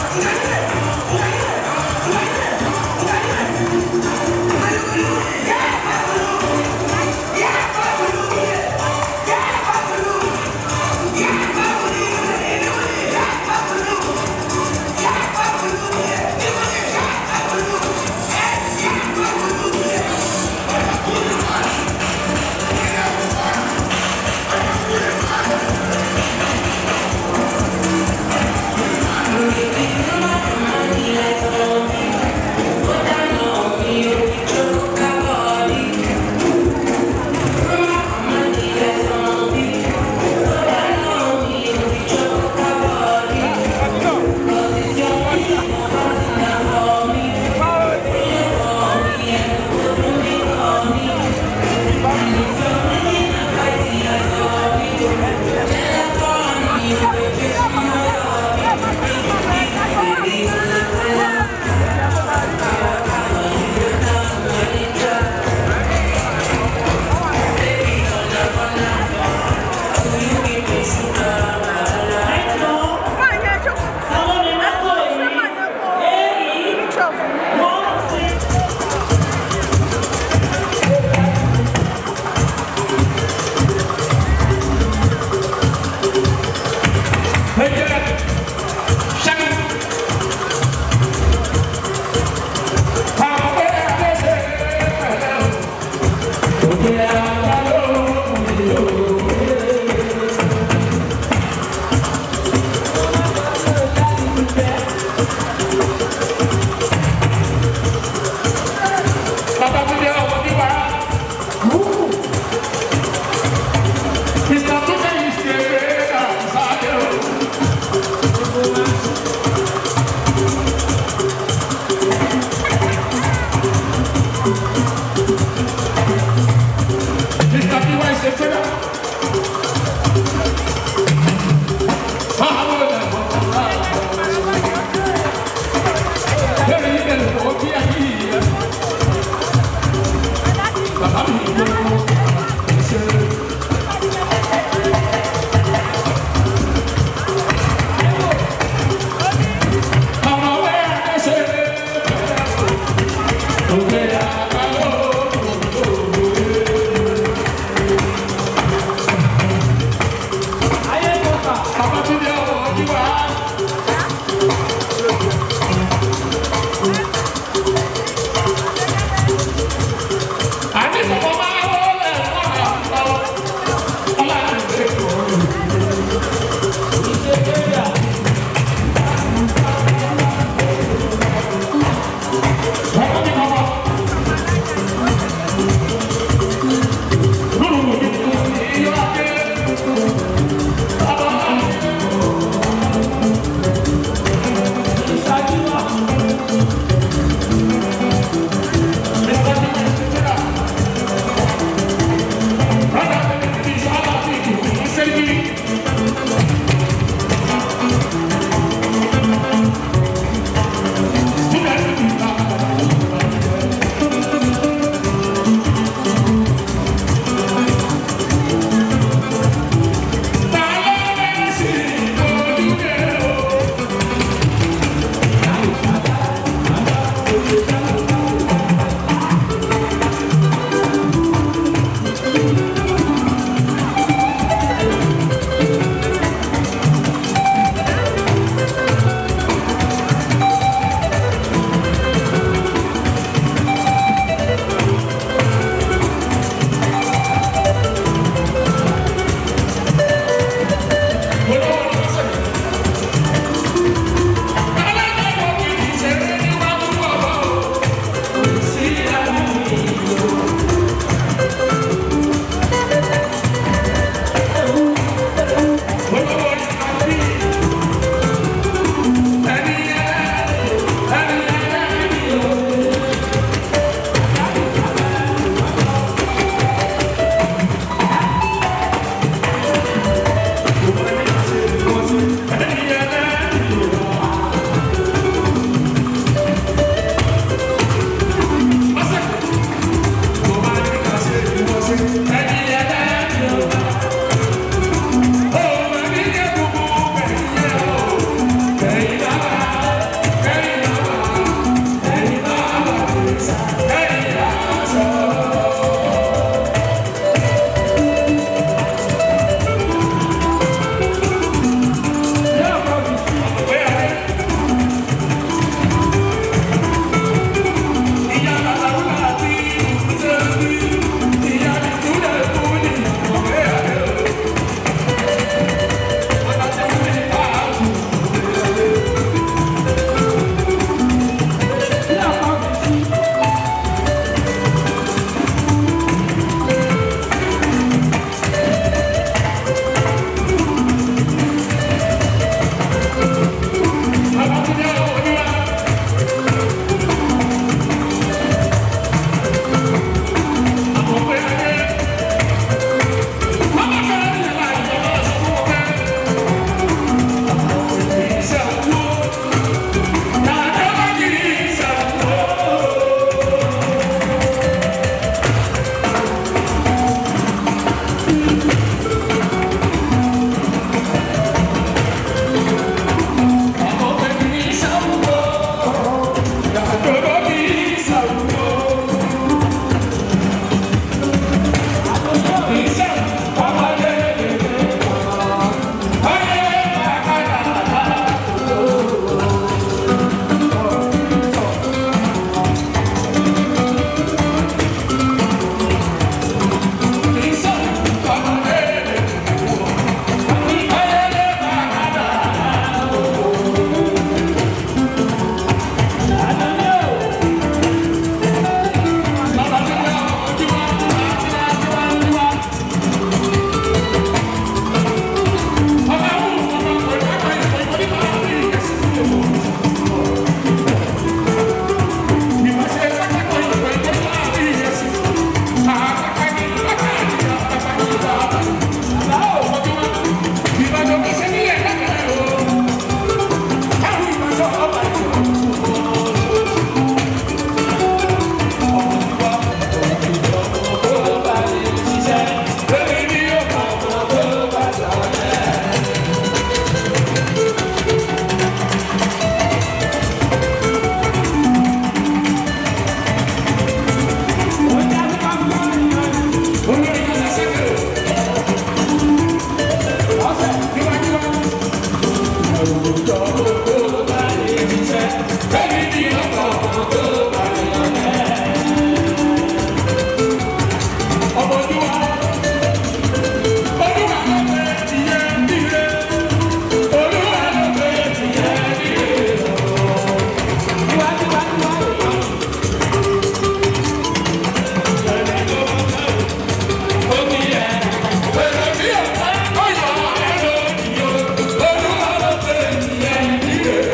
Yeah.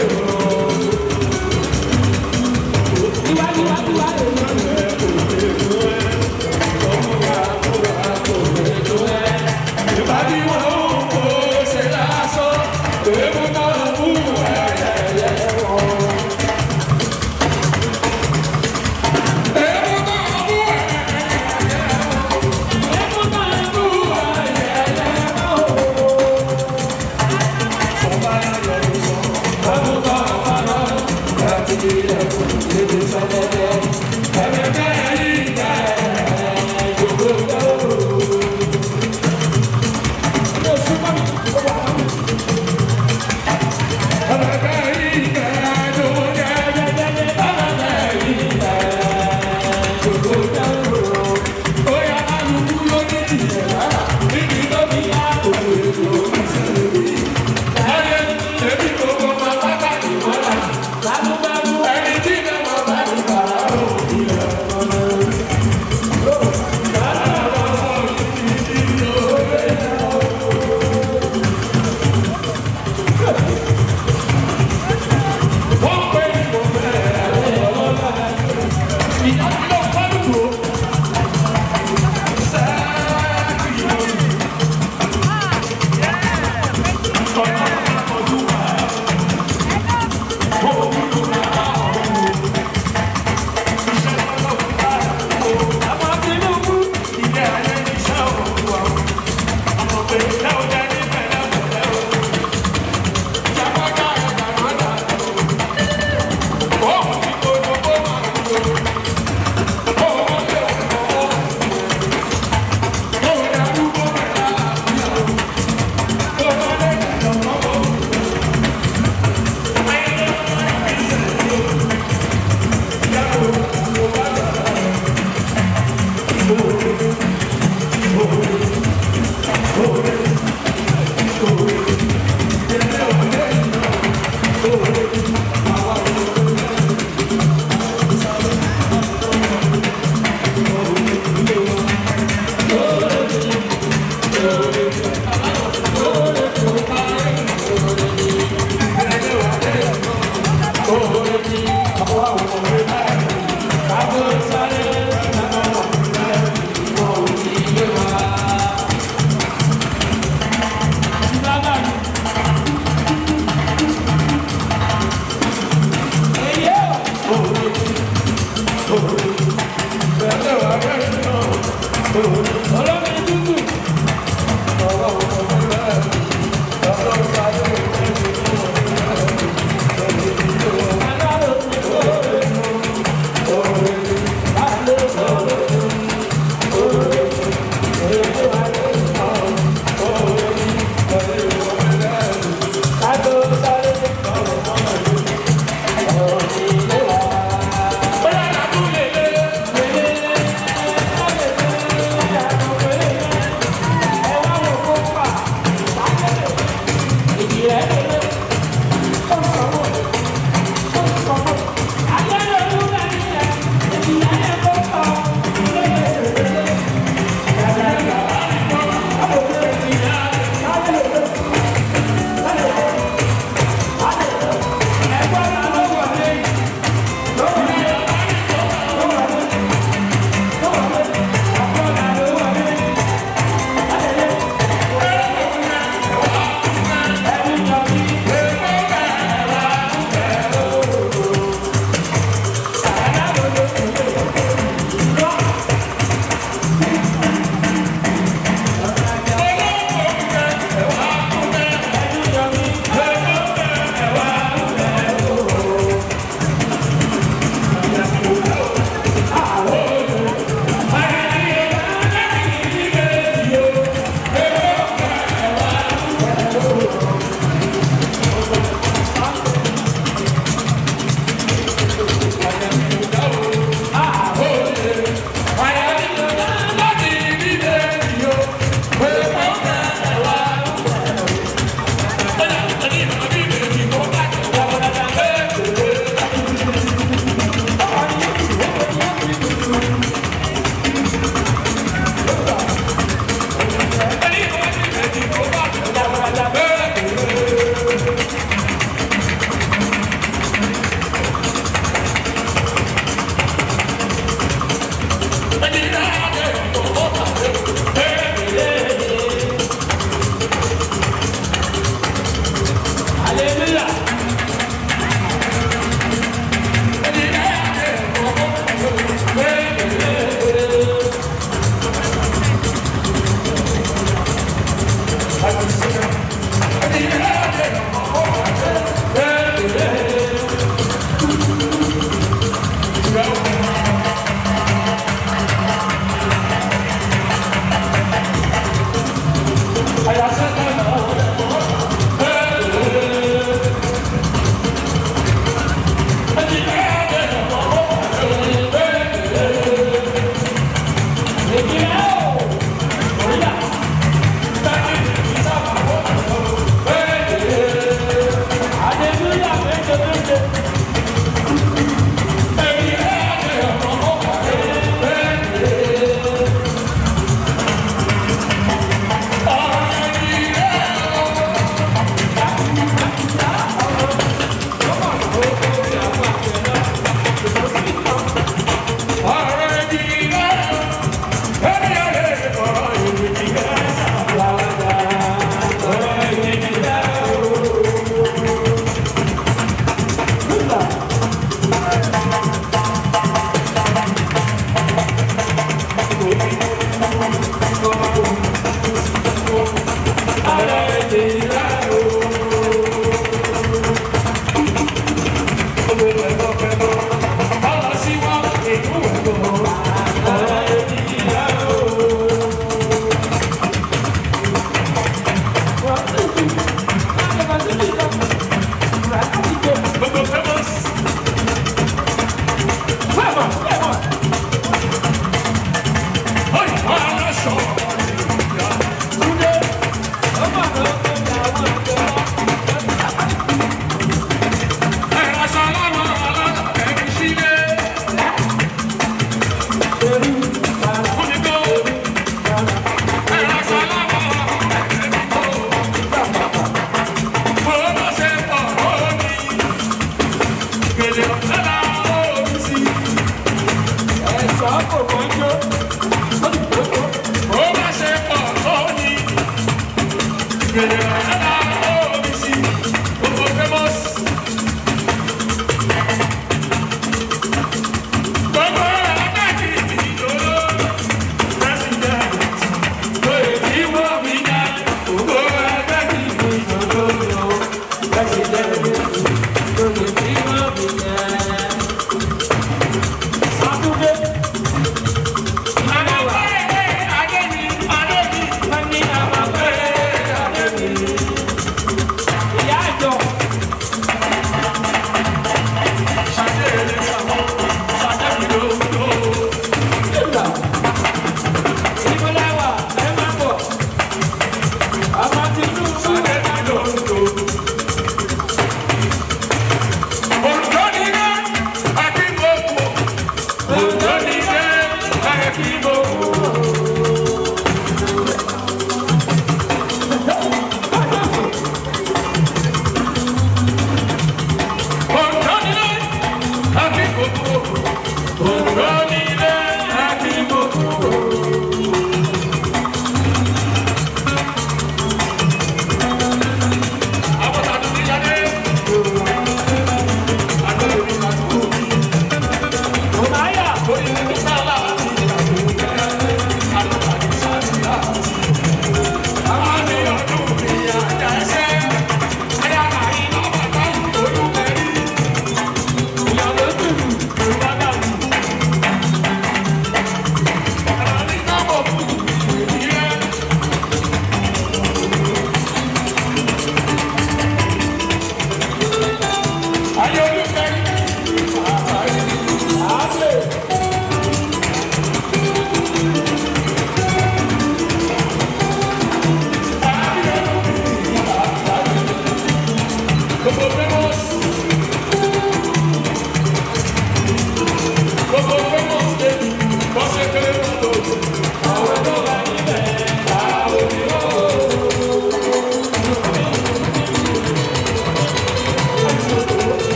Thank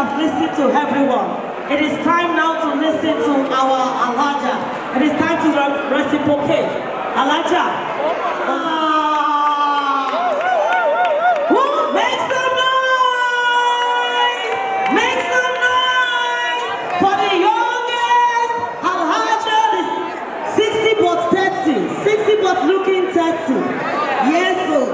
has listened to everyone. It is time now to listen to our Alaja. It is time to re- reciprocate. Alaja. Ah. Who makes some noise? Make some noise for the youngest Alhaja, the 60 but 30. 60 but looking 30. Yes, sir.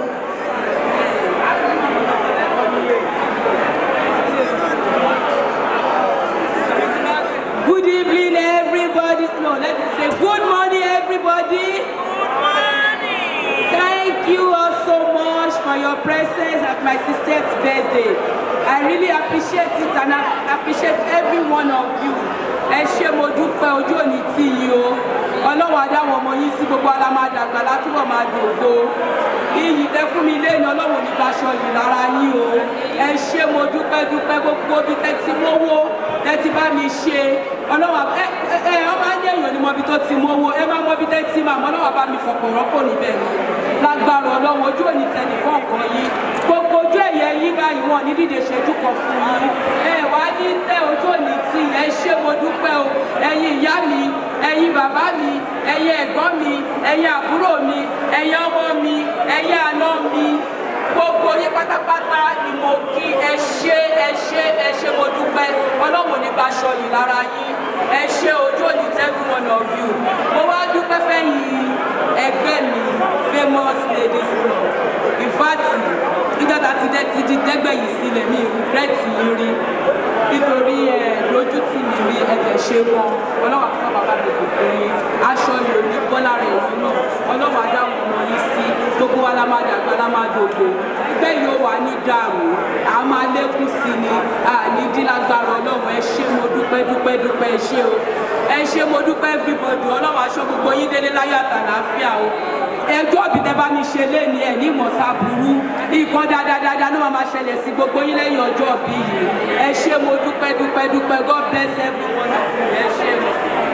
Good evening, everybody. No, let me say good morning, everybody. Good morning. Thank you all so much for your presence at my sister's birthday. I really appreciate it and I appreciate every one of you. Ẹ ṣé mo dúpẹ́ ojú òní tí yìí o. Ọlọ́run adáwọn ọmọ yín sí gbogbo ara máa dàgbà látúbọ̀ máa dògbò. Iyì tẹ fún mi lẹ́yìn ọlọ́run ní gbaṣọ yìí lára yín o. Ẹ ṣé mo dúpẹ́ dúpẹ́ gbogbo bí tẹ ti mówó tẹ ti bá mi ṣe. Ọlọ́run ẹ ẹ ẹ ọ máa ń yẹ̀yàn ní mọbi tó ti mówó ẹ máa mọbi tẹ ti máa mọ ọlọ́run bá mi fọ̀pọ̀ rọ́pò níbẹ̀ ni. Lágbára ọlọ́run ojú òní tẹ nìkan kan yín. Gbogbo ojú ẹ̀yẹ yín báyìí wọn ní dídè ṣẹ́jú kan fún yín. Ẹ wá ní tẹ ojú òní tí ẹ ṣé mo dúpẹ́ o. Ẹ̀yin ìyá mi, ẹ̀yin bàbá mi, ẹ̀yin ẹ̀gbọ́n mi, ẹ̀yin àbúrò mi, ẹ̀yin ọmọ mi, ẹ̀yin àná mi gbogbo yín pátápátá ni mo kí ẹ ṣé ẹ ṣé ẹ ṣé mo dúpẹ́ ọlọ́run ní bá aṣọ yìí lára yín ẹ ṣé ojú òní every one of you mo wá dúpẹ́ fẹ́yìn ẹgbẹ́ mi famous ladies club in fact nígbà tá a ti dẹ́ ti di dẹ́gbẹ́ yìí sílẹ̀ mi regret yín rí nítorí ẹ lójú tì mí rí ẹ̀jẹ̀ ṣe wọn ọlọ́wà fún bàbá mi kò pé aṣọ ìlú ní bọ́lá rẹ̀ yìí náà ọlọ́wà dáhùn ọmọ yìí sí gbogbo wa la máa dàgbà la máa dògbò ẹgbẹ́ yìí ó wà ní dàrú a máa lékún sí ni a ní dílágbára ọlọ́run ẹ ṣé mo dúpẹ́ dúpẹ́ dúpẹ́ ẹ ṣé o ẹ ṣé mo dúpẹ́ everybody ọlọ́run aṣọ gbogbo yín délé láyọ̀ àtàlàáfíà o ẹjọ́ bí tẹ bá mi ṣe léni ẹ̀ ní ìmọ̀sá burú nǹkan dáadáa ló máa ma ṣẹlẹ̀ sí gbogbo yín lẹ́yìn ọjọ́ bí yìí ẹ ṣé mo dúpẹ́ dúpẹ́ dúpẹ́ God bless everyone of you ẹ ṣé mo.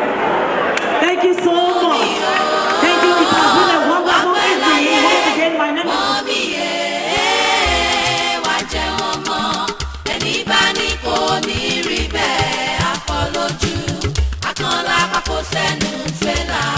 Thank you so much. Thank you. It has been a wonderful evening. Once again, my name is. wá jẹun ọmọ ẹni bá ní kò ní rí bẹ́ẹ̀ àfọlójú akànlá pákó sẹ́nu fẹ́lá